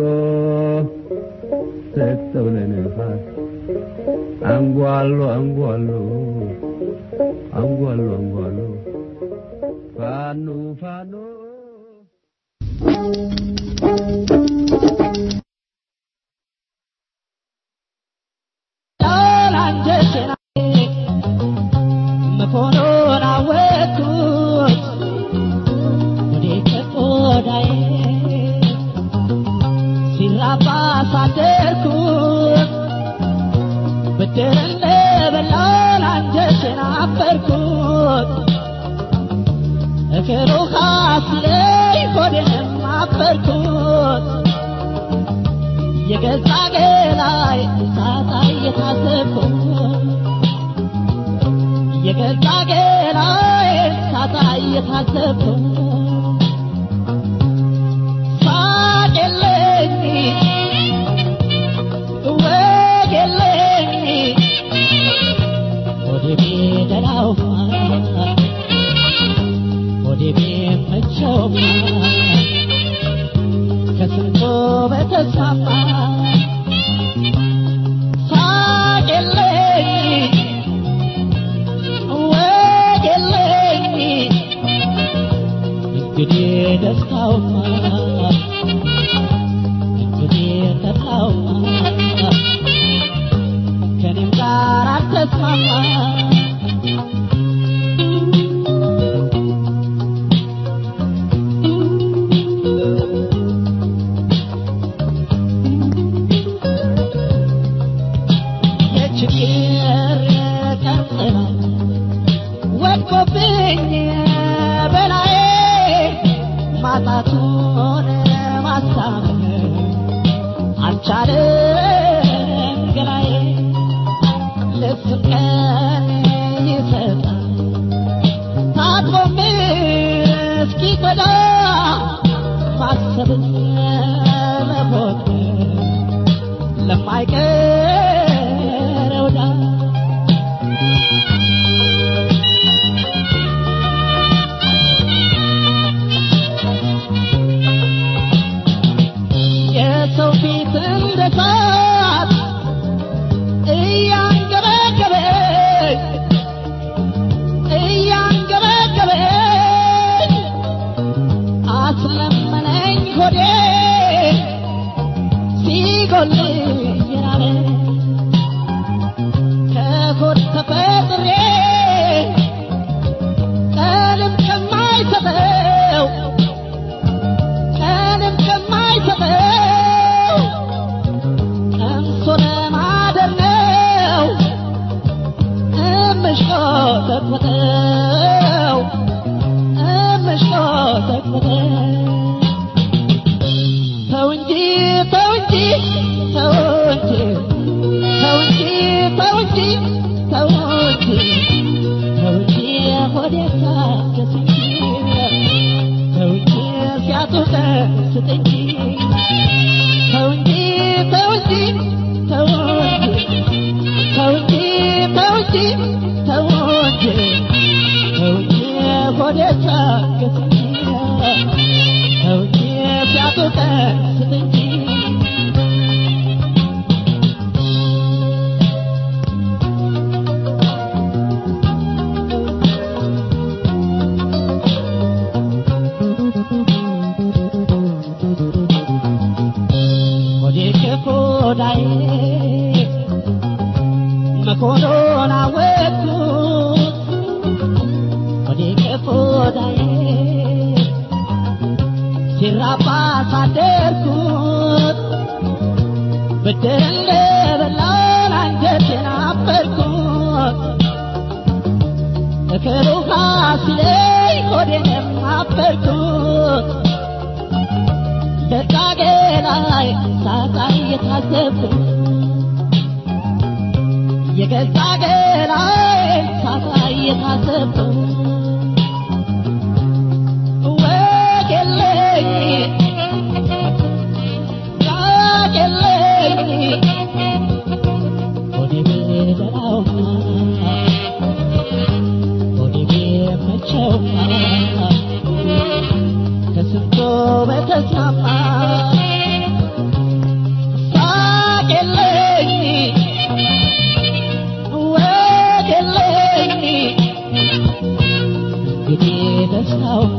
ሰጠው ለነፋስ አንጓሎ አንጓሎ አንጓሎ አንጓሎ ፋኖ ፋኖ ፍቅር ውሃ ሲለኝ ሆዴንም አፈርኩት የገዛ ገላይ ሳጣ እየታሰብኩት የገዛ ገላይ ሳጣ እየታሰብኩት ሳቅ የለኝ ወግ የለኝ ወደ ቤደላው ወደ ቤመቸው ከስንቶ በተስማማ ሳቅ የለኝ ወግ የለኝ እንግዲህ ደስታውማ እንግዲህ ተድላውማ ከኔም ጋር አልተስማማ የችግር ቀጥላ ወድቆብኝ በላዬ ማጣቱን ማሳመን አልቻለም ገላዬ ልብስም ቀን ይሰጣል ታጥቦም እስኪጎዳ ማሰብን መፎክር ለማይቀረው ዳ የሰው ፊት እንደ እሳት እያንገበገበኝ እያንገበገበኝ አስለመነኝ ሆዴ ሲጎል የራበ ከሆድ ተፈጥሬ ቀንም ከማይሰጠው ቀንም ከማይሰጠው ቀምሶ ለማደር ነው እምሽቆጠቆጠው እምሽቆጠቆጠው ተው እንጂ ተው እንጂ ተው እንጂ ተው እንጂ ተው እንጂ ተው እንጂ ተው እንጂ ሆዴ ታገስ እንጂ ተው እንጂ ሲያጡህ ስጥ እንጂ ተው እንጂ ተው እንጂ ተው እንጂ ተው እንጂ ተው እንጂ ተው እንጂ ተው እንጂ ሆዴ ታገስ እንጂ ተው እንጂ ሲያጡህ ስጥ እንጂ ሆዴ ከሆዳዬ መሆኑን አወቅኩት ሆዴ ከሆዳዬ ሲራባ ሳደርኩት ብድር እንደበላን አንጀቴን አፈርኩት እክል ውሃ ሲለኝ ሆዴንም አፈርኩት ደቃቄ ላይ ሳጣ እየታዘብኩ የገዛ ገላይ ሳጣ እየታዘብኩ ወግ የለኝ ራቅ የለኝ ሆዴ ቢደላውማ ሆዴ ቢመቸውማ ከስንቶ በተስማማ ሳቅ የለኝ ወግ የለኝ እንግዲህ ደስታውማ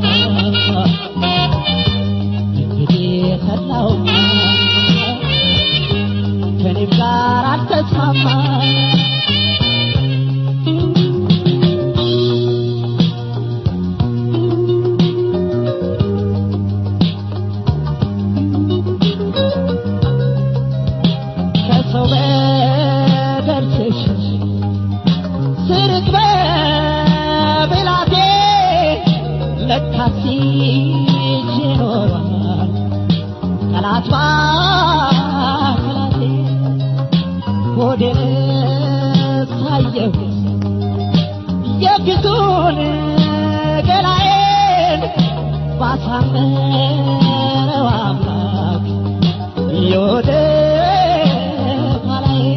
እንግዲህ ተድላውማ ከኔም ጋር አልተስማማ ከሰው በደል ስሽሽ ስርቅ በብላቴ ለካ ያሳመረው አምላክ የወደ ኋላዬ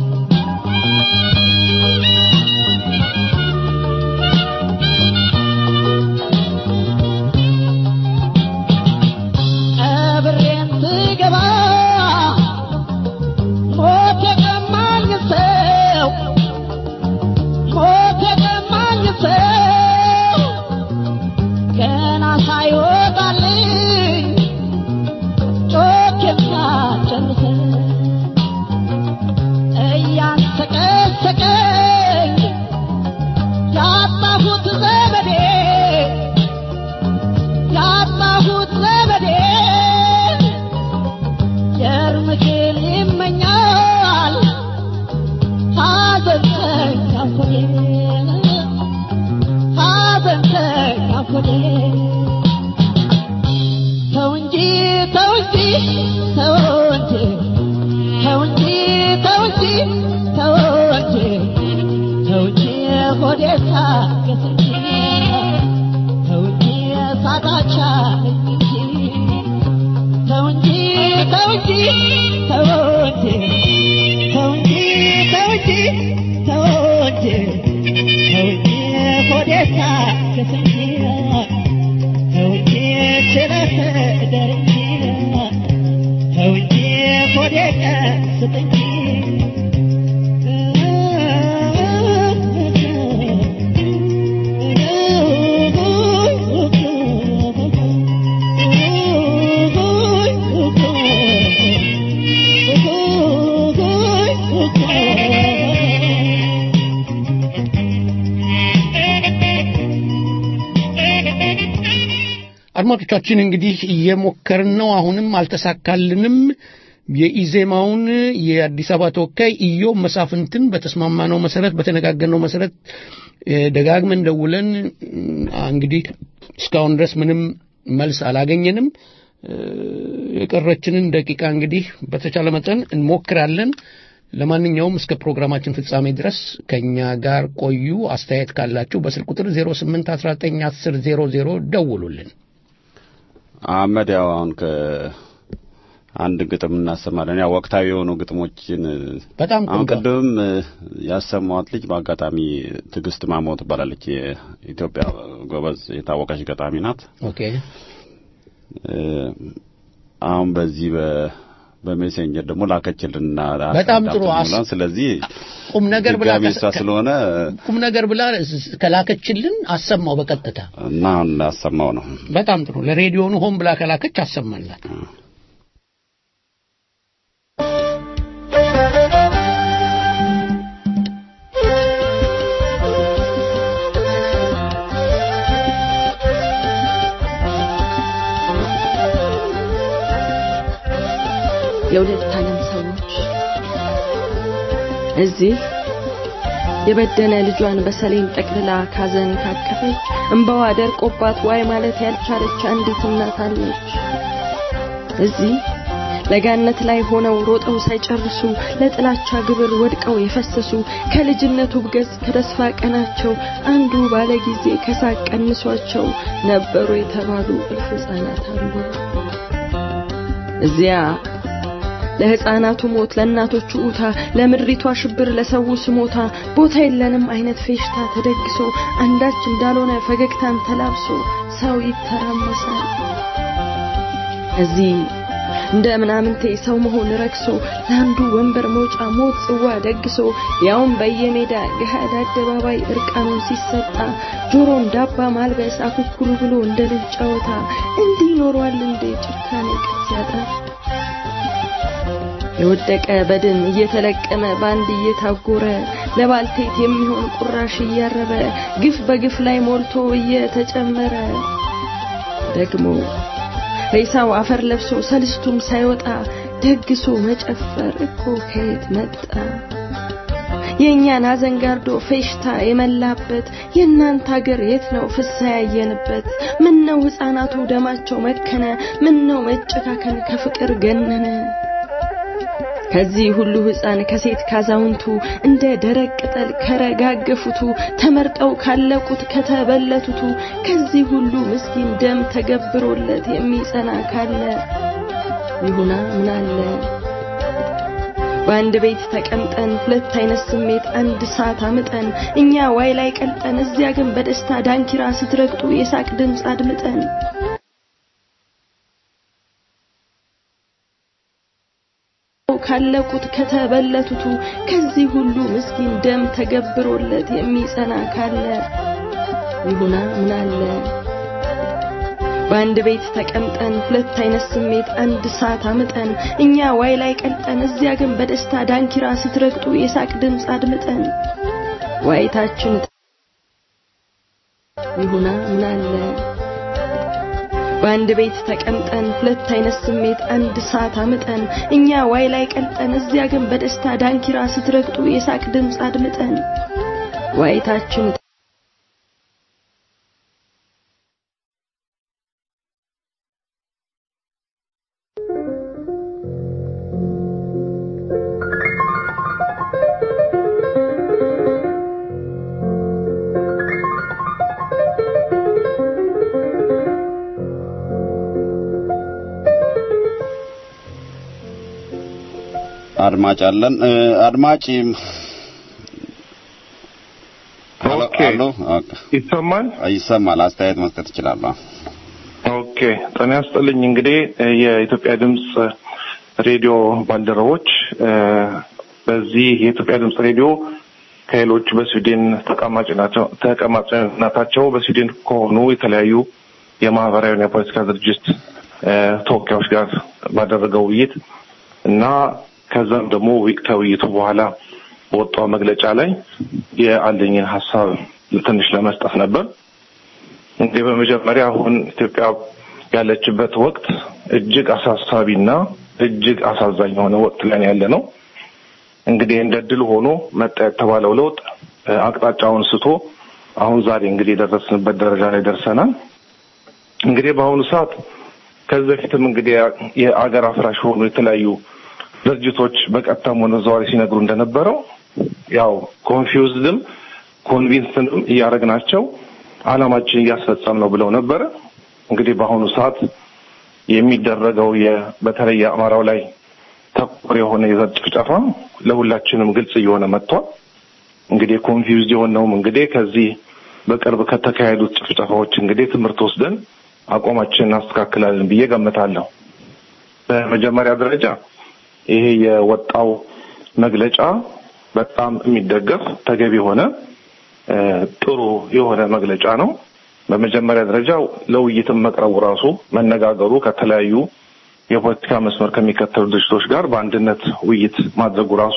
ቀብሬን ስገባ ሞት የቀማኝ ሰው ሞት የቀማኝ ሰው ገና ሳይወጣልኝ ጮክ የሚያጨንሰኝ እያንሰቀሰቀኝ ያጣሁት ዘመዴ ያጣሁት ዘመዴ የእርምክን ይመኛል ሐዘንተኛ ሆዴ ሐዘንተኛ ሆዴ ተው እንጂ ተው እንጂ ተው እንጂ ተው እንጂ ተው እንጂ ተው እንጂ ተው እንጂ ሆዴ ታገስ እንጂ ተው እንጂ ሳታቻ እንጂ ተው እንጂ ተው እንጂ ተው እንጂ ተው እንጂ ተው እንጂ ተው እንጂ ተው እንጂ ሆዴ ታገስ እንጂ ተው እንጂ ችለህ እደር እንጂ ተው እንጂ ሆዴ ቀስት እንጂ አድማጮቻችን እንግዲህ እየሞከርን ነው። አሁንም አልተሳካልንም። የኢዜማውን የአዲስ አበባ ተወካይ ኢዮብ መሳፍንትን በተስማማነው መሰረት በተነጋገርነው መሰረት እ፣ ደጋግመን ደውለን እ፣ እንግዲህ እስካሁን ድረስ ምንም መልስ አላገኘንም። እ፣ የቀረችንን ደቂቃ እንግዲህ በተቻለ መጠን እንሞክራለን። ለማንኛውም እስከ ፕሮግራማችን ፍጻሜ ድረስ ከኛ ጋር ቆዩ። አስተያየት ካላችሁ በስልክ ቁጥር 08191000 ደውሉልን። አህመድ ያው አሁን ከአንድ ግጥም እናሰማለን። ያው ወቅታዊ የሆኑ ግጥሞችን በጣም አሁን ቆንጆ። ቅድም ያሰማዋት ልጅ በአጋጣሚ ትዕግስት ማሞ ትባላለች። የኢትዮጵያ ጎበዝ የታወቀች ገጣሚ ናት። ኦኬ እ፣ አሁን በዚህ በ በሜሴንጀር ደግሞ ላከችልንና በጣም ጥሩ። አስ- አስረዳት ስለዚህ ቁም ነገር ብላ ድጋሚ እሷ ስለሆነ ቁም ነገር ብላ ከላከችልን አሰማው በቀጥታ እና አሁን ላሰማው ነው። በጣም ጥሩ። ለሬዲዮኑ ሆን ብላ ከላከች አሰማላት። የሁለት ዓለም ሰዎች እዚህ የበደለ ልጇን በሰሌን ጠቅልላ ካዘን ካቀፈች እንባዋ ደርቆባት ዋይ ማለት ያልቻለች አንዲት እናት አለች። እዚህ ለጋነት ላይ ሆነው ሮጠው ሳይጨርሱ ለጥላቻ ግብር ወድቀው የፈሰሱ ከልጅነቱ ብገዝ ከተስፋ ቀናቸው አንዱ ባለ ጊዜ ከሳቅ ቀንሷቸው ነበሩ የተባሉ እልፍ ሕፃናት አሉ። እዚያ ለሕፃናቱ ሞት፣ ለእናቶቹ ኡታ፣ ለምድሪቷ ሽብር፣ ለሰው ስሞታ ቦታ የለንም አይነት ፌሽታ ተደግሶ አንዳች እንዳልሆነ ፈገግታን ተላብሶ ሰው ይተራመሳል። እዚህ እንደ ምናምንቴ ሰው መሆን ረክሶ ለአንዱ ወንበር መውጫ ሞት ጽዋ ደግሶ ያውም በየሜዳ ገሃድ አደባባይ እርቃኑን ሲሰጣ ጆሮን ዳባ ማልበስ አኩኩሉ ብሎ እንደ ልጅ ጨዋታ እንዲህ ኖሯል እንዴ ጭካኔ ቅጥ ያጣ የወደቀ በድን እየተለቀመ በአንድ እየታጎረ ለባልቴት የሚሆን ቁራሽ እያረረ ግፍ በግፍ ላይ ሞልቶ እየተጨመረ ደግሞ ሬሳው አፈር ለብሶ ሰልስቱም ሳይወጣ ደግሶ መጨፈር እኮ ከየት መጣ? የእኛን ሐዘን ጋርዶ ፌሽታ የመላበት የእናንተ ሀገር የት ነው ፍሳ ያየንበት? ምን ነው ሕፃናቱ ደማቸው መከነ? ምን ነው መጨካከን ከፍቅር ገነነ? ከዚህ ሁሉ ሕፃን ከሴት ካዛውንቱ እንደ ደረቅ ቅጠል ከረጋገፉቱ ተመርጠው ካለቁት ከተበለቱቱ ከዚህ ሁሉ ምስኪን ደም ተገብሮለት የሚጸና ካለ ይሁና ምን አለ በአንድ ቤት ተቀምጠን ሁለት አይነት ስሜት አንድ ሰዓት አምጠን እኛ ዋይ ላይ ቀልጠን እዚያ ግን በደስታ ዳንኪራ ስትረግጡ የሳቅ ድምፅ አድምጠን ካለቁት ከተበለቱቱ ከዚህ ሁሉ ምስኪን ደም ተገብሮለት የሚጸና ካለ ይሁና ምን አለ በአንድ ቤት ተቀምጠን ሁለት አይነት ስሜት አንድ ሰዓት አምጠን እኛ ዋይ ላይ ቀልጠን እዚያ ግን በደስታ ዳንኪራ ስትረግጡ የሳቅ ድምፅ አድምጠን ዋይታችን ይሁና ምን አለ በአንድ ቤት ተቀምጠን ሁለት አይነት ስሜት አንድ ሰዓት አምጠን እኛ ዋይ ላይ ቀልጠን እዚያ ግን በደስታ ዳንኪራ ስትረግጡ የሳቅ ድምፅ አድምጠን ዋይታችን አድማጭ አለን። አድማጭ ኦኬ ይሰማል ይሰማል። አስተያየት መስጠት ይችላሉ። ኦኬ ጤና ይስጥልኝ። እንግዲህ የኢትዮጵያ ድምፅ ሬዲዮ ባልደረቦች በዚህ የኢትዮጵያ ድምፅ ሬዲዮ ከሌሎች በስዊድን ተቀማጭነታቸው በስዊድን ከሆኑ የተለያዩ የማህበራዊና የፖለቲካ ድርጅት ተወካዮች ጋር ባደረገው ውይይት እና ከዛም ደግሞ ከውይይቱ በኋላ በወጣው መግለጫ ላይ የአለኝን ሀሳብ ትንሽ ለመስጠት ነበር። እንግዲህ በመጀመሪያ አሁን ኢትዮጵያ ያለችበት ወቅት እጅግ አሳሳቢና እጅግ አሳዛኝ የሆነ ወቅት ላይ ያለ ነው። እንግዲህ እንደ ድል ሆኖ መጣ የተባለው ለውጥ አቅጣጫውን ስቶ አሁን ዛሬ እንግዲህ የደረስንበት ደረጃ ላይ ደርሰናል። እንግዲህ በአሁኑ ሰዓት ከዚህ በፊትም እንግዲህ የአገር አፍራሽ የሆኑ የተለያዩ ድርጅቶች በቀጥታም ሆነ ዘዋሪ ሲነግሩ እንደነበረው ያው ኮንፊውዝድም ኮንቪንስንም እያደረግናቸው አላማችን እያስፈጸም ነው ብለው ነበረ። እንግዲህ በአሁኑ ሰዓት የሚደረገው በተለይ የአማራው ላይ ተኮር የሆነ የዘር ጭፍጨፋ ለሁላችንም ግልጽ እየሆነ መጥቷል። እንግዲህ ኮንፊውዝድ የሆነውም እንግዲህ ከዚህ በቅርብ ከተካሄዱት ጭፍጨፋዎች እንግዲህ ትምህርት ወስደን አቋማችንን እናስተካክላለን ብዬ ገምታለሁ። በመጀመሪያ ደረጃ ይሄ የወጣው መግለጫ በጣም የሚደገፍ ተገቢ የሆነ ጥሩ የሆነ መግለጫ ነው። በመጀመሪያ ደረጃ ለውይይትም መቅረቡ ራሱ መነጋገሩ ከተለያዩ የፖለቲካ መስመር ከሚከተሉ ድርጅቶች ጋር በአንድነት ውይይት ማድረጉ ራሱ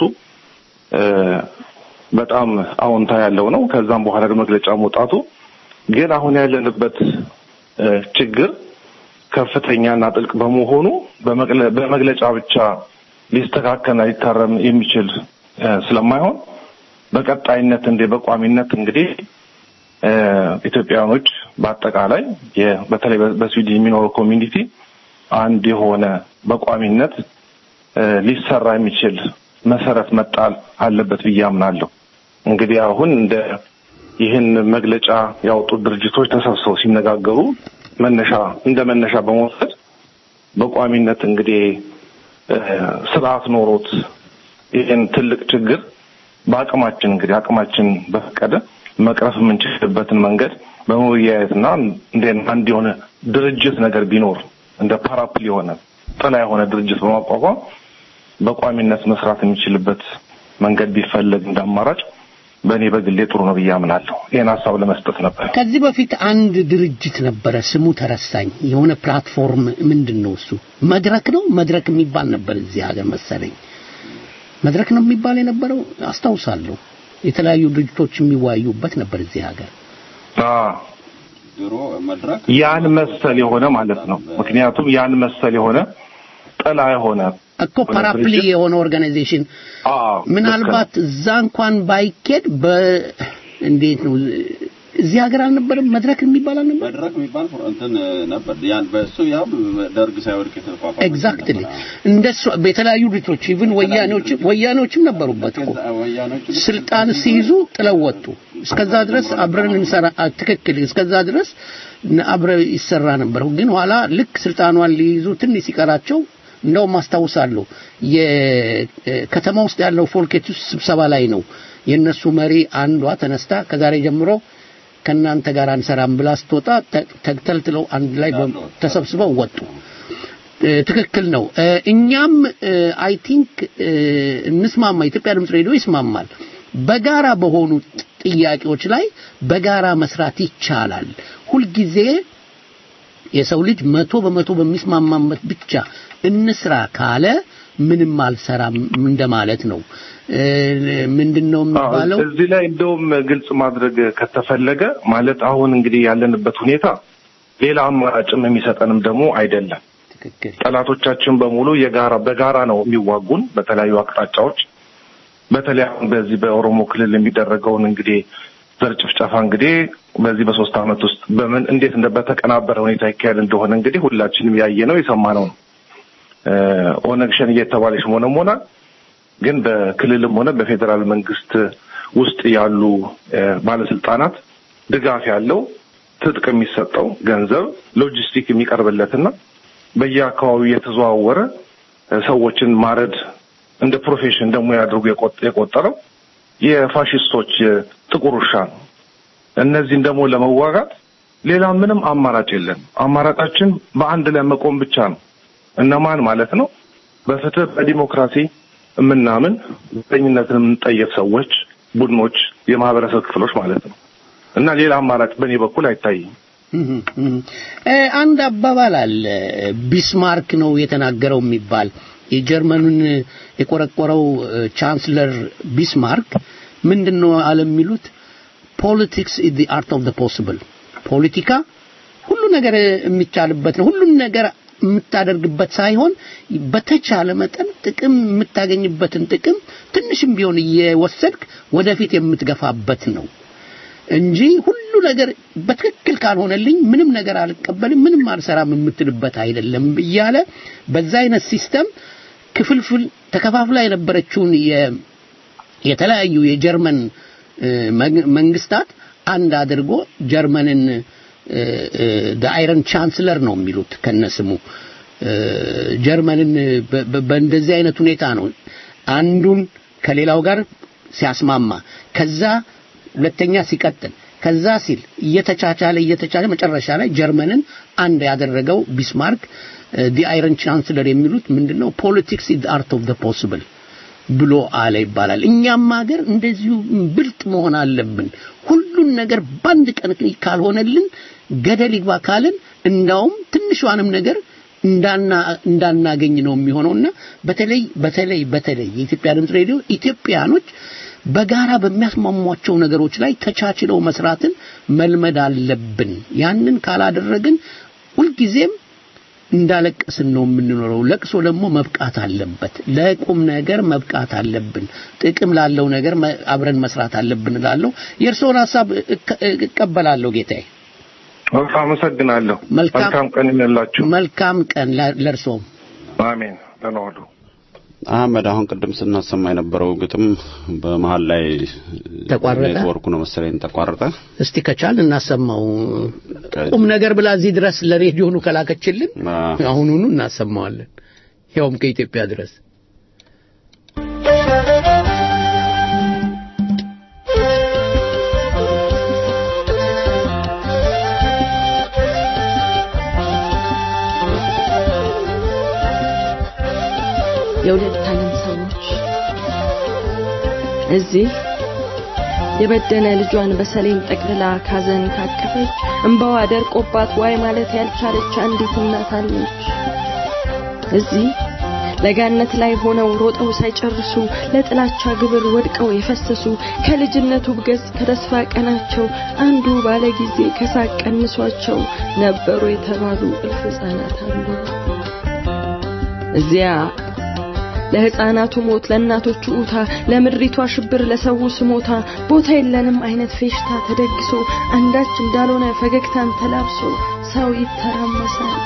በጣም አዎንታ ያለው ነው። ከዛም በኋላ መግለጫ መውጣቱ ግን አሁን ያለንበት ችግር ከፍተኛና ጥልቅ በመሆኑ በመግለጫ ብቻ ሊስተካከልና ሊታረም የሚችል ስለማይሆን በቀጣይነት እንደ በቋሚነት እንግዲህ ኢትዮጵያውያኖች በአጠቃላይ በተለይ በስዊድን የሚኖረው ኮሚኒቲ አንድ የሆነ በቋሚነት ሊሰራ የሚችል መሰረት መጣል አለበት ብዬ አምናለሁ። እንግዲህ አሁን እንደ ይህን መግለጫ ያወጡት ድርጅቶች ተሰብስበው ሲነጋገሩ መነሻ እንደ መነሻ በመውሰድ በቋሚነት እንግዲህ ስርዓት ኖሮት ይህን ትልቅ ችግር በአቅማችን እንግዲህ አቅማችን በፈቀደ መቅረፍ የምንችልበትን መንገድ በመወያየትና እንደ አንድ የሆነ ድርጅት ነገር ቢኖር እንደ ፓራፕል የሆነ ጥላ የሆነ ድርጅት በማቋቋም በቋሚነት መስራት የሚችልበት መንገድ ቢፈለግ እንደ አማራጭ በእኔ በግሌ ጥሩ ነው ብዬ አምናለሁ። ይህን ሀሳብ ለመስጠት ነበር። ከዚህ በፊት አንድ ድርጅት ነበረ፣ ስሙ ተረሳኝ። የሆነ ፕላትፎርም ምንድን ነው እሱ? መድረክ ነው መድረክ የሚባል ነበር እዚህ ሀገር መሰለኝ። መድረክ ነው የሚባል የነበረው አስታውሳለሁ። የተለያዩ ድርጅቶች የሚወያዩበት ነበር እዚህ ሀገር። ድሮ መድረክ ያን መሰል የሆነ ማለት ነው። ምክንያቱም ያን መሰል የሆነ ጥላ የሆነ እኮ ፓራፕሊ የሆነ ኦርጋናይዜሽን ምናልባት እዛ እንኳን ባይኬድ በ እንዴት ነው እዚህ ሀገር አልነበረም መድረክ የሚባል አልነበረም መድረክ የሚባል እንትን ነበር ያን በእሱ ያው ደርግ ሳይወድቅ የተቋቋመ ኤግዛክትሊ እንደሱ በተለያዩ ድርጅቶች ኢቭን ወያኔዎች ወያኔዎችም ነበሩበት እኮ ስልጣን ሲይዙ ጥለው ወጡ እስከዛ ድረስ አብረን እንሰራ ትክክል እስከዛ ድረስ አብረ ይሰራ ነበር ግን ኋላ ልክ ስልጣኗን ሊይዙ ትንሽ ሲቀራቸው እንደውም አስታውሳለሁ የከተማ ውስጥ ያለው ፎልኬት ውስጥ ስብሰባ ላይ ነው የእነሱ መሪ አንዷ ተነስታ ከዛሬ ጀምሮ ከእናንተ ጋር አንሰራም ብላ ስትወጣ ተተልትለው አንድ ላይ ተሰብስበው ወጡ ትክክል ነው እኛም አይ ቲንክ እንስማማ ኢትዮጵያ ድምፅ ሬዲዮ ይስማማል በጋራ በሆኑ ጥያቄዎች ላይ በጋራ መስራት ይቻላል ሁልጊዜ የሰው ልጅ መቶ በመቶ በሚስማማበት ብቻ እንስራ ካለ ምንም አልሰራም እንደማለት ነው ምንድነው የሚባለው እዚህ ላይ እንደውም ግልጽ ማድረግ ከተፈለገ ማለት አሁን እንግዲህ ያለንበት ሁኔታ ሌላ አማራጭም የሚሰጠንም ደግሞ አይደለም ጠላቶቻችን በሙሉ የጋራ በጋራ ነው የሚዋጉን በተለያዩ አቅጣጫዎች በተለይ አሁን በዚህ በኦሮሞ ክልል የሚደረገውን እንግዲህ ዘር ጭፍጨፋ እንግዲህ በዚህ በሶስት አመት ውስጥ በምን እንዴት እንደ በተቀናበረ ሁኔታ ይካሄድ እንደሆነ እንግዲህ ሁላችንም ያየነው የሰማነው ነው ኦነግ ሸኔ እየተባለች ሆነም ሆና ግን በክልልም ሆነ በፌዴራል መንግስት ውስጥ ያሉ ባለስልጣናት ድጋፍ ያለው ትጥቅ የሚሰጠው ገንዘብ ሎጂስቲክ የሚቀርብለትና በየአካባቢው የተዘዋወረ ሰዎችን ማረድ እንደ ፕሮፌሽን ደግሞ ያድርጉ የቆጠረው የፋሽስቶች ጥቁር ውሻ ነው። እነዚህን ደግሞ ለመዋጋት ሌላ ምንም አማራጭ የለም። አማራጫችን በአንድ ላይ መቆም ብቻ ነው። እነማን ማለት ነው? በፍትህ በዲሞክራሲ የምናምን ዘረኝነትን የምንጠየፍ ሰዎች፣ ቡድኖች፣ የማህበረሰብ ክፍሎች ማለት ነው እና ሌላ አማራጭ በእኔ በኩል አይታይም። አንድ አባባል አለ ቢስማርክ ነው የተናገረው የሚባል የጀርመኑን የቆረቆረው ቻንስለር ቢስማርክ ምንድን ነው አለ የሚሉት ፖለቲክስ ኢዝ ዘ አርት ኦፍ ዘ ፖሲብል ፖለቲካ ሁሉ ነገር የሚቻልበት ነው ሁሉን ነገር የምታደርግበት ሳይሆን በተቻለ መጠን ጥቅም የምታገኝበትን ጥቅም ትንሽም ቢሆን እየወሰድክ ወደፊት የምትገፋበት ነው እንጂ ሁሉ ነገር በትክክል ካልሆነልኝ ምንም ነገር አልቀበልም ምንም አልሰራም የምትልበት አይደለም እያለ በዛ አይነት ሲስተም ክፍልፍል ተከፋፍላ የነበረችውን የተለያዩ የጀርመን መንግስታት አንድ አድርጎ ጀርመንን አይረን ቻንስለር ነው የሚሉት ከነስሙ ጀርመንን በእንደዚህ አይነት ሁኔታ ነው አንዱን ከሌላው ጋር ሲያስማማ ከዛ ሁለተኛ ሲቀጥል ከዛ ሲል እየተቻቻለ እየተቻለ መጨረሻ ላይ ጀርመንን አንድ ያደረገው ቢስማርክ ዲ አይረን ቻንስለር የሚሉት ምንድነው ፖለቲክስ ኢዝ አርት ኦፍ ዘ ፖሲብል ብሎ አለ ይባላል እኛም ሀገር እንደዚሁ ብልጥ መሆን አለብን ሁሉን ነገር በአንድ ቀን ካልሆነልን ገደል ይግባ ካልን እንዳውም ትንሿንም ነገር እንዳናገኝ ነው የሚሆነውና በተለይ በተለይ በተለይ የኢትዮጵያ ድምፅ ሬዲዮ ኢትዮጵያኖች በጋራ በሚያስማሟቸው ነገሮች ላይ ተቻችለው መስራትን መልመድ አለብን ያንን ካላደረግን ሁልጊዜም እንዳለቀስን ነው የምንኖረው ለቅሶ ደግሞ መብቃት አለበት ለቁም ነገር መብቃት አለብን ጥቅም ላለው ነገር አብረን መስራት አለብን እላለሁ የእርስዎን ሀሳብ እቀበላለሁ ጌታዬ አመሰግናለሁ መልካም ቀን ይመላችሁ መልካም ቀን ለእርስዎም አሜን ደህና ዋሉ አህመድ አሁን ቅድም ስናሰማ የነበረው ግጥም በመሀል ላይ ተቋረጠ ኔትወርኩ ነው መሰለኝ ተቋረጠ እስቲ ከቻል እናሰማው ቁም ነገር ብላ እዚህ ድረስ ለሬዲዮኑ ከላከችልን አሁኑኑ እናሰማዋለን ያውም ከኢትዮጵያ ድረስ የሁለት ዓለም ሰዎች እዚህ የበደነ ልጇን በሰሌን ጠቅልላ ካዘን ካቀፈች እንባዋ ደርቆባት ዋይ ማለት ያልቻለች አንዲት እናት አለች። እዚህ ለጋነት ላይ ሆነው ሮጠው ሳይጨርሱ ለጥላቻ ግብር ወድቀው የፈሰሱ ከልጅነቱ ብገዝ ከተስፋ ቀናቸው አንዱ ባለ ጊዜ ከሳቅ ቀንሷቸው ነበሩ የተባሉ እልፍ ሕፃናት አሉ። እዚያ ለሕፃናቱ ሞት፣ ለእናቶቹ ኡታ፣ ለምድሪቷ ሽብር፣ ለሰው ስሞታ ቦታ የለንም አይነት ፌሽታ ተደግሶ አንዳች እንዳልሆነ ፈገግታን ተላብሶ ሰው ይተራመሳል።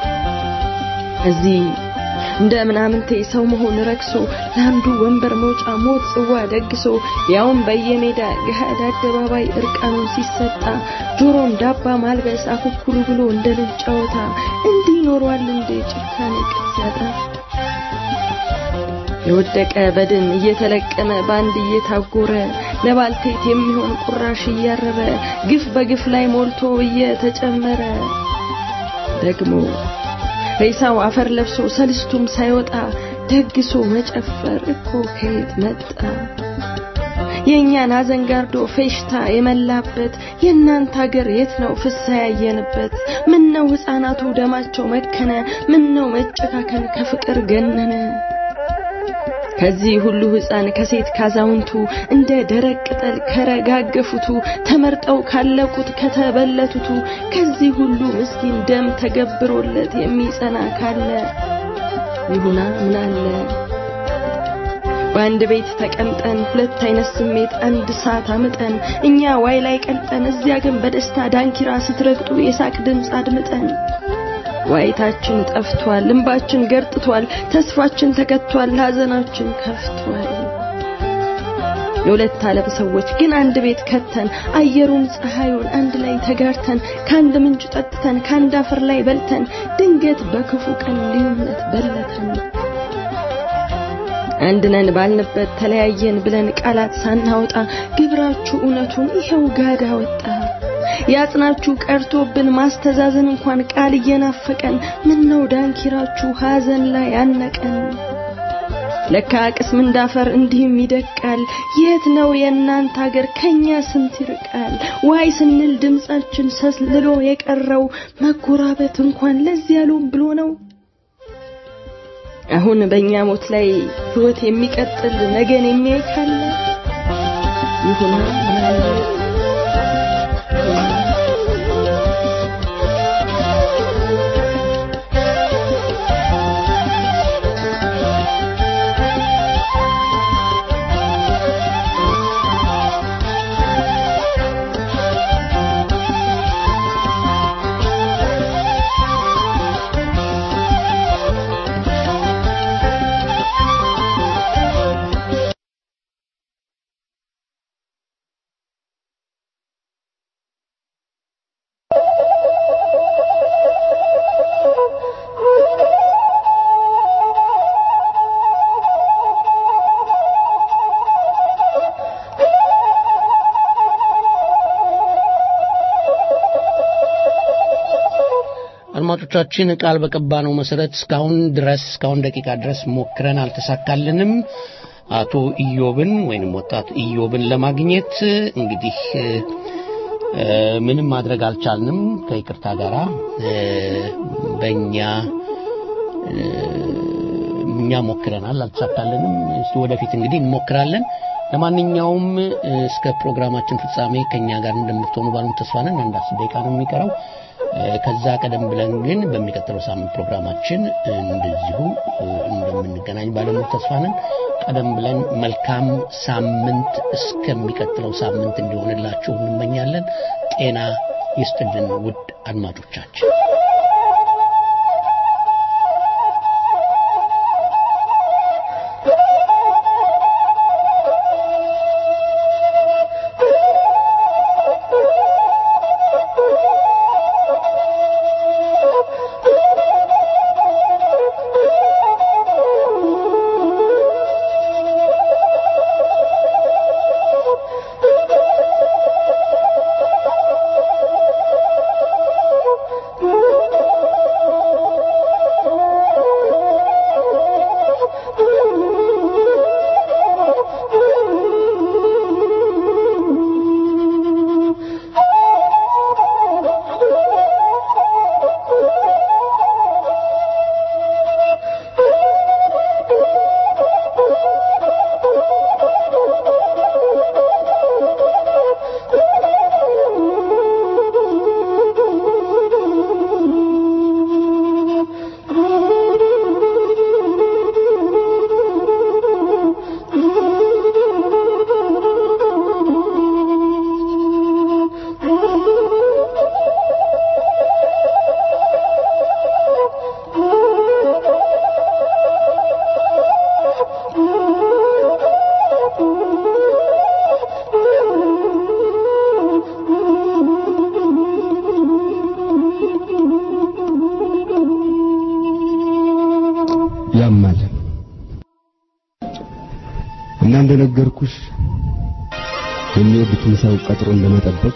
እዚህ እንደ ምናምንቴ ሰው መሆን ረክሶ ለአንዱ ወንበር መውጫ ሞት ጽዋ ደግሶ ያውም በየሜዳ ገሃድ አደባባይ እርቃኑን ሲሰጣ ጆሮን ዳባ ማልበስ አኩኩሉ ብሎ እንደ ልጅ ጨዋታ እንዲህ ኖሯል እንደ ጭካኔ ቅጥ ሲያጣ የወደቀ በድን እየተለቀመ ባንድ እየታጎረ ለባልቴት የሚሆን ቁራሽ እያረረ ግፍ በግፍ ላይ ሞልቶ እየተጨመረ ደግሞ ሬሳው አፈር ለብሶ ሰልስቱም ሳይወጣ ደግሶ መጨፈር እኮ ከየት መጣ? የእኛን ሐዘን ጋርዶ ፌሽታ የመላበት የእናንተ ሀገር የት ነው ፍሳ ያየንበት? ምን ነው ሕፃናቱ ደማቸው መከነ? ምን ነው መጨካከን ከፍቅር ገነነ? ከዚህ ሁሉ ሕፃን ከሴት ካዛውንቱ እንደ ደረቅ ቅጠል ከረጋገፉቱ ተመርጠው ካለቁት ከተበለቱቱ ከዚህ ሁሉ ምስኪን ደም ተገብሮለት የሚጸና ካለ ይሁና ምን አለ በአንድ ቤት ተቀምጠን ሁለት አይነት ስሜት አንድ ሰዓት አምጠን እኛ ዋይ ላይ ቀልጠን እዚያ ግን በደስታ ዳንኪራ ስትረግጡ የሳቅ ድምፅ አድምጠን ዋይታችን ጠፍቷል፣ እንባችን ገርጥቷል፣ ተስፋችን ተከቷል፣ ሐዘናችን ከፍቷል። የሁለት ዓለም ሰዎች ግን አንድ ቤት ከተን አየሩን ፀሐዩን አንድ ላይ ተጋርተን ከአንድ ምንጭ ጠጥተን ከአንድ አፈር ላይ በልተን ድንገት በክፉ ቀን ልዩነት በለተን አንድ ነን ባልንበት ተለያየን ብለን ቃላት ሳናወጣ ግብራችሁ እውነቱን ይኸው ጋዳ ወጣ። ያጽናችሁ ቀርቶብን ማስተዛዘን እንኳን ቃል እየናፈቀን ምን ነው ዳንኪራችሁ ሐዘን ላይ ያነቀን። ለካ ቅስም እንዳፈር እንዲህም ይደቃል። የት ነው የእናንተ ሀገር ከኛ ስንት ይርቃል? ዋይ ስንል ድምጻችን ሰስልሎ የቀረው መጎራበት እንኳን ለዚህ ያሉም ብሎ ነው። አሁን በእኛ ሞት ላይ ህይወት የሚቀጥል ነገን የሚያይ ካለ ይሁና ምናለ አድማጮቻችን ቃል በቀባነው መሰረት እስካሁን ድረስ እስካሁን ደቂቃ ድረስ ሞክረን አልተሳካልንም። አቶ ኢዮብን ወይንም ወጣት ኢዮብን ለማግኘት እንግዲህ እ፣ ምንም ማድረግ አልቻልንም ከይቅርታ ጋራ እ፣ በእኛ እ፣ እኛ ሞክረናል አልተሳካልንም። እስቲ ወደፊት እንግዲህ እንሞክራለን። ለማንኛውም እ፣ እስከ ፕሮግራማችን ፍጻሜ ከኛ ጋር እንደምትሆኑ ባሉን ተስፋ ነን። አንድ አስር ደቂቃ ነው የሚቀረው። እ፣ ከዛ ቀደም ብለን ግን በሚቀጥለው ሳምንት ፕሮግራማችን እንደዚሁ እ፣ እንደምንገናኝ ባለሙሉ ተስፋ ነን። ቀደም ብለን መልካም ሳምንት እስከሚቀጥለው ሳምንት እንዲሆንላችሁ እንመኛለን። ጤና ይስጥልን ውድ አድማጮቻችን። Thank you. ያማል እና እንደነገርኩሽ የሚወዱትን ሰው ቀጥሮ እንደመጠበቅ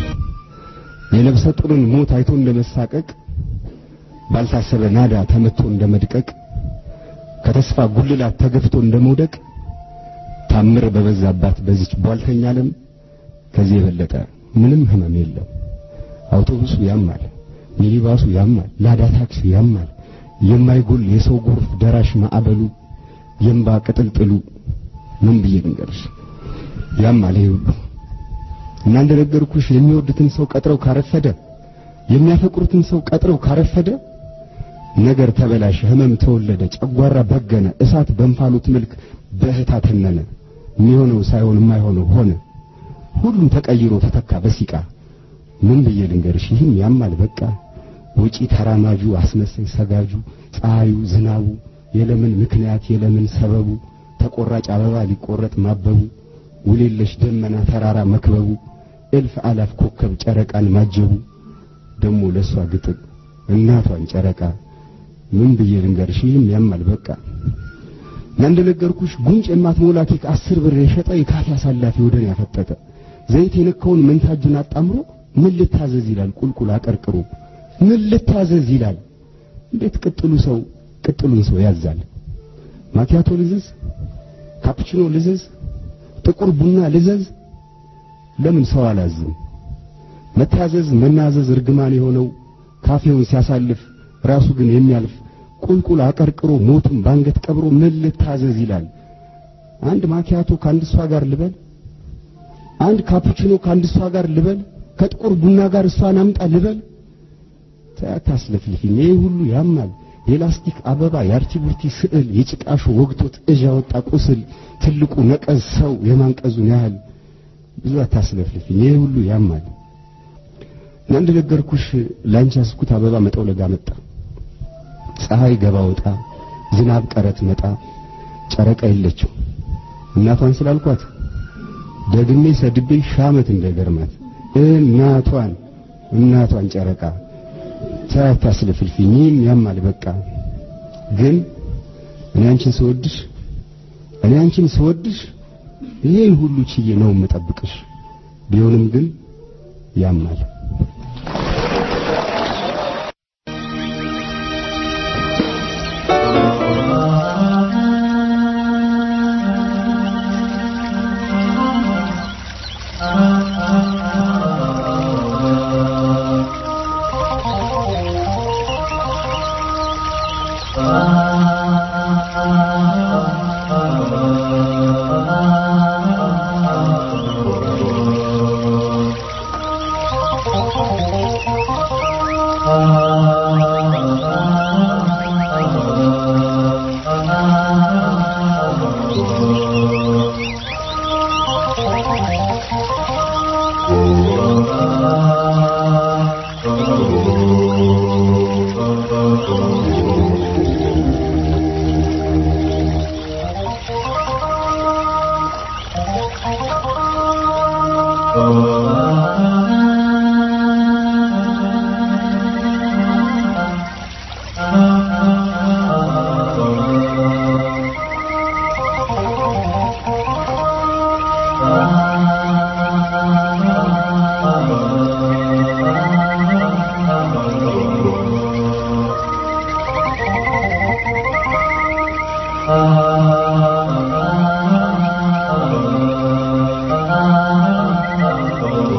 የነፍሰ ጡርን ሞት አይቶ እንደመሳቀቅ ባልታሰበ ናዳ ተመቶ እንደመድቀቅ ከተስፋ ጉልላት ተገፍቶ እንደመውደቅ ታምር በበዛባት በዚች ቧልተኛ ዓለም ከዚህ የበለጠ ምንም ህመም የለው። አውቶቡሱ ያማል፣ ሚኒባሱ ያማል፣ ላዳ ታክሲ ያማል። የማይጎል የሰው ጎርፍ ደራሽ ማዕበሉ የእምባ ቅጥልጥሉ ምን ብዬ ልንገርሽ ያማል ይሄ ሁሉ እና እንደነገርኩሽ የሚወዱትን ሰው ቀጥረው ካረፈደ የሚያፈቅሩትን ሰው ቀጥረው ካረፈደ ነገር ተበላሸ፣ ህመም ተወለደ፣ ጨጓራ በገነ፣ እሳት በእንፋሎት መልክ በእህታ ተነነ። የሚሆነው ሳይሆን የማይሆነው ሆነ። ሁሉም ተቀይሮ ተተካ በሲቃ ምን ብዬ ልንገርሽ ይህም ያማል በቃ ውጪ ተራማጁ አስመሳይ ሰጋጁ ፀሐዩ ዝናቡ የለምን ምክንያት የለምን ሰበቡ ተቆራጭ አበባ ሊቆረጥ ማበቡ ውሌለሽ ደመና ተራራ መክበቡ እልፍ አላፍ ኮከብ ጨረቃን ማጀቡ ደሞ ለሷ ግጥም እናቷን ጨረቃ ምን ብዬ ልንገርሽ ይህም ያማል በቃ እና እንደነገርኩሽ ጉንጭ የማትሞላ ኬክ አስር ብር የሸጠ የካፌ አሳላፊ ወደን ያፈጠጠ ዘይት የነካውን መንታጁን አጣምሮ ምን ልታዘዝ ይላል ቁልቁል አቀርቅሮ ምን ልታዘዝ ይላል እንዴት ቅጥሉ ሰው ቅጥሉን ሰው ያዛል ማኪያቶ ልዘዝ ካፑቺኖ ልዘዝ ጥቁር ቡና ልዘዝ ለምን ሰው አላዝም መታዘዝ መናዘዝ እርግማን የሆነው ካፌውን ሲያሳልፍ ራሱ ግን የሚያልፍ ቁልቁል አቀርቅሮ ሞቱን ባንገት ቀብሮ ምን ልታዘዝ ይላል አንድ ማኪያቶ ከአንድ እሷ ጋር ልበል አንድ ካፑቺኖ ከአንድ እሷ ጋር ልበል ከጥቁር ቡና ጋር እሷን አምጣ ልበል ታስለፍልፊኝ ይሄ ሁሉ ያማል የላስቲክ አበባ የአርቲቡርቲ ስዕል የጭቃሹ ወግቶት እዥ ያወጣ ቁስል ትልቁ ነቀዝ ሰው የማንቀዙን ያህል ብዙ አታስለፍልፊኝ ይሄ ሁሉ ያማል እና እንደነገርኩሽ ላንቺ ያስኩት አበባ መጠውለጋ መጣ ፀሐይ ገባ ወጣ ዝናብ ቀረት መጣ ጨረቃ የለችው እናቷን ስላልኳት ደግሜ ሰድቤ ሻመት እንደገርማት እናቷን እናቷን ጨረቃ ታታስለፍልፊኝ ያማል በቃ ግን እኔ አንቺን ስወድሽ እኔ አንቺን ስወድሽ ይሄን ሁሉ ችዬ ነው የምጠብቅሽ ቢሆንም ግን ያማል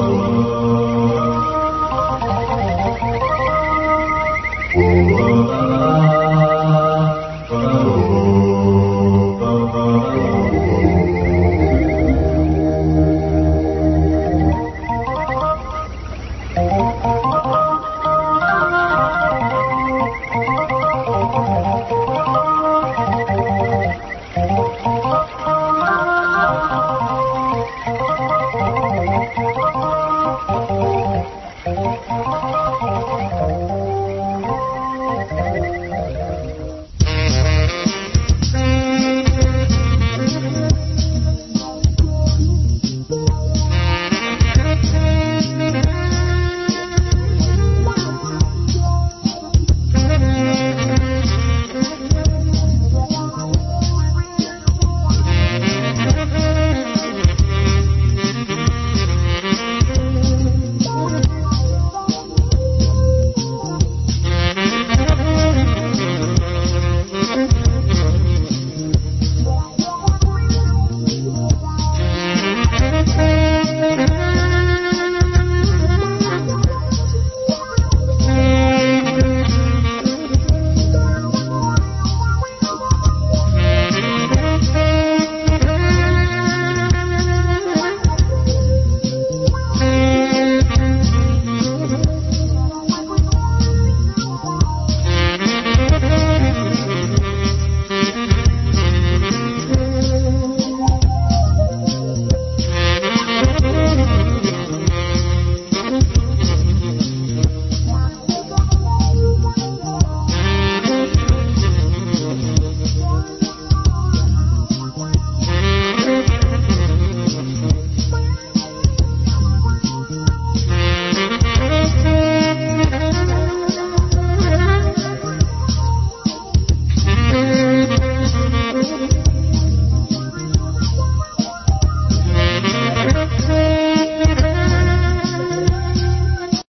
Oh